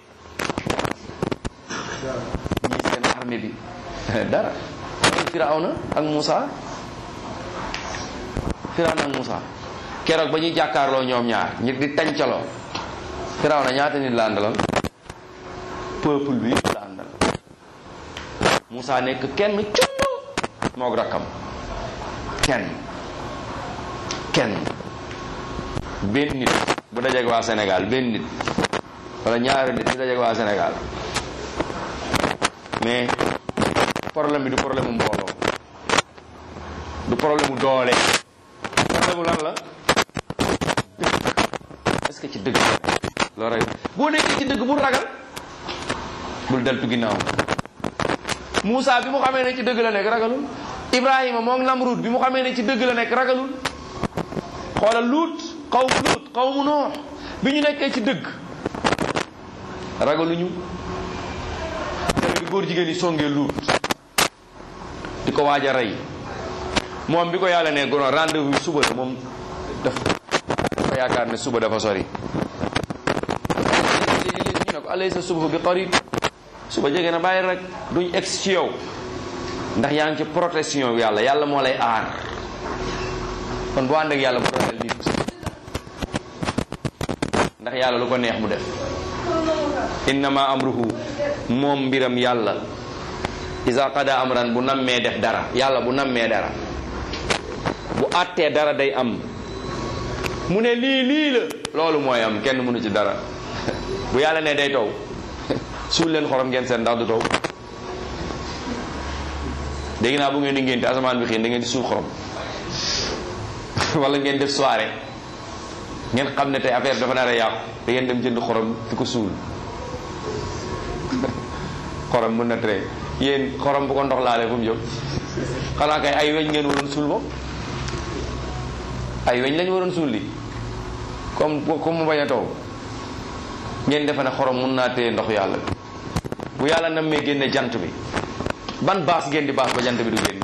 ñii seen armée bi dara Firawna ak Muusa Firawna ak Muusa keroog ba ñuy jàkkaarloo ñoom ñaar ñi di tancaloo Firawna ñaata nit la àndaloon peuple bi yëpp la àndal Muusa nekk kenn cunn moog rakkam kenn kenn benn nit bu dajeeg waa Sénégal benn nit wala ñaari nit ñu dajeeg waa Sénégal mais problème bi du problème mu mbooloo du problème mu doole problème mu lan la est-ce que ci dëgg loo rek boo nekkee ci dëgg bul ragal bul deltu ginnaaw Moussa bi mu xamee ne ci dëgg la nekk ragalul Ibrahima moom Namrud bi mu xamee ne ci dëgg la nekk ragalul xoolal luut xaw mu luut xaw mu noox bi ñu nekkee ci dëgg ragaluñu bi góor jigéen yi songee luut di ko waaj a rey moom bi ko yàlla ne gono rendez-vous suba la moom daf dafa yaakaar ne suba dafa sori ñu ne ko alaysa subhu bi qarib suba jege na bàyyi rek duñ egg ci yow ndax yaa ngi ci protection yàlla yàlla moo lay aar kon boo ànd ak yàlla bu ragal nit ndax yàlla lu ko neex mu def innama amruhu moom mbiram yàlla isa qada amran bu nammee def dara yàlla bu nammee dara bu àttee dara day am mu ne lii lii la loolu mooy am kenn mënu ci dara bu yàlla ne day taw suul leen xorom ngeen seen ndax du taw dégg naa bu ngeen di ngénte asamaan bi xiin da ngeen di suul xorom wala ngeen def soirée ngeen xam ne tey affaire dafa nar a yàqu da ngeen dem jënd xorom di ko suul xorom mën na tere yéen xorom bu ko ndox laalee fu mu jóg xanaa kay ay weñ ngeen waroon suul moom ay weñ lañu waroon suul li comme comme mu bañ a taw ngeen defe ne xorom mun naa téye ndox yàlla bi bu yàlla nam mee génne jant bi ban baas ngeen di baas ba jant bi du génn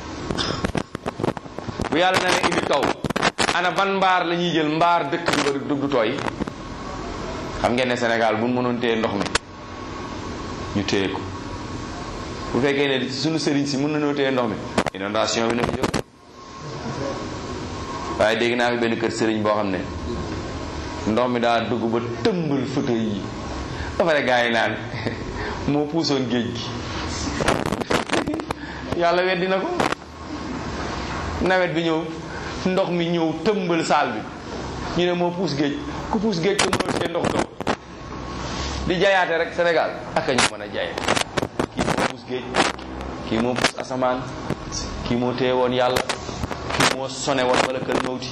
bu yàlla na ne indi taw ana ban mbaar la ñuy jël mbaar dëkk bi ba du tooy xam ngeen ne Sénégal bu mënoon téye ndox mi ñu téye ko bu fekkee ne suñu sëriñ si mën nañoo téye ndox mi inondation bi na fi jóg waaye dégg naa fi benn kër sëriñ boo xam ne ndox mi daa dugg ba tëmbal photo yi ba pare gars yi naan moo puusoon géej gi yàlla weddi na ko nawet bi ñëw ndox mi ñëw tëmbal saal bi ñu ne moo puus géej ku puus géej ko mënul see ndox dox di jayaate rek Sénégal ak a ñu mën a jaye kii moo puus géej kii moo puus asamaan kii moo téye woon yàlla kii moo sone woon wala kër mawti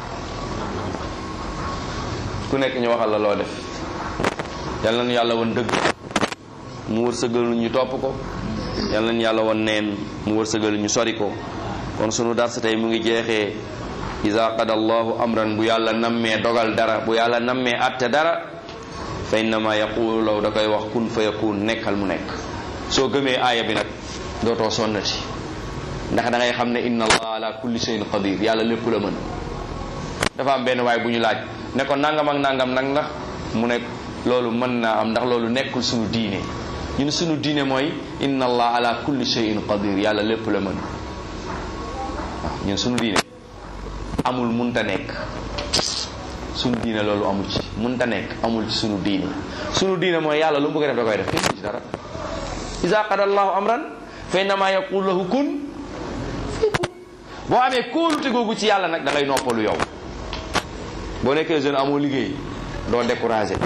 ku nekk ñu waxal la loo def yal nañu yàlla woon dëgg mu wërsëgal ñu topp ko yal nañu yàlla woon neen mu wërsëgal ñu sori ko kon sunu darsa tey mu ngi jeexee iza qada allahu amran bu yàlla nammee dogal dara bu yàlla nammee atte dara fa innama yaqulu law da koy wax kun fa yakun nekkal mu nekk soo gëmee aaya bi nag dootoo sonnati ndax da ngay xam ne inna allah ala kulli shay'in qadir yàlla lépp la mën dafa am benn waay bu ñu laaj ne ko nangam ak nangam nag ndax mu ne loolu mën naa am ndax loolu nekkul sunu diine ñun sunu diine mooy inna allah ala kulli shay'in qadir yàlla lépp la mën waaw ñun sunu diine amul munta nekk sunu diine loolu amul ci munta nekk amul ci sunu diine sunu diine mooy yàlla lu mu bëgg a def da koy def kenn ci dara iza qada allahu amran fa innama yaqulu lahu kun boo amee kóolute googu ci yàlla nag da ngay noppalu yow boo nekkee jeune amoo liggéey doo découragé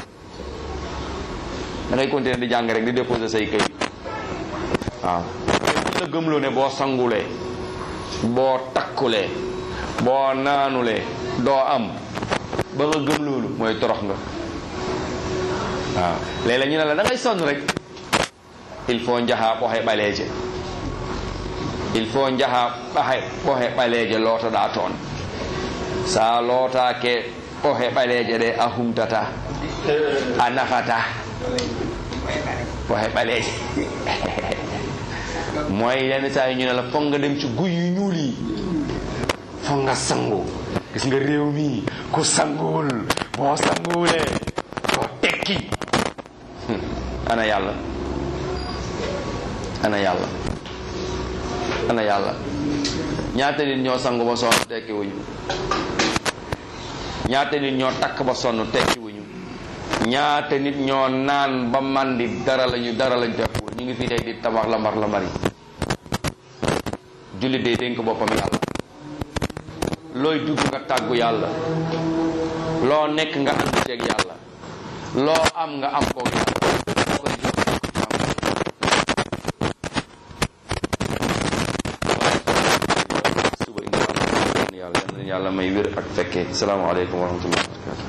da ngay continuer di jàng rek di déposer say këy waaw la gëmloo ne boo sangulee boo takkulee boo naanulee doo am ba nga gëm loolu mooy torox nga waaw léeg-léeg ñu ne la da ngay sonn rek il faut njaha ɓohe ɓaleeje il faut njaha ɓahe ɓohe ɓaleeje lootoɗa toon sa lootake ɓohe ɓaleeje ɗe a humtata a nafata ɓohe ɓaleeje mooy yenn saa yi ñu ne la foog nga dem ci guy yu ñuul yi foog nga sangu gis nga réew mi ku sanguwul boo sanguwulee doo tekki ana yàlla ana yàlla ana yàlla ñaata nit ñoo sangu ba sonn tekki wuñu ñaata nit ñoo takk ba sonn tekki wuñu ñaata nit ñoo naan ba màndi dara lañu dara lañu tekkiwul ñu ngi fii tey di tabax lambar lambar yi jullit day dénk boppam yàlla looy dugg nga tàggu yàlla loo nekk nga ànd ceeg yàlla loo am nga am koog yàlla koy jox suba insha allah yàlla yàlla may wér ak fekkee salaamaaleykum wa rahmatullah